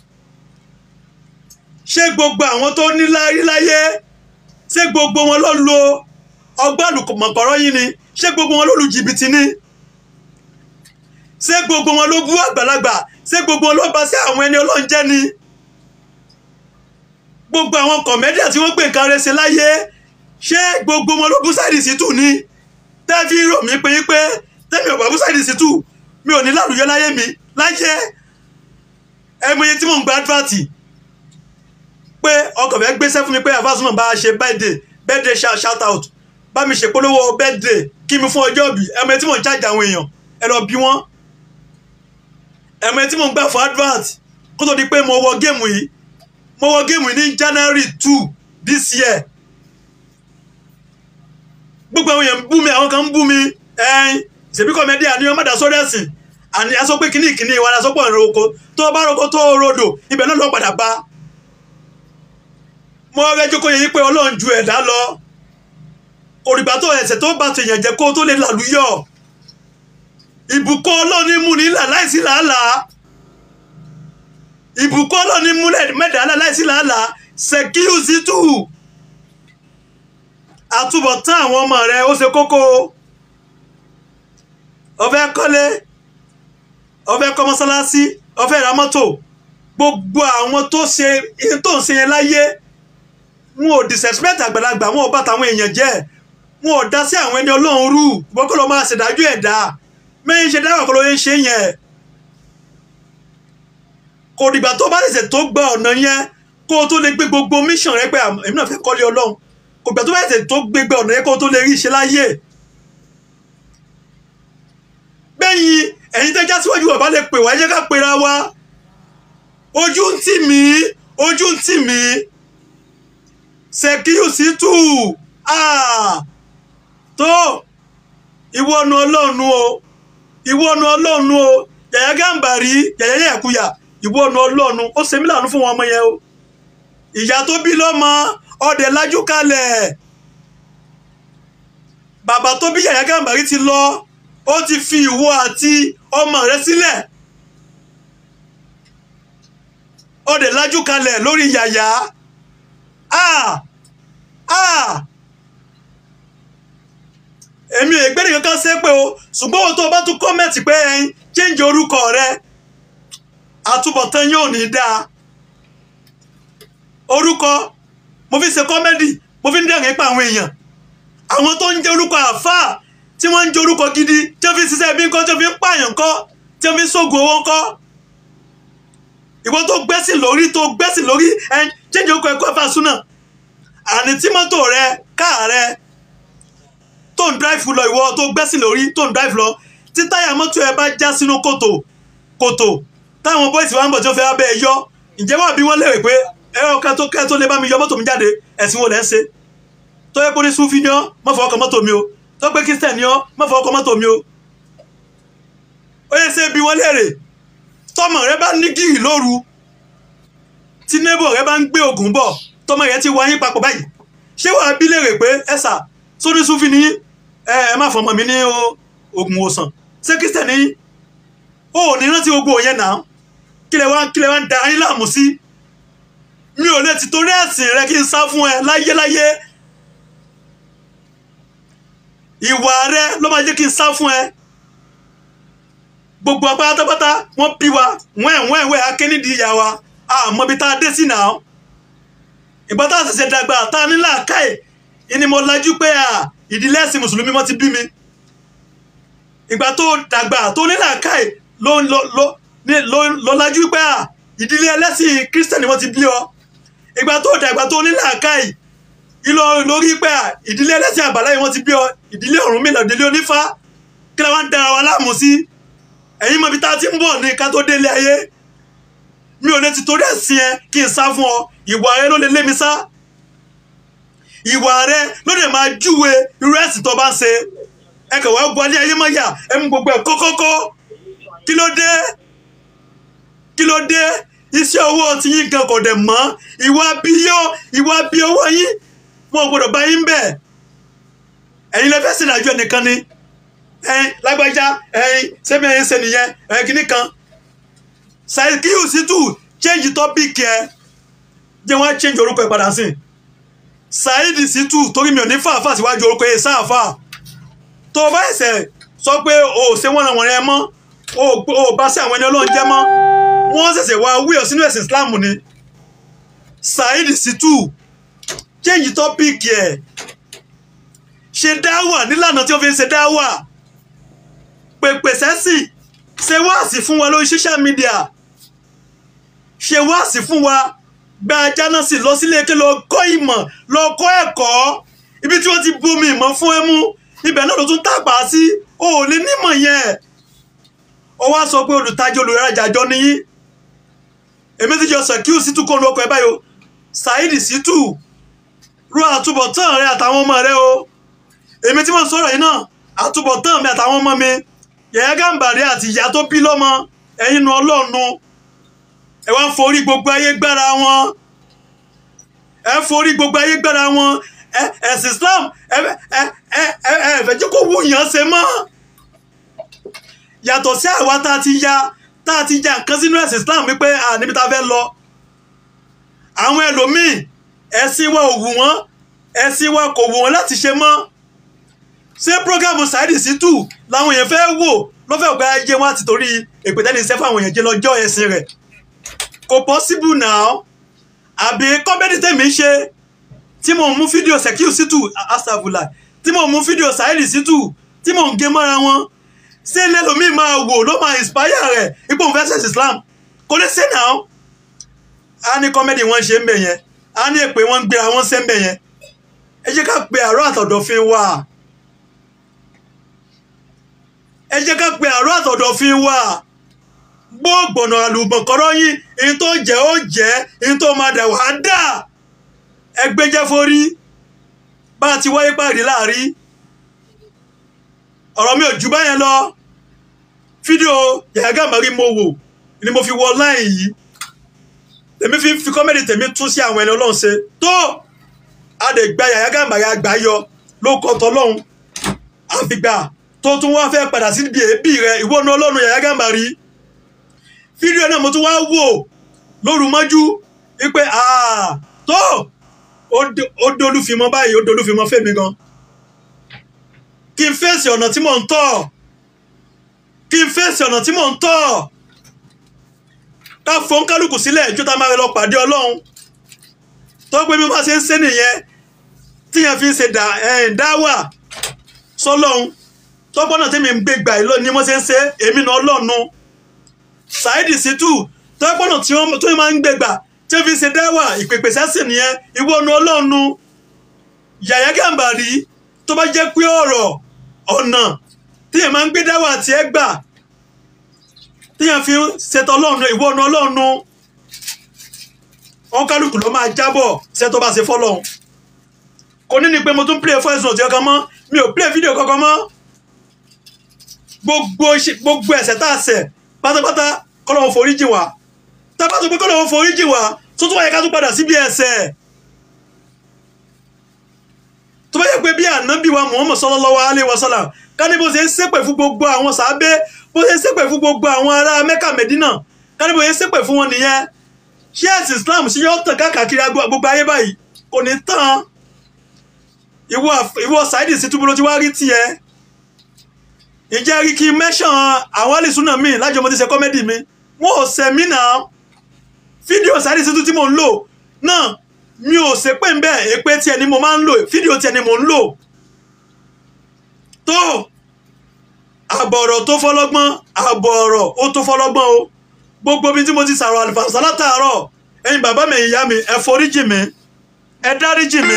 ṣé gbogbo àwọn tó ní láyé ṣé gbogbo wọn ló lo ọgbọ́n àlùmọ̀kọ́rọ́ yìí ni ṣé gbogbo wọn ló lu jìbìtì ni ṣé gbogbo wọn ló bú àgbàlagbà ṣé gbogbo wọn ló bá sí àwọn ẹni ọlọ́njẹ́ ni gbogbo àwọn kọ̀mẹ́díà tí wọ́n gbé nǹkan rẹ̀ ṣe láyé ṣé gbogbo wọn ló bú Saheed Shittu ni tẹ́fí rò mí pé pé tẹ́mi ò bá bú Saheed Shittu mi ò ní lálùyọ láyé mi láyé ẹmọye tí mò ń gba advert pé ọkọ̀ fẹ́ gbéṣẹ́ fún mi pé àfàsùnmọ̀ bá a ṣe birthday birthday shout out bá mi ṣèpolówó birthday kí mi fún ọjọ́ ìbí ẹmọye tí mò ń charge àwọn èèyàn ẹ lọ bí wọ́n ẹmọye tí mò ń gbà fún advert kó tó di pé mo wọ géèmù yìí mo wọ géèmù yìí ní January two this year gbogbo àwọn èèyàn ń bú mi àwọn kan ń bú mi ẹyin ṣèbí kọ́mẹ́dì àní ọmọ dà sórí ẹ̀sìn àní aṣọ pé kíní ìkíní ìwà aṣọ pọ̀ ìroko tó bá roko tó rodò ibẹ̀ náà lọ padà bá mo rẹ jókòó yẹn pé ọlọ́run ju ẹ̀dá lọ òrìgbà tó ẹ̀ṣẹ̀ tó bá tèèyàn jẹ́ kó tó lè làlúyọ̀ ìbùkún ọlọ́run ní mú nílà láìsí làálàá ìbùkún ọlọ́run ní mú mẹ́dàálà láìsí làálàá Sekiu Shittu àtúbọ̀tán àwọn ọmọ rẹ ó ṣe kókó o ó fẹ́ kọ́lé ó fẹ́ kọ́ mọ́sálásí ó fẹ́ ra mọ́tò gbogbo àwọn tó ṣe ihun tó ń ṣe yẹn láyé wọn ò disrespect àgbàlagbà wọn ò bá tàwọn èèyàn jẹ́ wọn ò dá sí àwọn ẹni ọlọ́run rú wọ́n kọ́ ló máa ṣèdájọ́ ẹ̀dá mẹ́yìn ṣe dáwọ̀ kọ́ ló ń ṣe yẹn kò dìgbà tó bá ṣẹ̀ṣẹ̀ tó gba ọ̀nà yẹn kó o tó lè gbé gbogbo mission rẹ pé à, èmi náà fẹ́ kọ́lé ọlọ́run kò dìgbà tó bá ṣẹ̀ṣẹ̀ tó gbé gba ọ̀nà yẹn kó o tó lè rí iṣẹ́ láyé gbẹ̀yìn ẹ̀yin tẹ́já síwájú bàbá lè pè wá ẹ jẹ́ ká pera wa ojú ń tì mí ojú ń tì mí ṣèkíyù sí tù tó ìwọ́nu ọlọ́run o ìwọ́nu ọlọ́run o yàyà gàǹbàrí yàyà yàkuyà ìwọ́nu ọlọ́run ó ṣe mí láàánú fún wọn ọmọ yẹn o ìyá tó bí lọ́mọ ọdẹ lájú kalẹ̀ bàbá tó bí yàyà gàǹbàrí ti lọ ó ti fi ìwọ àti ọmọ rẹ sílẹ̀ ọdẹ lájú kalẹ̀ lórí yàyà ah ah èmi ò gbé nìkan kan ṣe pé o ṣùgbọ́n ohun tó o bá tún kọ́mẹ̀tì pé ẹyin change orúkọ rẹ àtúbọ̀tán yóò ní dáa orúkọ mo fi ṣe kọ́mẹ́dì mo fi ń dẹ̀rìn pa àwọn èèyàn àwọn tó ń jẹ́ orúkọ àáfàá tí wọ́n ń jẹ́ orúkọ gidi tí wọ́n fi ń ṣiṣẹ́ bí nǹkan tí wọ́n fi ń pààyàn kọ́ tí wọ́n fi ń ṣògùn owó kọ́ ìwọ tó gbẹ́sìn lórí tó gbẹ́sìn lórí ẹ change orúkọ ẹ̀kọ́ fàṣúnà àní tí mọ́tò rẹ káà rẹ tó ń drive lọ ìwọ tó gbẹ́sìn lórí tó ń drive lọ tí táyà mọ́tò ẹ bá já sínú kòtò kòtò táwọn bọ́ìsì wa ń bọ̀ tí ó fẹ́ abẹ́ ẹ yọ ǹjẹ́ wà bí wọ́n lérè pé ẹ̀rọ ká tó kẹ́ tó lè bá mi yọ mọ́tò mi jáde ẹ̀sìn wo lẹ́ ń ṣe tó yẹ kó ní sufi ni ọ́ má fọwọ́ kan mọ́tò mi o tó pé kristian ni ọ́ má fọwọ́ kan mọ́tò mi o ó yẹ ṣe bí wọ́n lérè tọmọ rẹ bá ní gírì lóru tí neighbor rẹ bá ń gbé oògùn bọ̀ tọmọ rẹ ti wáyé papọ̀ báyìí ṣé wàá bí lérè pé ẹ̀sà sóní sufi ni ẹ ẹ má fọmọ mi ní oògùn òsàn ṣé kristian ni ó ní rántí gbogbo yẹn náà kí lẹ wá kí lẹ wá ń da ayé láàmú sí mi ò lè ti torí ẹ̀sìn rẹ kí n sá fún ẹ láyéláyé ìwà rẹ ló máa jẹ́ kí n sá fún ẹ gbogbo apátápátá wọ́n bí wa wẹ́ẹ̀ wẹ́ẹ̀ wẹ́ẹ̀ akénídìí ìyá wa àmọ́ ibi tá a dé sí náà ìgbà tá a ṣẹ̀ṣẹ̀ dàgbà tá a ní làákàyè ìní mo lajú pé à ìdílé ẹ̀sìn mùsùlùmí wọ́n ti bí mi ìgbà tó dàgbà tó ní làákàyè ló ló ló ní ló ló lajú pé à ìdílé ẹlẹ́sìn kírísítẹ̀nì wọ́n ti bí ọ ìgbà tó dàgbà tó ní làákàyè ìlọ lórí pé à ìdílé ẹlẹ́sìn àbáláyé wọ́n ti bí ọ ìdílé Ọ̀rúnmìlà ìdílé onífá kí la wá ń dára wa láàmú sí ẹ̀yin mọ̀ ibi tá a ti ń bọ̀ ní ká tó délé ayé mi ò lè ti torí ẹ̀sìn ẹ kí n sá fún ọ ìwà rẹ ló lè lé mi sá ìwà rẹ ló lè máa júwe irú ẹ̀sìn tó bá ń ṣe ẹ kàn wá gbọ́ alẹ́ ayé mọ́ yà ẹ mú gbogbo ẹ̀ kọ́kọ́kọ́ kí ló dé kí ló dé iṣẹ́ owó tí yín kan kò dẹ̀ mọ́ ìwà bíyọ́ ìwà bí owó yín wọn ò gbọdọ̀ bá yín bẹ̀ ẹ̀yin lè fẹ́ sìnàjò ẹnìkan ni ẹ̀yin lágbájá ẹ̀yin sẹ́mi ẹ̀yin ṣe nìyẹn ẹ̀yin kìíní kan ṣàìkíyù sí tù change topic ẹ jẹ́ wọ́n á change orúkọ ẹ̀ padà sí ṣàìdì sí tù torí mi ò ní fàáfà síwájú orúkọ ẹ̀ sáàfà tó o bá ẹsẹ̀ sọ pé o ò ṣe wọ́n ràn wọ́n rẹ mọ́ o ò bá sí àwọn ẹni ọlọ́run jẹ́ mọ́ wọ́n ṣẹ̀ṣẹ̀ wá wíọ̀ sínú ẹ̀sìn Islam ni ṣàìdì sí tù change topic ẹ̀ ṣe dáwà nílànà tí ó fi ń ṣe dáwà pèpè sẹ́sì ṣe wáàsí fún wa lórí social media ṣe wáàsí fún wa gba jánásì lọ sílé eke lọ kọ́ ìmọ̀ lọ kọ́ ẹ̀kọ́ ibi tí wọ́n ti bomi ìmọ̀ fún ẹ mú ibẹ̀ náà ló tún tàpá sí o ò lè nímọ̀ yẹn ó wá sọ pé olùtajà olùrajà jọ nìyí èmi ti jọ sàkíù sítú kó lu ọkọ̀ ẹ báyìí o Saheed Shittu ro àtúbọ̀tán rẹ àtàwọn ọmọ rẹ o èmi tí mo sọ̀rọ̀ yìí náà àtúbọ̀tán mi àtàwọn ọmọ mi Yàyà Gàmbàrí àti ìyá tó bí lọ́mọ ẹ̀yin nu ọlọ́ọ̀nu ẹ wá ń forí gbogbo ayé gbára wọn ẹ forí gbogbo ayé gbára wọn ẹ ẹ̀sìn Islam ẹ ẹ ẹ ẹ ẹ fẹ́ jẹ́ kó wù yàn ṣe mọ́ yàtọ̀ sí àwa tá a ti ya tá a ti ya nǹkan sínú ẹ̀sìn Islam wípé à níbi tá a fẹ́ lọ àwọn ẹlòmíì ẹ̀sìn wa ò wù wọ́n ẹ̀sìn wa kò wù wọ́n láti ṣe mọ́ ṣé prógámù Saheed Shittu làwọn èèyàn fẹ́ wò lọ́fẹ̀ẹ́ ọ̀gá ajé wọn àti torí èpètẹ́ni iṣẹ́ fún àwọn èèyàn jẹ́ lọ́jọ́ ẹ̀sìn rẹ̀ kò possible now àbí kọ́mẹ́dì tèmi ṣe tí mò ń mú fídíò Sekiu Shittu asàbùlà tí mò ń mú fídíò Saheed Shittu tí mò ń gé mọ́ra wọn ṣé lẹ́lòmíì máa wò ló máa inspire rẹ̀ ipò òun fẹ́ ṣẹ̀ṣẹ̀ Islam kò lè ṣe now a ní kọ́mẹ́dì wọn ṣe ń bẹ̀ yẹn a ní èpè wọn ń gbéra wọn ṣe ń bẹ̀ yẹn ẹ jẹ́ ká pe àárọ̀ àtọ̀dọ̀fin wa ẹ jẹ́ ká pe àárọ̀ àtọ̀dọ̀fin wa gbọ́gbọ̀nà àlùbọ̀kọ́rọ́ yín ihun tó jẹ́ ó jẹ́ ihun tó máa dà wá dà ẹgbẹ́ jẹ́ forí bá a ti wáyé pàdé láàrí ọ̀rọ̀ mi ò jù báyẹn lọ fídíò Yahya Gambari mo wò ni mo fi wọ láì yìí tèmi fi fi kọ́mẹ́dì tèmi tún sí àwọn ẹni ọlọ́run ṣe tó a lè gba Yahya Gambari àgbà yọ ló kọ́ tọ́lọ́run àfìgbà tó tún wá fẹ́ padà sí ibi èébì rẹ ìwọ́nu ọlọ́run Yahya Gambari fídíò náà mo tún wá wò lóru mọ́jú wípé tó ó dolúfimọ́ báyìí ó dolúfimọ́ fèmí gan kí n fèsì ọ̀nà tí mò ń tọ̀ kí n fèsì ọ̀nà tí mò ń tọ̀ ká fọ́n kálukú sílẹ̀ ju tá a máa lọ pàdé ọlọ́run tó pé bí wọ́n ṣe ń ṣe nìyẹn tíyẹn fi ń ṣe dáwà sọlọ́run tọ́gbọ́nà tí mi ń gbé gbà ìlọ ni wọ́n ṣe ń ṣe èmi náà ọlọ́run Saheed Shittu tọ́gbọ́nà tí wọ́n tó máa ń gbé gbà tí wọ́n fi ń ṣe dáwà ìpèpè sẹ́sìn nìyẹn ìwọ nu ọlọ́run Yahya Gambari tó bá jẹ́ pé ọ̀rọ̀ ọ̀nà tíyẹn máa ń gbé dáwà tiẹ̀ gbà tíyẹn fi ń ṣètò ọlọ́run ìwọ nu ọlọ́run wọn kálukú ló máa jábọ̀ ṣe tó bá ṣe fọ́lọ́run kò ní ni pé mo tún play voice note kankan mọ́ mi ò play video kankan mọ́ gbogbo gbogbo ẹ̀ṣẹ̀ tá a ṣẹ̀ pátápátá kọ́lọ́wọ́ forí jì wá tábà tó pé kọ́lọ́wọ́ forí jì wá tó tún wáyé ká tún padà síbi ẹ̀ṣẹ̀ tó bá yẹ pé bí ànábì wa Muhammad sallallahu alaihi wasallam ká ní bó ṣe ń ṣépè fún gbogbo àwọn sàábé bó ṣe ń ṣépè fún gbogbo àwọn ará Mẹ́kà Mẹ́dínà ká ní bó ṣe ń ṣépè fún wọn nìyẹn ṣé ẹ̀sìn Islam ṣe yọ tàn káàkiri gbogbo ayé báyìí kò ní tán ìwọ Saheed Shittu bó ló ti wá rí tiẹ̀ ìjẹ́ rí kí mẹ́sàn àwọn àlìsúnà mi lájọ mo ti ṣe kọ́mẹ́dì mi wọn ò ṣẹ̀ mí náà fídíò Saheed Shittu tí mo ń lò náà mi ò ṣe pé ń bẹ́ẹ̀ èpè tiẹ̀ ni mo máa ń lò fídíò tiẹ̀ ni mo ń lò tó àbọ̀rọ̀ tó fọlọ́gbọ́n àbọ̀rọ̀ ó tó fọlọ́gbọ́n o gbogbo bí tí mo ti sàrọ̀ àlùfàṣà látàárọ̀ ẹ̀yin bàbá mi ìyá mi ẹ foríjì mi ẹ dáríjì mi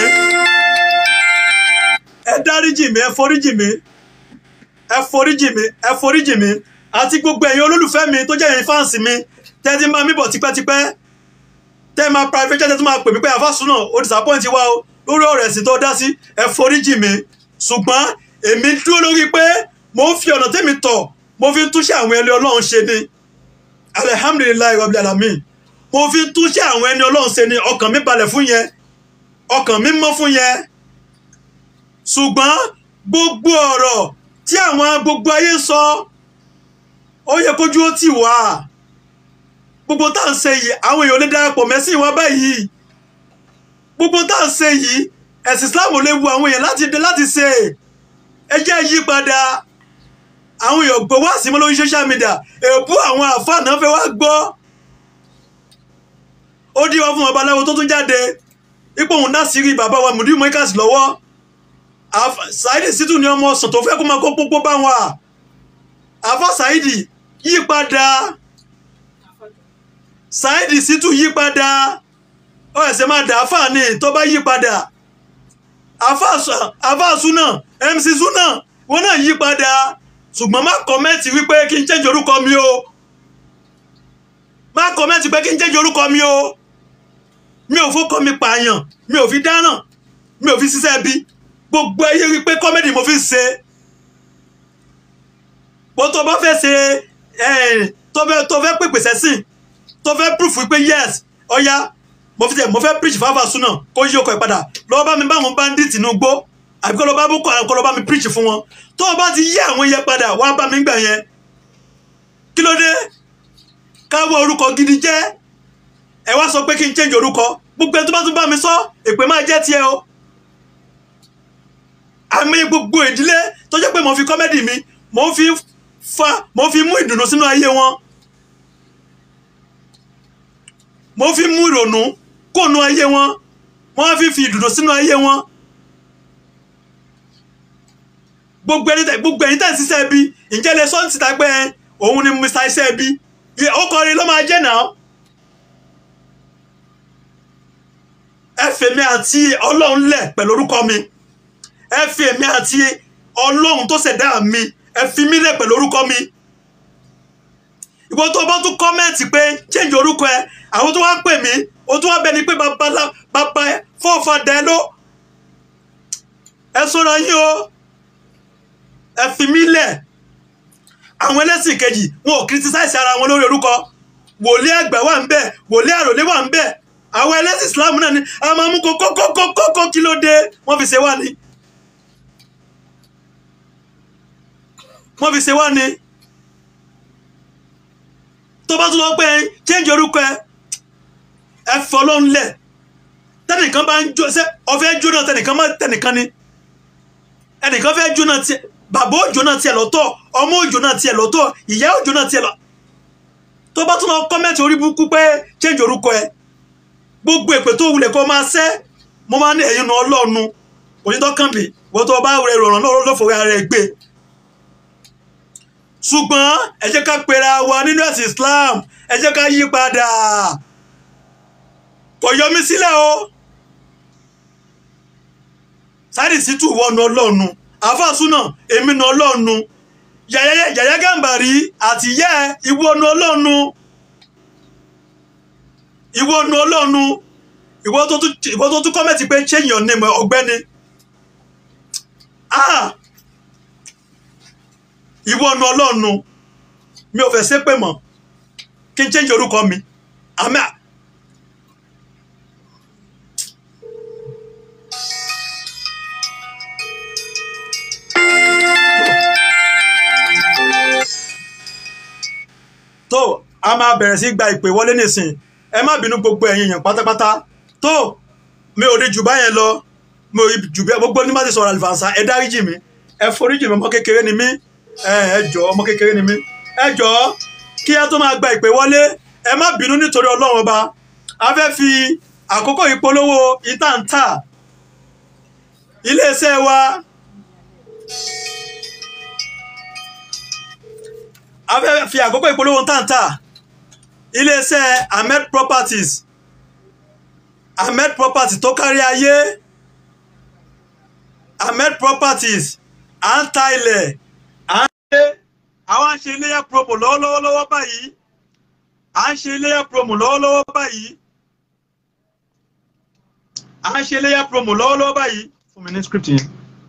ẹ dáríjì mi ẹ foríjì mi ẹ foríjì mi ẹ foríjì mi àti gbogbo ẹ̀yin olólùfẹ́ mi tó jẹ́ ẹ̀yin fáǹsì mi tẹ́tí máa mí bọ̀ tipẹ́tipẹ́ tẹ́ máa private chat tẹ́ tó máa pè mí pé àfàsùn náà ó disappoint wa o lórí ọ̀rọ̀ ẹ̀sìn tó dá sí ẹ foríjì mi ṣùgbọ́n èmi dúró lórí pé mo ń fi ọ̀nà tẹ́mi tọ̀ mo fi ń túnṣe àwọn ẹni ọlọ́run ṣe ni alihamdulilayi rabbil alamin mo fi ń túnṣe àwọn ẹni ọlọ́run ṣe ni ọkàn mi balẹ̀ fún yẹn ọkàn mi mọ́ fún yẹn ṣùgbọ́n gbogbo ọ̀rọ̀ tí àwọn gbogbo ayé sọ ó yẹ kójú ó tì wá gbogbo tá à ń ṣe yìí àwọn èèyàn lè darapọ̀ mẹ́sìn wa báyìí gbogbo tá à ń ṣe yìí ẹ̀sìn Islam ò lè wu àwọn èèyàn láti dé láti ṣe ẹ jẹ́ yí padà àwọn èèyàn gbọ́ wá sí mọ́ lórí social media èèbú àwọn àfáà náà fẹ́ wá gbọ́ ó dí wọn fún babaláwo tó tún jáde ipò òun náà sì rí bàbá wa mùdí mọ́íkàsì lọ́wọ́ Saheed Shittu ni ọmọ ọsàn tó fẹ́ kó máa kó pópó bá wọn àfọ Saheed yí padà Saheed Shittu yí padà ó ẹsẹ̀ máa dà áfà ni tó bá yí padà àfà Sunna MC Sunna wọn náà yí padà ṣùgbọ́n má kọ́mẹ́ǹtì wípé kí n change orúkọ mi o má kọ́mẹ́ǹtì pé kí n change orúkọ mi o mi ò fọkọ mi pààyàn mi ò fi dáràn mi ò fi ṣiṣẹ́ bí gbogbo ayé rí pé kọ́mẹ́dì mo fi ń ṣe bó tó bá fẹ́ ṣe tó fẹ́ tó fẹ́ pèpè sẹ́sìn tó fẹ́ proof wípé yes ọ̀ya mo fi tẹ̀ mo fẹ́ preach fáfà súnà kó yí ọkọ̀ ẹ̀ padà lọ́wọ́ bá mi bá àwọn bandit inú gbó àbí kọ́ lọ́ bá bó kọ́ lọ́ bá mi preach fún wọn tó o bá ti yí àwọn yẹn padà wá bá mi gbà yẹn kí ló dé káwọ́ orúkọ gidi jẹ́ ẹ wá sọ pé kí n change orúkọ gbogbo ẹ tó bá tún bá mi sọ èpè máa jẹ́ tiẹ̀ o àmì gbogbo ìdílé tó jẹ́ pé mo fi kọ́mẹ́dì mi mo fi fa mo fi mú ìdùnnú sínú ayé wọn mo fi mú ìrònú kóònù ayé wọn wọ́n fi fi ìdùnnú sínú ayé wọn gbogbo ẹni tẹ gbogbo ẹni tẹ ń ṣiṣẹ́ bí ǹjẹ́ lè sọ́ọ́ ti ta pé òun ni mr iṣẹ́ bí ó kọrin ló máa jẹ́ náà ẹ fèmí àti ọlọ́run lẹ̀ pẹ̀lú orúkọ mi ẹ fèmí àti ọlọ́run tó ṣẹ̀dá mi ẹ fi mí lẹ̀ pẹ̀lú orúkọ mi ìwọ tó bá tún kọ́mẹ́ǹtì pé change orúkọ ẹ àwọn tó wá pè mí ó tún wá bẹni pé bàbá bàbá ẹ fọ́ọ̀fà dẹ ló ẹ sọ̀rọ̀ yín o ẹ fi mí lẹ̀ àwọn ẹlẹ́sìn kejì wọn ò criticize ara wọn lórí orúkọ wòlíì àgbà wà ń bẹ̀ wòlíì àròlé wà ń bẹ̀ àwọn ẹlẹ́sìn Islam náà ni a máa mú kókókókókó kí ló dé wọ́n fi ṣe wá ni wọ́n fi ṣe wá ni tó bá tún lọ pé change orúkọ ẹ ẹ fọlọ́ ńlẹ̀ tẹnìkan bá ń jó ṣe ọfẹ́ jóná tẹnìkan má tẹnìkan ni ẹnìkan fẹ́ jóná tiẹ̀ bàbá òjò náà tiẹ̀ lọ́tọ̀ ọmọ òjò náà tiẹ̀ lọ́tọ̀ ìyá òjò náà tiẹ̀ lọ tó bá tún lọ kọ́mẹ́ǹtì orí burúkú pé change orúkọ ẹ gbogbo èpè tó wulẹ̀ kó máa ṣẹ́ mo máa ní ẹ̀yin nu ọlọ́ọ̀nu onítọ́kàn mi wọ́n tó bá rẹ̀ rọ̀rùn lọ́wọ́ lọ́fọ̀ọ́ ara rẹ̀ gbé ṣùgbọ́n ẹ jẹ́ ká pera wa nínú ẹ̀sìn Islam ẹ jẹ́ ká yí padà kò yọ mí sílẹ̀ o sáàdì sítú wọnú ọlọ́ọ̀nu àfàsúnà èmi nu ọlọ́ọ̀nu yàyà gàmbàrí àti yẹ ìwọ́nu ọlọ́ọ̀nu ìwọ́nu ọlọ́ọ̀nu ìwọ́ tó tún kọ́mẹ̀tì pé change your name ọ̀gbẹ́ni ah ìwọ́nu ọlọ́ọ̀nu mi ò fẹ́ ṣépè mọ́ kí n change orúkọ mi àmì tó a máa bẹ̀rẹ̀ sí gba ìpè wọlé nísìn ẹ má bínú gbogbo ẹ̀yin èèyàn pátápátá tó mi ò rí jù báyẹn lọ mi ò rí jù bẹ́ẹ̀ gbogbo ní má ti sọ̀rọ̀ àlùfànṣá ẹ dáríjì mi ẹ foríjì mi ọmọ kékeré ni mí ẹ ẹ jọ ọmọ kékeré ni mí ẹ jọ kí ẹ tó máa gba ìpè wọlé ẹ má bínú nítorí ọlọ́run ọba a fẹ́ fi àkókò ìpolówó ìtàǹtà iléeṣẹ́ wa a fẹ́ fi àkókò ìpolówó ìtàǹtà iléeṣẹ́ ahmed properties ahmed properties tó kárí ayé ahmed properties à ń ta ilẹ̀ à ń ṣe àwọn à ń ṣe iléyà promo lọ́wọ́lọ́wọ́ báyìí à ń ṣe iléyà promo lọ́wọ́lọ́wọ́ báyìí à ń ṣe iléyà promo lọ́wọ́lọ́wọ́ báyìí fún mi ní script yẹn.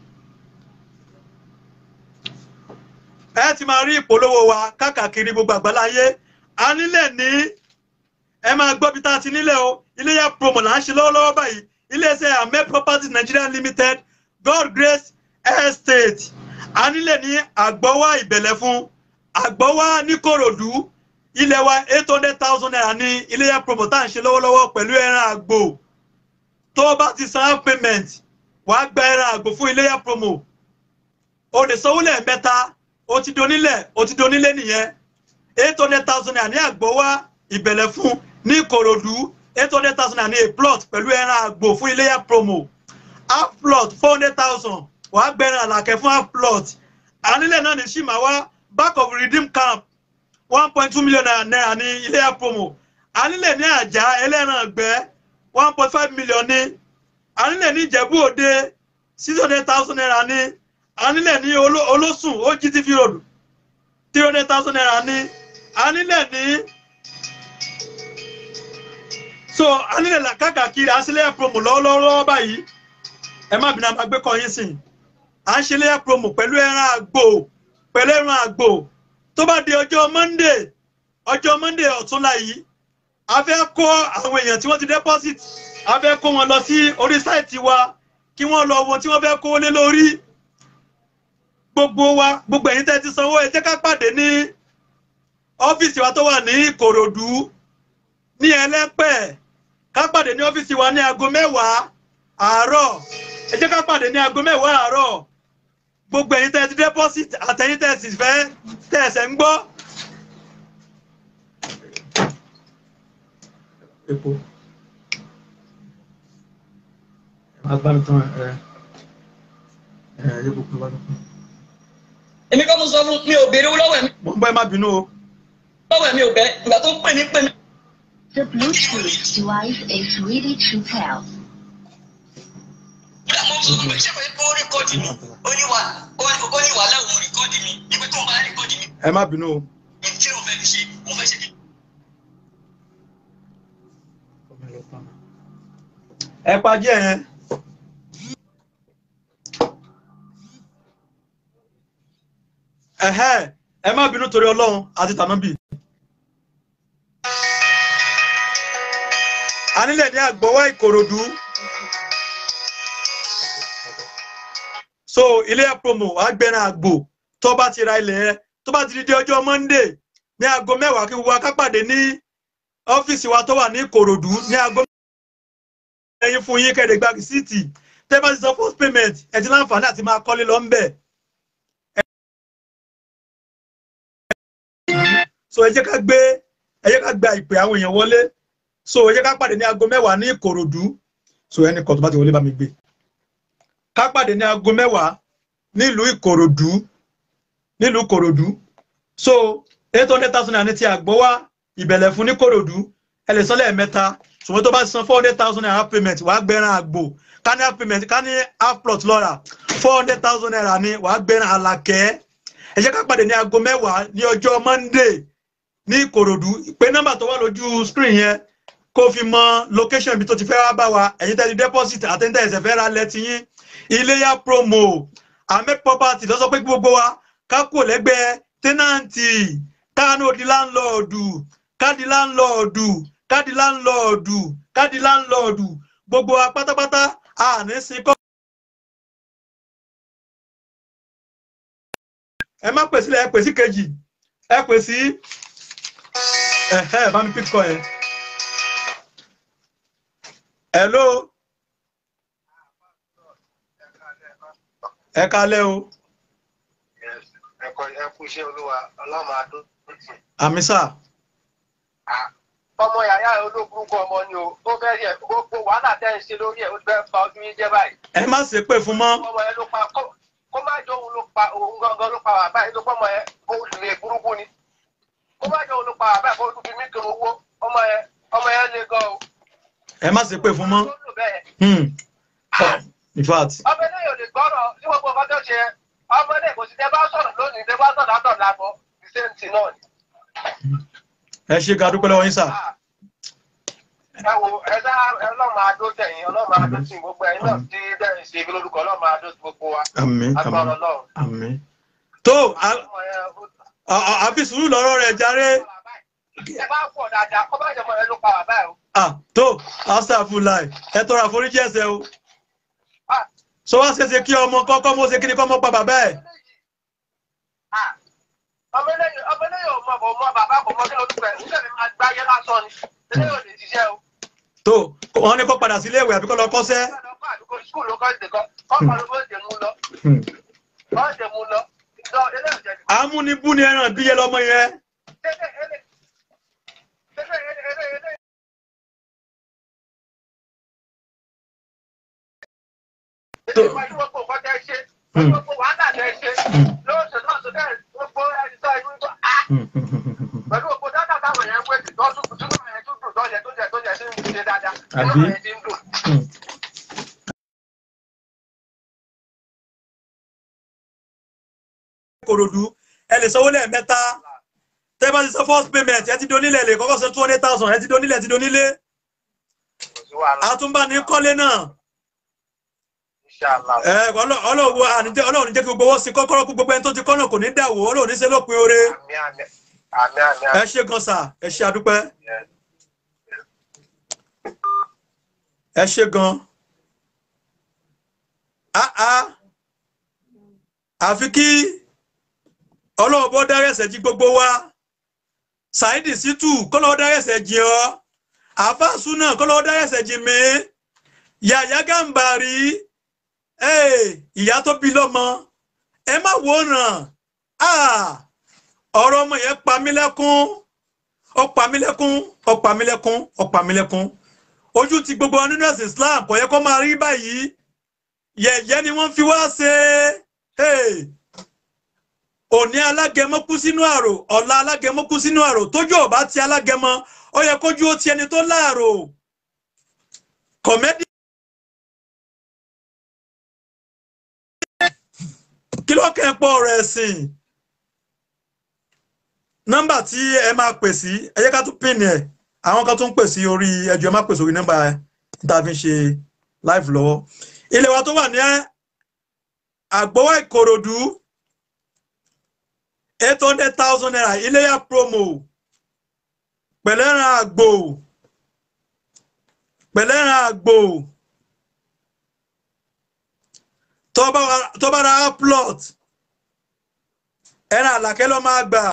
ẹ ti máa rí ìpolówó wa káàkiri gbogbo àgbáláyé a nílẹ̀ ní ẹ máa gbọ́ bí tá a ti nílẹ̀ o iléyà promo là ń ṣe lọ́wọ́lọ́wọ́ báyìí iléeṣẹ́ ahmed properties nigeria limited god grace estate a nílẹ̀ ní àgbọ́wá ìbẹ̀lẹ̀ fún àgbọ́wá níkòròdú ilẹ̀ wa eight hundred thousand naira ní iléyà promo tá à ń ṣe lọ́wọ́lọ́wọ́ pẹ̀lú ẹran àgbò tó o bá ti san half payment wàá gba ẹran àgbò fún iléyà promo o lè sanwó lẹ́ẹ̀mẹ́ta o ti donílẹ̀ o ti donílé nìyẹn eight hundred thousand naira ní àgbọ́wá ìbẹ̀lẹ̀ fún ní ìkòròdú eight hundred thousand naira ní a plot pẹ̀lú ẹran àgbò fún iléyà promo half plot four hundred thousand wàá gbẹ̀rẹ̀ àlàkẹ́ fún half plot ànílẹ̀ náà ní ṣìmáwá back of redeem camp one point two million naira ní iléyà promo ànílẹ̀ ní àjà ẹlẹ́ran ọ̀gbẹ́ one point five million ní ànílẹ̀ ní ìjẹ̀bú òde six hundred thousand naira ní ànílẹ̀ ní olóṣùn ogtv road three hundred thousand naira ní ànílẹ̀ ní so ànílẹ̀ làkàkàkiri àṣìlẹ̀ promo lọ́wọ́lọ́wọ́ báyìí ẹ má bínú àgbẹ̀ kọ́ yín sìn à ń ṣe léyà promo pẹ̀lú ẹran àgbò pẹ̀lú ẹran àgbò tó bá di ọjọ́ monday ọjọ́ monday ọ̀túnla yìí a fẹ́ kó àwọn èèyàn tí wọ́n ti deposit a fẹ́ kó wọn lọ sí orí sáìtì wa kí wọ́n lọ wo tí wọ́n fẹ́ kó lé lórí gbogbo wa gbogbo ẹ̀yin tẹ́ ti sanwó ẹ jẹ́ ká pàdé ní ọ́fíìsì wa tó wà ní ìkòròdú ní ẹlẹ́pẹ̀ ká pàdé ní ọ́fíìsì wa ní aago mẹ́wàá àárọ̀ ẹ jẹ́ ká pàdé ní aago mẹ́wàá àárọ̀ gbogbo ẹ̀yin tẹ́ ẹ ti deposit àtẹ̀yin tẹ́ ẹ sì fẹ́ tẹ́ ẹsẹ̀ ń gbọ́. epo ẹ máa bá mi tán ẹ ẹ epo kúrò wá lọ́kùn. èmi kọ́ mo sọ fún mi ò béèrè owó lọ́wọ́ ẹ̀ mi mo ń bọ́ ẹ má bínú o. lọ́wọ́ ẹ̀ mi ò bẹ́ ìgbà tó ń pè mí pè mí. The Bluetooth device is ready to pair. ìgbà mo sọ fún mi ṣé pé ó rékọ́dì mi ó ní wà ó ní wà láwọn rékọ́dì mi ibi tó ń bá rékọ́dì mi ẹ má bínú o. kí ló fẹ́ fi ṣe mo fẹ́ ṣe kí. ẹ pají ẹ yẹn. ẹhẹ́ ẹ má bínú torí ọlọ́run àti tànábì. a nílẹ̀ ní àgbọ̀wọ́ ìkòròdú. so ilé ẹ̀ promo agbẹ́ran àgbò tó bá ti ra ilẹ̀ ẹ tó bá ti di dé ọjọ́ monday ní aago mẹ́wàá kí gbogbo akápàdé ní ọ́fíìsì wa tó wà ní ìkòròdú ní aago ẹyin fún yín kẹ́ẹ̀dẹ̀ gba rìsíìtì tẹ́ bá ti san first payment ẹ ti láǹfààní àti máa kọ́lé lọ ń bẹ̀. so ẹ jẹ́ ká gbé ẹ jẹ́ ká gba ìpè àwọn èèyàn wọlé so ẹ jẹ́ ká pàdé ní aago mẹ́wàá ní ìkòròdú so ẹnì kan tó bá ti wọlé bá mi gbé ká pàdé ní aago mẹ́wàá nílùú ìkòròdú nílùú ìkòròdú so eight hundred thousand naira ní ti àgbọ̀ wá ìbẹ̀lẹ̀ fún ní kòròdú ẹ lè san lẹ́ẹ̀mẹ́ta ṣùgbọ́n tó bá san four hundred thousand naira half payment wàá gbẹ̀ràn àgbò ká ní half payment ká ní half plot lọ́ra four hundred thousand naira ni wàá gbẹ̀ràn àlàkẹ́ ẹ jẹ́ ká pàdé ní aago mẹ́wàá ní ọjọ́ monday ní ìkòròdú pé nọ́mbà tó wà lójú screen yẹn kó fi mọ location ibi tó ti fẹ́ wá bá wa ẹ̀yin tẹ́lẹ̀ deposit àtẹ́ńtẹ́ ẹ̀sẹ̀ fẹ́ ra lẹ́tí yín iléyà promo ahmed property lọ́sọ pé gbogbo wa ká kò lẹ́gbẹ̀ẹ́ tẹ́nàntì káàánú di láńlọ́ọ̀dù káàdì láńlọ́ọ̀dù káàdì láńlọ́ọ̀dù káàdì láńlọ́ọ̀dù gbogbo wa pátápátá àní sin kọ́. ẹ má pèsè ẹ pèsè kejì ẹ pèsè ẹhẹ bá mi píkọ yẹn. hello ẹ kálẹ́ o ẹkọ ẹkú iṣẹ́ olúwa ọlọ́run adó àmì sà ọmọ yàrá olóburúkú ọmọ ni o ó fẹ́ yẹ gbogbo wàhálà tẹ́ ń ṣe lórí ẹ̀ ó fẹ́ fa ojú yín jẹ́ báyìí ẹ má ṣe pé fún mọ́ ọmọ yẹn ló pa kó kó má jọ òun ló pa òun gangan ló pa wà báyìí ló pọ́ ọmọ yẹn ó lè burúkú ni kó má jọ òun ló pa wà báyìí kó tún fi mí kiri owó ọmọ yẹn ọmọ yẹn le gan o. ẹ má ṣe pé fún mọ́ Ó lò bẹ́ẹ̀. Hmm. Oh, in fact ọmọ eléyìí ò lè gbọ́rọ̀ ní gbogbo ọkọ tó ṣe ọmọ eléyìí kò sí tẹ bá sọ̀rọ̀ lónìí tẹ bá sọ̀rọ̀ àtọ̀ làbọ̀ the same thing náà ni. ẹ ṣe ga dúpẹ́ lọ́wọ́ yín sà ẹ wo ẹ dá ọlọ́run adó tẹ̀yìn ọlọ́run adó tì gbogbo ẹ̀yin náà tí dẹ́rìn ṣe ibi lórúkọ ọlọ́run adó tì gbogbo wa àmín agbára àmín ọlọ́run. àmín tó a- ọmọ yẹn ó- a- a- àfi sùúrù lọ́rọ̀ rẹ̀ jàre ẹ bá pọ̀ dáadáa kọ́ bá jẹ́ mọ́ ẹ ló pa bàbá ẹ o. ah tó astagfirullah ẹ tọrọ àforíjì ẹ̀ṣẹ̀ o Ah, so wá ṣeéṣe kí ọmọ kọ́kọ́ mọ́ ṣe kí ni kọ́ mọ́ pa bàbá ẹ̀ ah, ọmọ eléyìí ọmọ eléyìí ò mọ kò mọ bàbá kò mọ kí ló dúpẹ́ nígbà tí máa gbáyé lásán ni eléyìí ò lè ṣiṣẹ́ o. tó wọn ní kó padà sí ilé ìwé àbíkọ́ lọ kọ́ṣẹ́ Ọkọ̀ àdúgbò skul ló kọ́ ìdè kan ọkọ̀ ló bó ṣe mú lọ Hmm. bó ṣe mú lọ lọ eléyìí ò jẹ́ amúnibú ni ẹran bíyẹ lọmọ yẹn tẹ́lẹ̀ ẹlẹ́ tẹ́lẹ̀ ẹlẹ́ ẹlẹ́ ẹlẹ́ Tó. pẹ̀lú gbogbo nǹkan tẹ́ ṣe pẹ̀lú gbogbo wàhálà tẹ́ ṣe lóṣù náà tó tẹ́ gbogbo ẹni tó ẹni tó á pẹ̀lú gbogbo dátà táwọn yẹn ń wé tó tún tún náà yẹn tún dùn tó yẹ tó yẹ tó yẹ tó ń ṣe dáadáa Àbí? inú yẹn ti ń dùn. kòròdú ẹ lè sanwó lẹ́ẹ̀mẹ́ta tẹ́ bá ti san first payment ẹ ti donílẹ̀ lè kọ́kọ́ san two hundred thousand ẹ ti donílẹ̀ ti donílé kò sí wàhálà àtúnbá ní kọ́lé náà inshallah. ẹ ọlọ́- ọlọ́run àníjẹ́ ọlọ́run jẹ́ kí gbogbo owó sí kọ́kọ́rọ́ kú gbogbo ẹni tó ti kọ́nà kò ní dàwó ọlọ́run ní ṣe lópin oore àmì àmì àmì àmì ẹ àmì. ṣe gan sà ẹ ṣe àdúpẹ́ ẹ ṣe gan ah ah àfi kí ọlọ́run bọ́ dárẹ́sẹ̀ jí gbogbo wa Saidi Shittu kọ́lọ́wọ́ dárẹ́sẹ̀ jí ọ àfáàsù náà kọ́lọ́wọ́ dárẹ́sẹ̀ jí mi Yàyà Gàmbàrí Hey, ìyá tó bí lọ́mọ ẹ má wòran Ah, ọ̀rọ̀ ọmọ yẹn pa mí lẹ́kún ó pa mí lẹ́kún ó pa mí lẹ́kún ó pa mí lẹ́kún ojú ti gbogbo wa nínú ẹ̀sìn Islam kò yẹ kó máa rí báyìí yẹ̀yẹ́ ni wọ́n fi wá ṣe Hey, òní alágẹmọ kú sínú àrò ọ̀la alágẹmọ kú sínú àrò tójú ò bá ti alágẹmọ ó yẹ kójú ó ti ẹni tó láàrò kọ̀mẹ́dì kí ló kẹ́ ń pọ̀ ọ̀rọ̀ ẹ̀sìn nọ́mbà tí ẹ máa pè sí ẹ jẹ́ ká tún pín ẹ̀ àwọn kan tún pè sí orí ẹjọ́ ẹ má pè sórí nọ́mbà tá a fi ń ṣe live lọ́wọ́ ilé wa tó wà ní àgbọ̀wọ́ ìkòròdú eight hundred thousand naira iléyà promo pẹ̀lẹ́ran àgbò pẹ̀lẹ́ran àgbò tó bá wa- tó bá ra plot ẹran àlàkẹ́ ló máa gbà.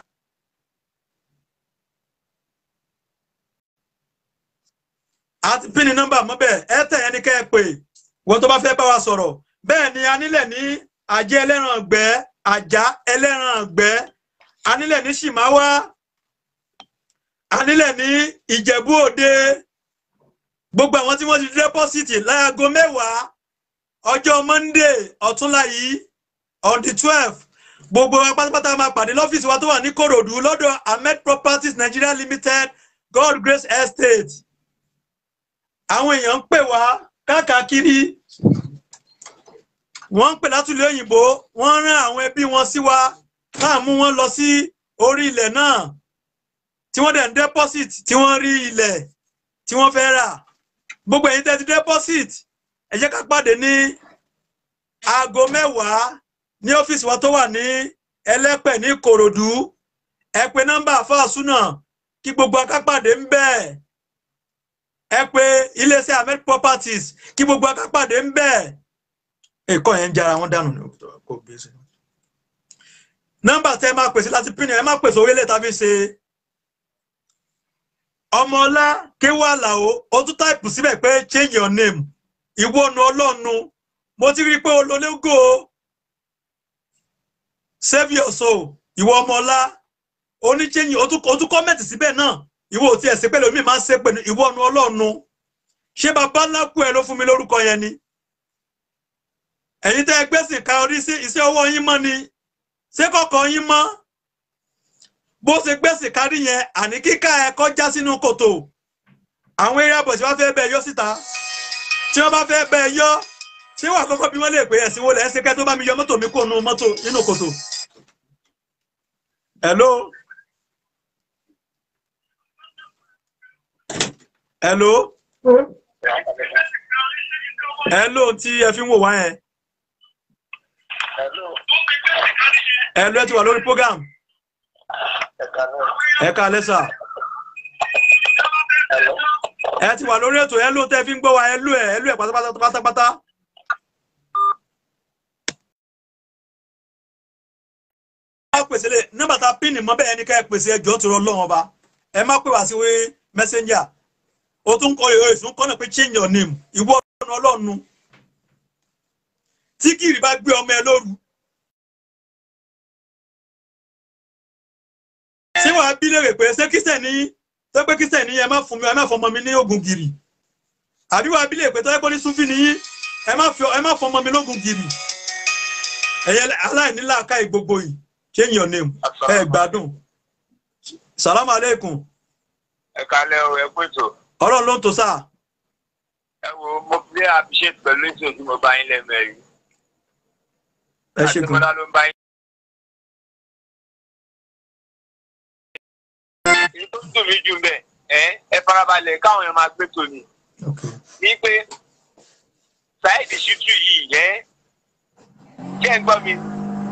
àti pín ní nọ́mbà mọ́bẹ̀ ẹ tẹ̀ ẹni kẹ́ ẹ pè wọ́n tó bá fẹ́ bá wa sọ̀rọ̀ bẹ́ẹ̀ ni a nílẹ̀ ní àjẹ́ ẹlẹ́ran ọ̀gbẹ́ àjà ẹlẹ́ran ọ̀gbẹ́ a nílẹ̀ ní ṣìmáwá a nílẹ̀ ní ìjẹ̀bú òde gbogbo àwọn tí wọ́n ti dẹ́pọ́sìtì láago mẹ́wàá ọjọ́ monday ọ̀túnla yìí on the twelve gbogbo wa pátápátá máa pàdé lọ́fíìsì wa tó wà ní kòròdú lọ́dọ̀ ahmed properties nigeria limited god grace estate àwọn èèyàn ń pè wá káàkiri wọ́n ń pè látúlẹ̀ òyìnbó wọ́n rán àwọn ẹbí wọn sí wa káà mú wọn lọ sí orí ilẹ̀ náà tí wọ́n dẹ̀ ń deposit tí wọ́n rí ilẹ̀ tí wọ́n fẹ́ rà gbogbo ẹ̀yin tẹ́ ti deposit ẹ jẹ́ ká pàdé ní aago mẹ́wàá ní ọ́fíìsì wa tó wà ní ẹlẹ́pẹ̀ ní ìkòròdú ẹ pe nọ́mbà fáṣúnà kí gbogbo akápàdé ń bẹ́ẹ̀ ẹ pé iléeṣẹ́ ahmed properties kí gbogbo akápàdé ń bẹ́ẹ̀ ẹ̀kọ́ yẹn ń jara wọn dànù ní kò gbé sí. nọ́mbà tẹ́ ẹ máa pèsè láti pín ẹ máa pèsè orílẹ̀ tàbí ṣe ọmọọlá kéwà làwọ ó tún táìpù síbẹ̀ pé change your name ìwọ́nu ọlọ́nu mo ti rí i pé olólógó save your soul ìwọ ọmọọlá oníchẹ́yìn ó tún ó tún kọ́mẹ̀tì síbẹ̀ náà ìwọ ò tiẹ̀ sí pé lómi máa ń ṣe pẹ̀lú ìwọ́nu ọlọ́nu ṣé bàbá ńlá kú ẹ ló fún mi lórúkọ yẹn ni ẹ̀yin tẹ́ ẹ gbẹ́sìn ka orí sí iṣẹ́ ọwọ́ yín mọ́ ni ṣé kọ̀ọ̀kan yín mọ́ bó ṣe gbẹ́sìn kárí yẹn àní kíká ẹ kọjá sínú kòtò àwọn eré àbọ̀ tí wọ́n fẹ́ bẹ́ẹ̀ yọ síta tí wọ́n bá fẹ́ bẹ́ẹ̀ yọ ṣé wà kọ́kọ́ bí wọ́n lè pè ẹ̀sìn wo lẹ́ ń ṣe kẹ́ tó bá mi yọ mọ́tò mi kó nu mọ́tò nínú kòtò. hello hello hello tí ẹ fi ń wò wá yẹn hello ẹ ti wà lórí program ẹ ká lẹ́sà ẹ ti wà lórí ètò hello tẹ́ fi ń gbọ́ wa hello ẹ hello ẹ pátápátá pátápátá. ẹ pèsè lè nọ́mbà tá a pín ní mọ́ bẹ́ẹ̀ ni ká ẹ pèsè ẹjọ́ tó rọ lọ́wọ́ ọba ẹ má pè wá sí wí messenger o tún kọ ìwé ìsún kọ́nà pé change your name ìwọ ọ̀nà ọlọ́run tí kìrì bá gbé ọmọ ẹ lóru ṣé wàá bí léèrè pé ṣé kíṣẹ̀ ní ṣé pé kíṣẹ̀ ní ẹ má fún mi ẹ má fọmọ mi ní ogun gìrì àbí wàá bí léèrè pé tọ́jú pé ní súnfì ní ẹ má fi ẹ má fọmọ mi lógun gìrì ẹ̀yẹ aláìníláàká ìgbogbo yìí change your name ẹ gbádùn salamu aleykum ẹ kalẹ o ẹ pètò ọlọ́run ló ń tó sáà ẹ wo mo fi appreciate pẹ̀lú ètò tí mo bá yín lẹ́mẹ̀rí ẹ ṣe gan àtìmọ́lá ló ń bá yín. èyí tó dùn mí jù bẹ́ẹ̀ ẹ ẹ farabalẹ̀ káwọn èèyàn máa gbé tòní ní pé Saheed Shittu yìí ẹ ṣé ẹ gbọ́ mi.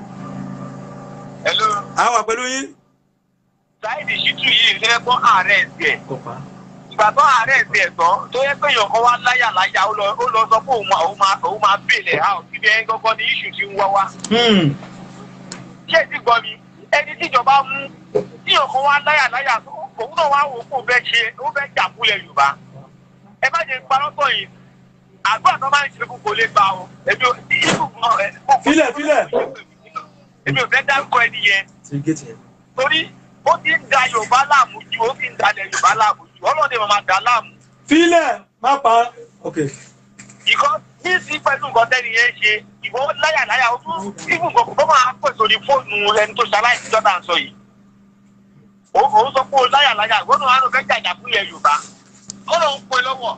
hello a wà pẹ̀lú yín. Saheed Shittu yìí ṣe é fún ààrẹ ẹ̀sìn ẹ̀ ìgbà tó ààrẹ ẹ̀sìn ẹ̀ tán tó yẹ pé èèyàn kan wá láyà láyà ó lọ ó lọ sọ pé òun máa òun máa òun máa bèèlè house ibi ẹni gángan ní iṣu ti ń wá wá. Hmm. ṣé ẹ ti gbọ́ mi ẹni tíjọba mú tí èèyàn kan wá láyà láyà òun náà wá wò ó kó fẹ́ ṣe ó fẹ́ jà fúlẹ̀ Yorùbá ẹ má jẹ́ parọ́ tọ̀ yìí àgbà tó máa ń ṣe fún kò lè gbà o èmi ò ní ìlú mọ ẹ. Filẹ̀, filẹ̀. èmi ò fẹ́ dárúkọ ẹni yẹn ti géètì yẹn. torí ó ti ń da yorùbá láàmú ju ó ti ń dalẹ̀ yorùbá láàmú ju ọlọ́dẹ máa dà láàmú. filẹ̀ má pa ok ìkọ́ ní sí pẹ̀lú nǹkan tẹ́ni yẹn ṣe ìwọ láyàláyà ó tún ibù nǹkan kò máa pè sórí fóònù ẹni tó ṣaláìsí jọ́dá ń sọ yìí. ó ó sọ pé ó láyàláyà gbọ́dọ̀ àrùn fẹ́ jàjà fún ilẹ̀ yorùbá ó lọ ń pè lọ́wọ́.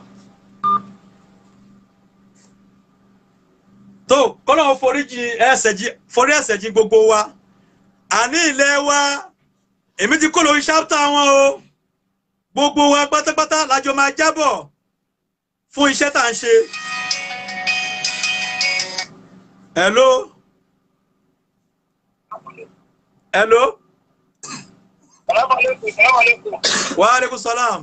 tó kọ́lọ́ foríjì ẹsẹ̀ jí forí ẹsẹ̀ jí gbogbo wa àní ilẹ̀ wa èmi ti kó lórí ṣápítà wọn o gbogbo wa pátápátá lájọ máa jábọ̀ fún iṣẹ́ tá à ń ṣe. hello hello Assalamualaikum, assalamualaikum. wa aleykum salam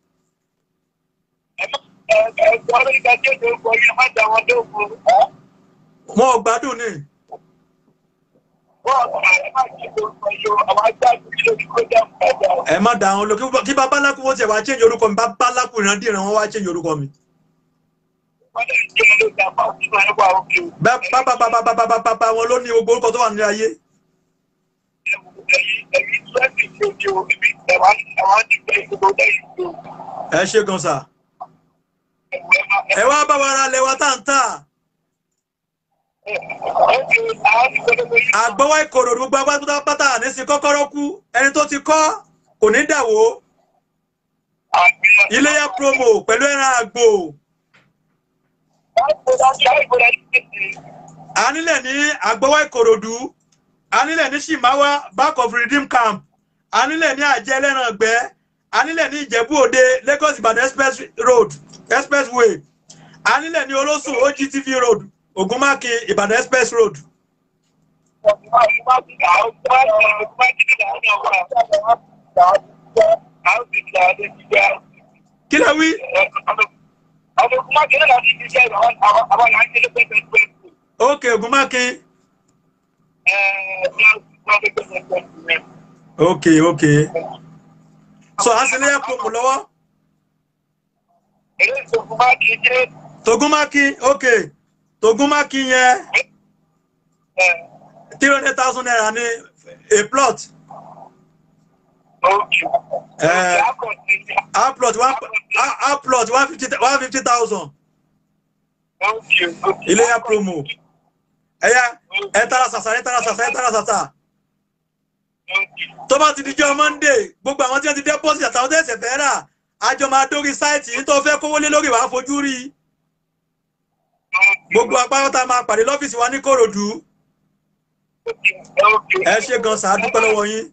ẹ̀ẹ́dẹ̀ẹ́dẹ̀ amẹ́ríkà tí ó tó ń kọ yẹn má dá wọn lóògùn. wọn ò gbádùn ni wọ́n ẹ̀ má ṣe kó sọ yóò àwọn agbáàgbé lórí kọjá padà. ẹ má dà wọn lọ kí- kí babaláku wọn tiẹ̀ wá change orúkọ mi babaláku ìrandíran wọn wá change orúkọ mi. wọ́n lè jẹ́ ló dá bá òṣìṣẹ́ ẹgbà òkè o. bábábábábábá wọn ló ní gbogbo orúkọ tó wà ní ayé. ẹ̀yin ẹ̀yin twenty tó di o èmi ẹ̀wá ẹ̀wá ti gbé gbogbo lẹ́yìn tó. ẹ ṣe gan sa ẹ wá bá wa ra lẹwa tá ń tà àgbọwọ ìkòrò gbogbo agbátúndà pátá ní sí kọ́kọ́rọ́ kú ẹni tó ti kọ́ kò ní dàwó iléyà promo pẹ̀lú ẹran àgbò anílẹ̀ ní àgbọwọ ìkòròdú anílẹ̀ ní shimawa back of redeem camp anílẹ̀ ní àjẹ ẹlẹ́ran ọ̀gbẹ́ anílẹ̀ ní ìjẹ̀bú òde lagos ibadan express road expressway anílẹ̀ ní olóṣùn ogtv road ogunmákin ibadan express road kí lẹ wí ok ogunmákin ok ok so a sì léyà promo lọ́wọ́ togunmákin ok togunmákin yẹn three hundred thousand naira ní a plot Eh, a plot one a- a plot one fifty one fifty thousand iléyà promo ẹ̀yà ẹ̀ tara sàṣà ẹ̀ tara sàṣà ẹ̀ tara sàṣà tó bá ti di jọ monday gbogbo àwọn tí wọ́n ti deposit àtàwọn tó ẹ̀sẹ̀ fẹ́ rà àjọ máa dórí sáìtì yìí tó fẹ́ kówó lé lórí wàá fojú rí gbogbo apáráta máa pàdé lọ́fíìsì wa ní kòròdú ẹ ṣe gan sàá dúpẹ́ lọ́wọ́ yín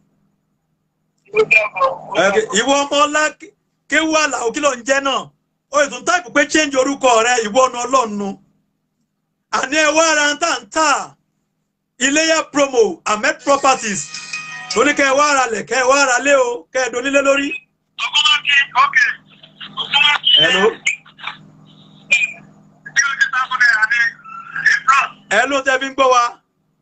Okay, ìwọ ọmọ ọlá kéwú àlàó kí ló ń jẹ́ náà ó ìtún táìpù pé change orúkọ rẹ ìwọ ọ̀nà ọlọ́nu àní ẹ wá ara ń tà ń tà iléyà promo ahmed properties lóní kẹ ẹ wá ara lẹ̀ kẹ ẹ wá ara lé o kẹ ẹ donílé lórí. hello hello tẹ fi ń gbọ́ wa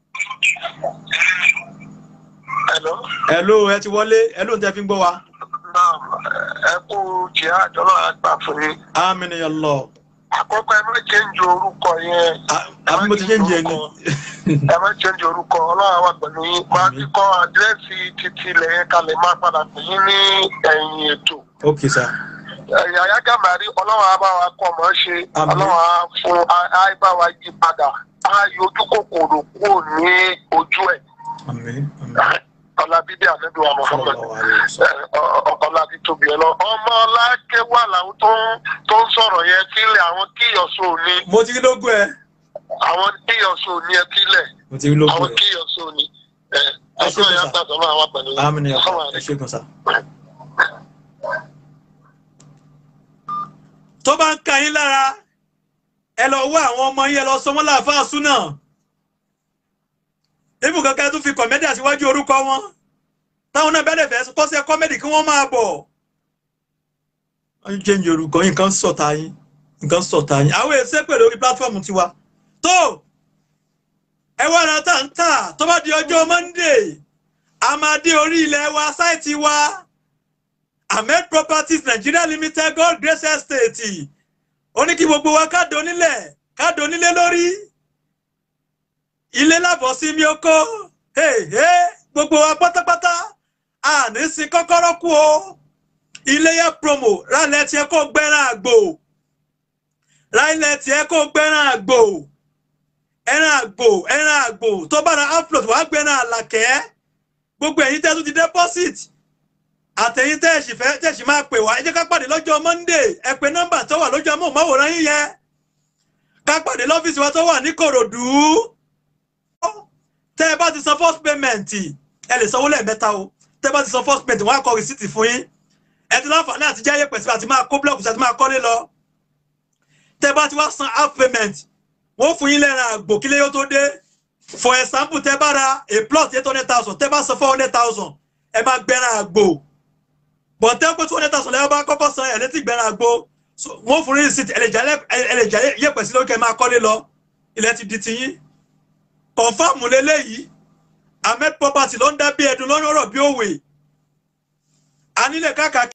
Hello. hello ẹ ti wọlé hello tẹ fi ń gbọ́ wa Naam, ẹ kú jihad ọlọ́run àgbà fún yín. amínú yẹn lọ Àkọ́kọ́ ẹ má change orúkọ yẹn. àbí mo ti ṣe ń jẹ ni Ẹ má change orúkọ ọlọ́run àwà pẹ̀lú yín. Máa ti kọ́ àdírẹ́sì títí ilẹ̀ yẹn kalẹ̀ máa padà pè yín ní ẹ̀yìn ètò. ok sir Ẹ̀yà Yágá Màrí ọlọ́run á bá wa kọ́ mọ́ ṣe. Àmín. Ọlọ́run á fún á bá wa yí padà. Á yọ ojú kòkòrò kúrò ní ojú ẹ̀. àmín àmín Ọlá bíbí àmẹ́bí wa mọ̀ fún mi. sallallahu alaihi wasallam. ọkọlá ti tóbi ẹ lọ ọmọ ọlákẹ wà láwọn tó ń tó ń sọ̀rọ̀ yẹn sílẹ̀ àwọn kíyọsọ òní mo ti rí lógún ẹ àwọn kíyọsọ òní ẹ sílẹ̀ mo ti rí lógún àwọn ẹ kíyọsọ òní ẹ Ẹ ṣé ọdún yẹn sà. gbàgbọ́ máa wà pẹ̀lú yín. amínú yẹn lọ Assalamu ẹ alaikum. ṣe gan sa. tó bá ń ka yín lára ẹ lọ wá àwọn ọmọ yín ẹ lọ sọmọ láàfáà súnà ibù kankan tún fi kọ̀mẹ́dì àtiwájú orúkọ wọn táwọn náà bẹ́ẹ̀ fẹ́ kọ́sẹ́ kọ́mẹ́dì kí wọ́n máa bọ̀ wọ́n ń change orúkọ yín nǹkan sọ̀tà yín nǹkan sọ̀tà yín àwọn èsè pè lórí platform tiwa tó ẹ wá ara tá ń tà tó bá di ọjọ́ monday a máa dé orí ilẹ̀ wa sáìtì wa ahmed properties nigeria limited gold grace estate ó ní kí gbogbo wa ká donílẹ̀ ká donílé lórí ilé lábọ̀ sí mi oko gbogbo wa pátápátá àní sin kọ́kọ́rọ́ kú o iléyà promo rálẹ̀ tiẹ̀ kó gbẹ́ràn àgbò rálẹ̀ tiẹ̀ kó gbẹ́ràn àgbò ẹran àgbò ẹran àgbò tó bá ra upload wàá gbẹ́ràn àlàkẹ́ gbogbo ẹ̀yin tẹ́ tún ti deposit àtẹ̀yin tẹ́ẹ̀sì fẹ́ tẹ́ẹ̀sì máa pè wá ẹ jẹ́ ká pàdé lọ́jọ́ monday ẹ pè nọ́mbà tó wà lójú amóhùnmáwòrán yín yẹn ká pàdé lọ́fíìsì wa tó wà ní kòròdú tẹ́ ẹ bá ti san first payment ẹ lè sanwó lẹ́ẹ̀mẹ́ta o tẹ́ ẹ bá ti san first payment wọ́n á kọ rìsíìtì fún yín ẹ ti láǹfààní àti jáyé pẹ̀sì àti máa kó blọọkù àti máa kọ́lé lọ tẹ́ ẹ bá ti wá san half payment wọ́n fún yín lẹ́ran àgbò kílé yóò tó dé for example tẹ́ ẹ bá ra a plot eight hundred thousand tẹ́ ẹ bá san four hundred thousand ẹ máa gbẹ́ran àgbò bọ̀tẹ́ pé two hundred thousand lẹ́yìn bá kọ́kọ́ san ẹ̀ létí gbẹ́ran àgbò wọ́n fún yín sí ẹlẹ́jà yẹ̀pẹ̀ sí lókè máa kọ́lé lọ ilẹ̀ ti di tiyín kọ̀ǹfàmù lélẹ́yìí ahmed property ló ń dá bí ẹdun lọ́nà ọ̀rọ̀ bí òwe anílẹ̀ káàkiri.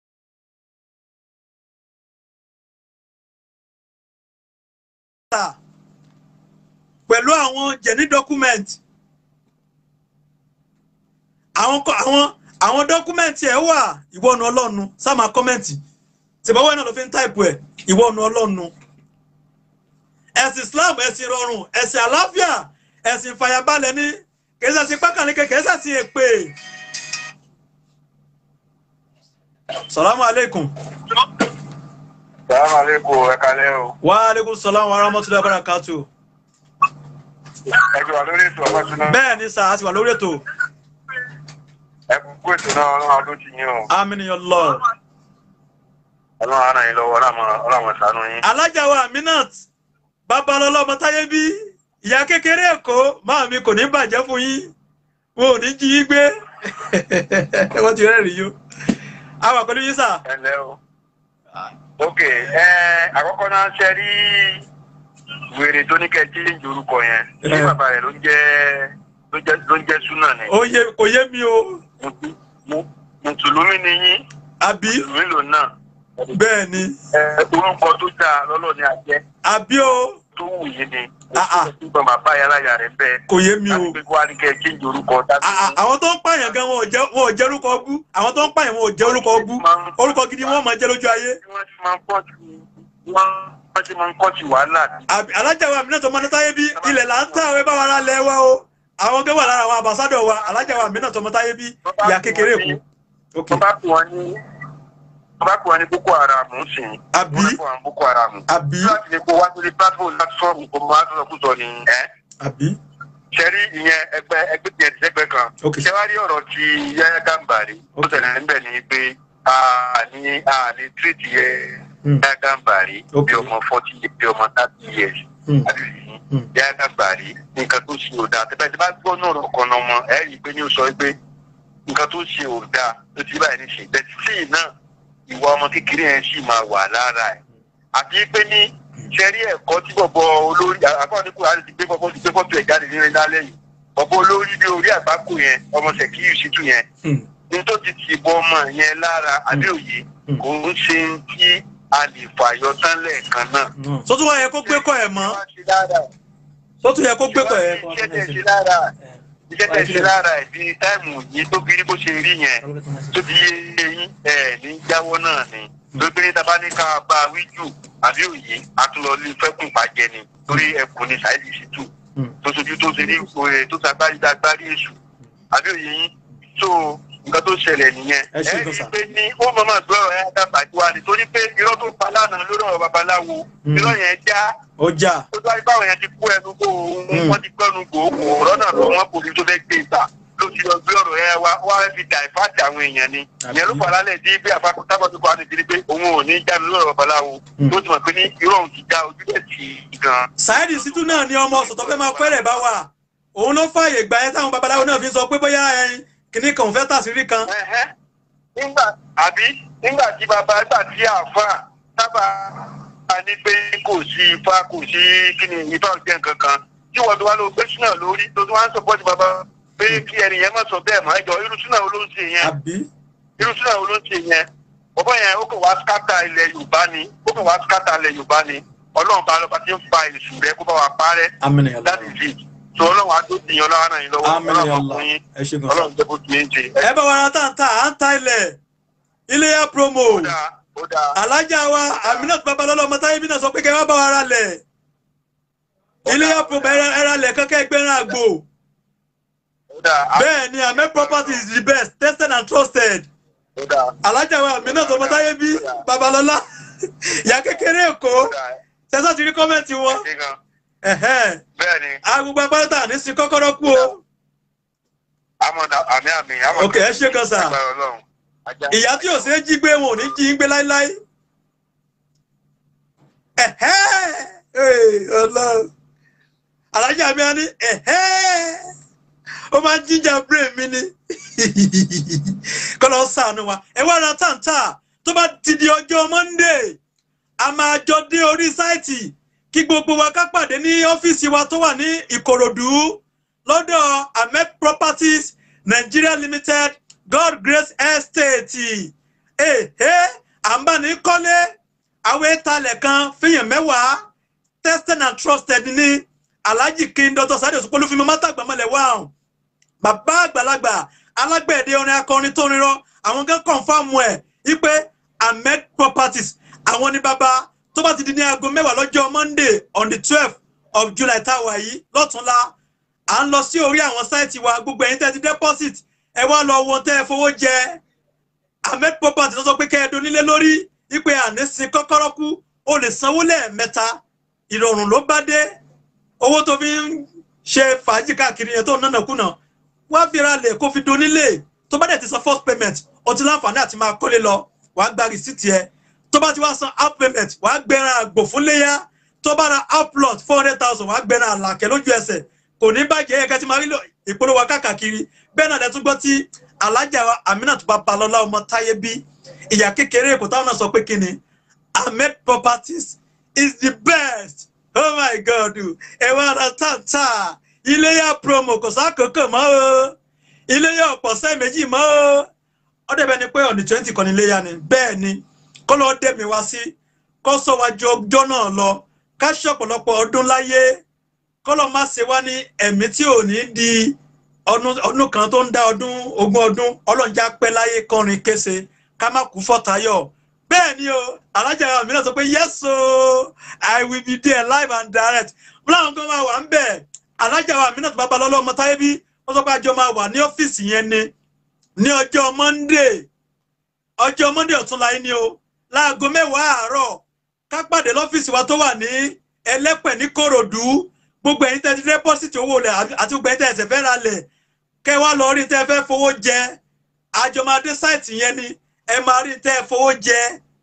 pẹ̀lú àwọn jẹ̀ní document àwọn àwọn àwọn dọ́kúmẹ̀ntì ẹ̀ wà ìwọ́nu ọlọ́nu sáàmà kọ́mẹ̀ntì tìbọ̀wọ́ náà ló fi ń táìpù ẹ̀ ìwọ́nu ọlọ́nu ẹ̀sìn Islam ẹ̀sìn rọrùn ẹ̀sìn àlàáfíà ẹ̀sìn ìfàyàbalẹ̀ ní kèésà sí pákàlẹ́kẹ̀ kèésà sí èpè. salamu aleykum. salamu aleykum ẹ kalẹ́ o. wa aleykum salaam wa rahmatulahi wa barakatu. ẹ ti wà lórí ètò ọmọ ìṣúná. bẹ́ẹ̀ ni sà á ti wà lórí ètò. ẹ kú kú ètò náà ọlọ́run adó ti yín o. aminiyan lọ. ọlọ́run ara yín lọ́wọ́ ọlọ́run ṣàánú yín. alájà wa aminat babalọlọ ọmọ táyé bí ìyá kékeré èkó máa mi kò ní bàjẹ́ fún yín wọn ò ní jí yín gbé wọ́n ti rẹ́rìí yó a wà pẹ̀lú yín sà. ẹ ǹlẹ́ o. ok ẹ àkọ́kọ́ náà ṣe rí wèrè tó ní kẹ́ change orúkọ yẹn ní bàbá rẹ̀ ló ń jẹ́ ló jẹ́ ló ń jẹ́ súnà ni. ó yé kò yé mi o. mùsùlùmí ni yín. àbí mùsùlùmí lò náà. bẹ́ẹ̀ ni. ẹ orúkọ tó dáa lọ́lọ́ ni a jẹ́. àbí o. tó wù yín ni. nígbà bàbá yàrá yàrá rẹ̀ bẹ́ẹ̀. kò yé mi o. láti pé kó wá ní kẹ́ change orúkọ. àwọn tó ń pààyàn gan wọn ò jẹ́ wọn ò jẹ́ orúkọ ọbú àwọn tó ń pààyàn wọn ò jẹ́ orúkọ ọbú orúkọ gidi wọn máa jẹ́ lójú ayé. wọ́n ti máa ń pọ̀ jù wọ́n wọ́n ti máa ń kọ́ ti wàhálà. alájà wa mìíràn tó mọ táyé bí ilẹ̀ là ń tà wẹ́ bá wa ra lẹ̀ wa o àwọn tó wà lára àwọn àbàsádọ̀ wa alájà wa mìíràn tó mọ táyé bí ìyá kékeré èkó. wọ́n bá pè wọ́n ní wọ́n bá pè wọ́n ní boko haram ń sìn. àbí wọ́n bá pè wọ́n ní boko haram. àbí láti lè kó wá lórí platform láti sọ̀rọ̀ kó máa tó sọkú sọ ni. àbí. sẹ́rí ìyẹn ẹgbẹ́ ẹgbẹ́ tiẹ̀ ti sẹ́gbẹ́ kan. ṣé wàá rí ọ̀rọ̀ ti yáyá gàmbàrí. ó tẹ̀lé níbẹ̀ ni pé àní àní tírìtì yẹ yáyá gàmbàrí bí ọmọ forty bí ọmọ thirty years. yáyá gàmbàrí nǹkan tó ṣe ò dáa tẹ́bẹ́ tí bá gbọ́ náà ọ̀rọ̀ kan náà mọ́ ẹ̀ rí i pé ní o sọ pé nǹkan tó ṣe ò dáa ló ti báyìí ní ṣe bẹ́ẹ̀ tí náà ìwà ọmọ kékeré yẹn sì máa wà lára ẹ̀ àti pé ní sẹ́rí ẹ̀kọ́ tí bọ̀bọ̀ olórí àkọ́ ní kúrò àti gbé bọ̀bọ̀ ti gbé fọ́tò ẹ̀ jáde nínú lálẹ́ yìí bọ̀bọ̀ olórí bí orí àgbákò yẹn ọmọ sẹ̀kíyù sítú yẹn ní tó ti ti bọ ọmọ yẹn lára àbí òye kò ń ṣe tí a lè fàyọ tán lẹ́ẹ̀kan náà. sọ́tún wọn yẹ kó gbé kọ́ ẹ̀ mọ́ sọ́tún yẹ kó gbé kọ́ ẹ̀ mọ́. iṣẹ́ tẹ̀ ṣe lára iṣẹ́ tẹ̀ ṣe lára ẹ̀ bí táìmù yìí tó bí bó ṣe rí yẹn tó bí yín ẹ̀ ní jáwọ́ náà ni lóbìnrin tá a bá ní ká bá a wí jù àbí òye àtúnlọ́lé fẹ́kùn pàjẹ́ ni torí ẹkùn ní sáìdì sí tù tó sojú tó ṣe ní òye tó ṣàgbárí dágbárí èṣù àbí òye yín tó nǹkan tó ṣẹlẹ̀ nìyẹn ẹ rí i pé ní ó mọ̀ máa gbọ́ ọ̀rọ̀ ẹ̀ dábàá wá nítorí pé irọ́ tó pa lánàá lórí ọ̀rọ̀ babaláwo irọ́ yẹn já ó já ó tó wáyé báwọn yẹn ti kú ẹnu kó wọ́n ti gbẹ́nu gbòógbò ọ̀rọ̀ náà lọ wọ́n kò ní tó fẹ́ gbé ìta ló ti lọ gbé ọ̀rọ̀ yẹn wá wá fi dà ìfáàtì àwọn èèyàn ni ìyẹn ló fà lálẹ́ tí bí àpapọ̀ tábọ̀tì kọ́ àti pé òun ò ní já mi lọ́rọ̀ babaláwo tó ti mọ̀ pé ní irọ́ òun ti já ojú ẹ̀ tì í gan. Saheed Shittu náà ni ọmọ sọ̀tọ̀ fẹ́ máa pẹ́rẹ̀ bá wà òun ló fààyè gbà ẹ́ táwọn babaláwo náà fi sọ pé bóyá ẹyin kìnnì kan ò fẹ́ tàṣírí kan. nígbà àbí nígbà tí bàbá nígbà tí àáfà sábà ní pé kò sí ifá kò sí kíni ifá òjẹ́ nǹkan kan tí wọ́n tó wá lọ gbé súnà lórí tó tó wá ń sọpọ́tì bàbá pé kí ẹni yẹn má sọ bẹ́ẹ̀ mọ́ ẹjọ́ irú súnà wo ló ń ṣe yẹn irú súnà wo ló ń ṣe yẹn bọ́bọ́ yẹn ó kàn wá skátà ilẹ̀ yorùbá ni ó kàn wá skátà ilẹ̀ yorùbá ni ọlọ́run bá lọ́ba tí ń fa èsù rẹ kó bá wa parẹ́ amínú yàrá that is it so ọlọ́run á tó tìyàn lọ́wọ́ náà yín lọ́wọ́ amínú ọlọ́run á yàrá fún yín ẹ ṣe gan sa. ọlọ́run jẹ́ bó ti ń ṣe. ẹ bá wa ra táǹtà à ń ta ilẹ̀ iléyà promo ó dáa ó dáa alájà wa aminat babalọlọ ọmọ táyé bí náà sọ pé kẹ wá bá wa ra lẹ̀ iléyà promo ẹ ra- ẹ ra lẹ̀ kankan ẹgbẹ̀rún àgbò ó dáa á- bẹ́ẹ̀ ni amen property is the best tested and trusted ó dáa alájà wa aminat ọmọ táyé bí babalọlá ìyá kékeré èkó ó dáa tẹsán ti rí kọ́mẹ́ǹtì wọn ṣe gan ẹ̀hẹ́n. bẹ́ẹ̀ ni agbègbè abáyọ̀tà ní sí kọ́kọ́rọ́ kú o àmọ̀dá àmì àmì àmọ̀dá ok ẹ ṣe kan sà agbára ọlọ́run ajá ìyá tí ò ṣe é jí gbé wọn ò ní jí ń gbé láíláí ẹ̀hẹ́ ee, ọlọ́run alájà mi á ní ẹ̀hẹ́ ó máa ń jíjà brain mi ni kọ́lọ́ sànù wa ẹ wá ra táǹtà tó bá ti di ọjọ́ monday a máa jọ dé orí sáìtì kí gbogbo wa ká pàdé ní ọ́fíìsì wa tó wà ní ìkòròdú lọ́dọ̀ ahmed properties nigeria limited god grace estate èhé à ń bá ní kọ́lé àwọn ìtalẹ̀ kan fihàn mẹ́wàá tested and trusted ní alhaji king dr sadi osupolu fún mi mọ́tàgbà mọ́lẹ̀ wá hàn bàbá àgbàlagbà alágbẹ̀dẹ orin akọrin tó rinrọ àwọn gan kọ̀ǹfàmù ẹ̀ wípé ahmed properties àwọn ní bàbá tó bá ti di ní aago mẹ́wàá lọ́jọ́ monday on the twelve of july táwa yìí lọ́túnla à ń lọ sí orí àwọn sáìtì wa gbogbo ẹ̀yin tẹ́ ti deposit ẹ wá lọ wo tẹ́ ẹ fowó jẹ ahmed properties ló sọ pé kẹ́ ẹ donílé lórí wípé àní sin kọ́kọ́rọ́ kú o lè sanwó lẹ́ẹ̀mẹ́ta ìrọ̀rùn ló bá dé owó tó fi ń ṣe fàájì káàkiri yẹn tó ń nánà kùnà wá fi ra lè kó fi donílé tó bá dẹ̀ ti san first payment o ti láǹfààní àti máa kólé lọ wàá gba rìsíìtì ẹ tó bá ti wá san half payment wàá gbẹran àgbò fún léyà tó bá ra half plot four hundred thousand wàá gbẹran àlàkẹ́ lójú ẹsẹ̀ kò ní bàjẹ́ ẹ̀ka tí máa rí lò ìpolówó káàkiri bẹ́ẹ̀ náà lẹ́tún gbọ́ tí alájà wa aminat babalọ́lá ọmọ táyé bí ìyá kékeré èkó táwọn náà sọ pé kí ni ahmed properties is the best oh my god ẹ wá ra táǹtà iléyà promo kò sákòókò mọ́ o iléyà ọ̀pọ̀sẹ́ méjì mọ́ o ó dẹ̀bẹ̀ ni pé ọ̀nì twenty kan ní iléyà ni bẹ́ẹ̀ ni kó lọ́ọ́ dẹ̀mí wá sí kó sọ wájú ọjọ́ náà lọ ká ṣe ọ̀pọ̀lọpọ̀ ọdún láyé kó lọ́ọ́ má ṣe wá ní ẹ̀mí tí ò ní di ọdún ọdún kan tó ń dá ọdún ogún ọdún ọlọ́njà pẹ́ láyé kọrin kése ká má kú fọ́tayọ̀ bẹ́ẹ̀ ni o alájà mi náà sọ pé yes o i will be there live and direct mo láwọn kan máa wà ń bẹ̀ alájà mi náà tó bá ba lọ́lọ́ ọmọ táyé bí wọ́n sọ pé àjọ máa wà ní ọ́fíìsì yẹn ni ní ọjọ́ monday ọjọ́ monday ọ̀túnla yìí ni o láago mẹ́wàá àárọ̀ ká pàdé lọ́fíìsì wa tó wà ní ẹlẹ́pẹ̀ ní kòròdú gbogbo ẹ̀yin tẹ́ ti dẹ́pọ́sìtì owó rẹ̀ àti gbogbo ẹ̀yin tẹ́ ẹ̀sẹ̀ fẹ́ ra lẹ̀ kẹ́ wá lọ rí tẹ́ fẹ́ fowó jẹ àjọmọdé sáìtì yẹn ni ẹ máa rí tẹ́ fowó jẹ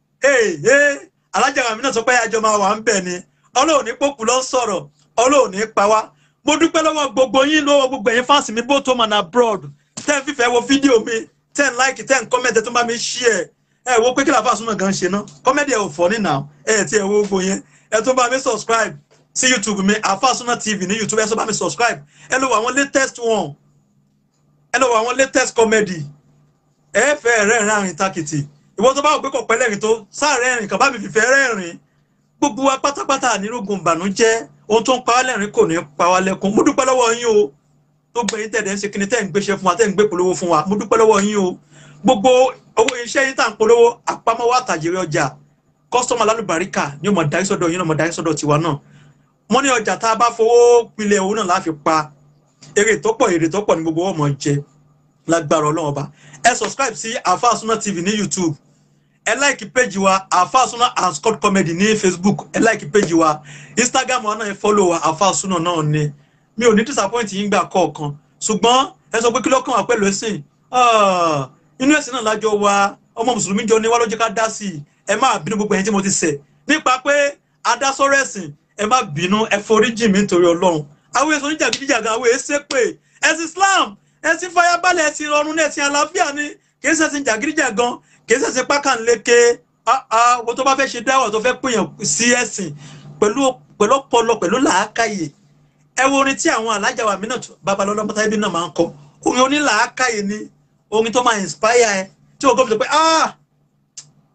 alájà mi náà sọ pé àjọ máa wà ń bẹ̀ ni ọlọ́run ní pòkù ló ń sọ̀rọ̀ ọlọ́run ní pa wá mo dúpẹ́ lọ́wọ́ gbogbo yín lọ́wọ́ gbogbo ẹ̀yin fáǹsì mi both home and abroad tẹ́ ń fífẹ́ wo fídíò mi tẹ́ ń láìkì tẹ́ ń kọ́mẹ́ntì tó bá mi ṣí ẹ̀ ẹ wo pé kí làbá súnmọ́ gan ṣe ná kọ́mẹ́dì ẹ̀ ò fọ́ nínà ẹ̀ tí ẹ̀ wo gbogbo yẹn ẹ tó bá mi subscribe sí youtube mi àfàsúná tv ní youtube ẹ tó bá mi subscribe ẹ lọ wọ àwọn latest one ẹ lọ wọ àwọn latest comedy ẹ fẹ́ rẹ́rìn àrìn takìtì ìwọ tó bá wò pé kò pẹ́ lẹ́rìn tó sáàrẹ́ ẹ̀rìn kan bá mi fìfẹ́ rẹ́rìn gbogbo wa pátápátá nírògùn ìbànújẹ́ ohun tó ń pa wá lẹ́rìn kò ní pa wá lẹ́kún mo dúpẹ́ lọ́wọ́ yín o tó gbẹ̀yìn tẹ̀dẹ̀ ń ṣe kíni tẹ́ ń gbéṣẹ́ fún wa tẹ́ ń gbé polówó fún wa mo dúpẹ́ lọ́wọ́ yín o gbogbo owó iṣẹ́ yín tà ń polówó àpamọ́wọ́ àtàjèrè ọjà kọ́sọ́mà lálùbáríkà ni ó mọ̀ dárí sọ́dọ̀ yín náà mọ̀ dárí sọ́dọ̀ tiwa náà wọ́n ní ọjà tá a bá fowó pilẹ̀ owó náà láfi pa èrè tó pọ̀ èrè tó pọ̀ ní gbogbo ọmọ jẹ lágbára ọlọ́run ọba ẹ subscribe sí àfáàsúná tv ní youtube ẹ like page wa àfáàsúná and scott comedy ní facebook ẹ like page wa instagram wa náà ẹ follow wa àfáàsúná náà ni mi ò ní disappoint yín gbà kọ̀ọ̀kan ṣùgbọ́n ẹ sọ pé kí lọ́kàn wà pẹ̀lú ẹ̀sìn inú ẹ̀sìn náà lájọ wa ọmọ mùsùlùmí jọ ní wá ló jẹ́ ká dá sí i ẹ má bínú gbogbo ẹ̀yin tí mo ti ṣẹ̀ nípa pé adásọ́rọ̀ ẹ̀sìn ẹ má bínú ẹ foríjì mi nítorí ọlọ́run àwọn èso oníjàgídíjàgan àwọn èsè pé ẹ̀sìn islam ẹ̀sìn fàyàbalẹ̀ ẹ̀sìn ìrọ̀rùn ẹ̀sìn àlàáfíà ni kì í ṣẹ̀sìn jàgídíjàgan kì í ṣẹ̀sìn pákànléke wo tó bá fẹ́ ṣe dáwọ̀ tó fẹ́ pèèyàn sí ẹ̀sìn pẹ̀lú ọpọlọ pẹ̀lú làákàyè ẹ wo orin tí àwọn alájà wa mìíràn babalọ́lọ́ mọ́tà ibi náà máa ń kọ orin onílàákàyè ni orin tó máa inspire ẹ tí o gbọ́dọ̀ pé ah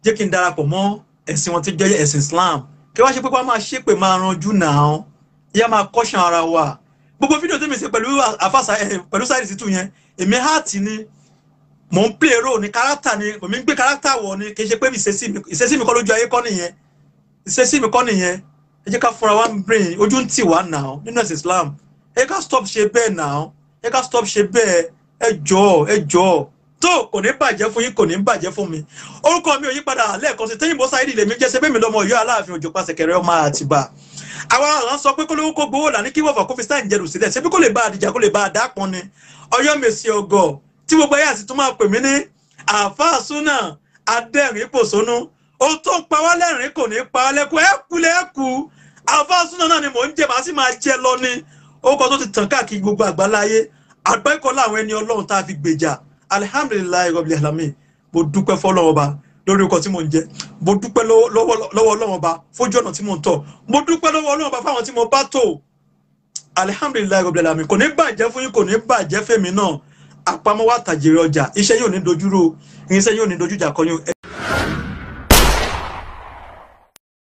jẹ́ kí n darapọ̀ mọ́ ẹ̀sìn wọn tí jẹ́ ẹ̀sìn Islam kí wá ṣe pé wọ́n máa ṣépè máa ranjú náà ìyá máa kọ́ṣàn ara wa gbogbo fídíò tí mi ṣe pẹ̀lú àfàṣà pẹ̀lú sáìdì títù yẹn èmi háàtì ni mò ń play role ní kárátà ni mò ń gbé kárátà wọ̀ ni kì í ṣe pé ìṣesí mi kọ́ lójú ayé kọ́ nìyẹn ìṣesí mi kọ́ nìyẹn ẹ jẹ́ ká fúnra wa ń brain ojú ń tì wá náà nínú ẹ̀sìn Islam ẹ ká stop ṣe bẹ́ẹ̀ náà ẹ ká stop ṣe bẹ́ẹ̀ ẹ jọ̀ọ́ ẹ jọ̀ọ́ tó kò ní bàjẹ́ fún yín kò ní bàjẹ́ fún mi orúkọ mi ò yí padà lẹ́ẹ̀kan sí tẹ́yìnbó sáyẹ́dì lèmi jẹ́ ṣe bẹ́ẹ̀ mi lọ́mọ Ọ̀yọ́ Aláàfin Òjó Pàṣẹkẹrẹ ọmọ Àtìbà àwọn àwọn sọ pé kólówó kó gbowó là ní kí wọ́fà kó fi stein jẹrù sílẹ̀ ṣebí kó lè bá àdìjà kó lè bá àdá pọn ni Ọ̀yọ́ mèsì ọgọ tí gbogbo ayé àti tó máa pè mí ní àáfàá súnà adẹ́rìn pòṣónú ó tó ń pa wá lẹ́rìn kò ní pa wá lẹ́kùn ẹ̀kú lẹ́kù àáfàá súnà náà ni mò ń jẹ màá sì máa jẹ lọ ni orúkọ tó ti tàn káàkiri gbogbo àgbáláyé àgbẹ̀kọ́ láwọn ẹni Ọlọ́run tá a fi gbèjà alihamdulilayi rọbìlì alami mo dúpẹ́ fọ́lọ́run ọba lórí ọkọ̀ tí mo ń jẹ mo dúpẹ́ lọ́wọ́ Ọlọ́run ọba fójú ọ̀nà tí mo ń tọ̀ mo dúpẹ́ lọ́wọ́ Ọlọ́run ọba fáwọn tí mo bá tò alihamdulilayi rọbìlì alami kò ní bàjẹ́ fún yín kò ní bàjẹ́ fèmí náà àpamọ́ wa tàjèrè ọjà iṣẹ́ yóò ní dojúrò irinṣẹ́ yóò ní dojújà kọyún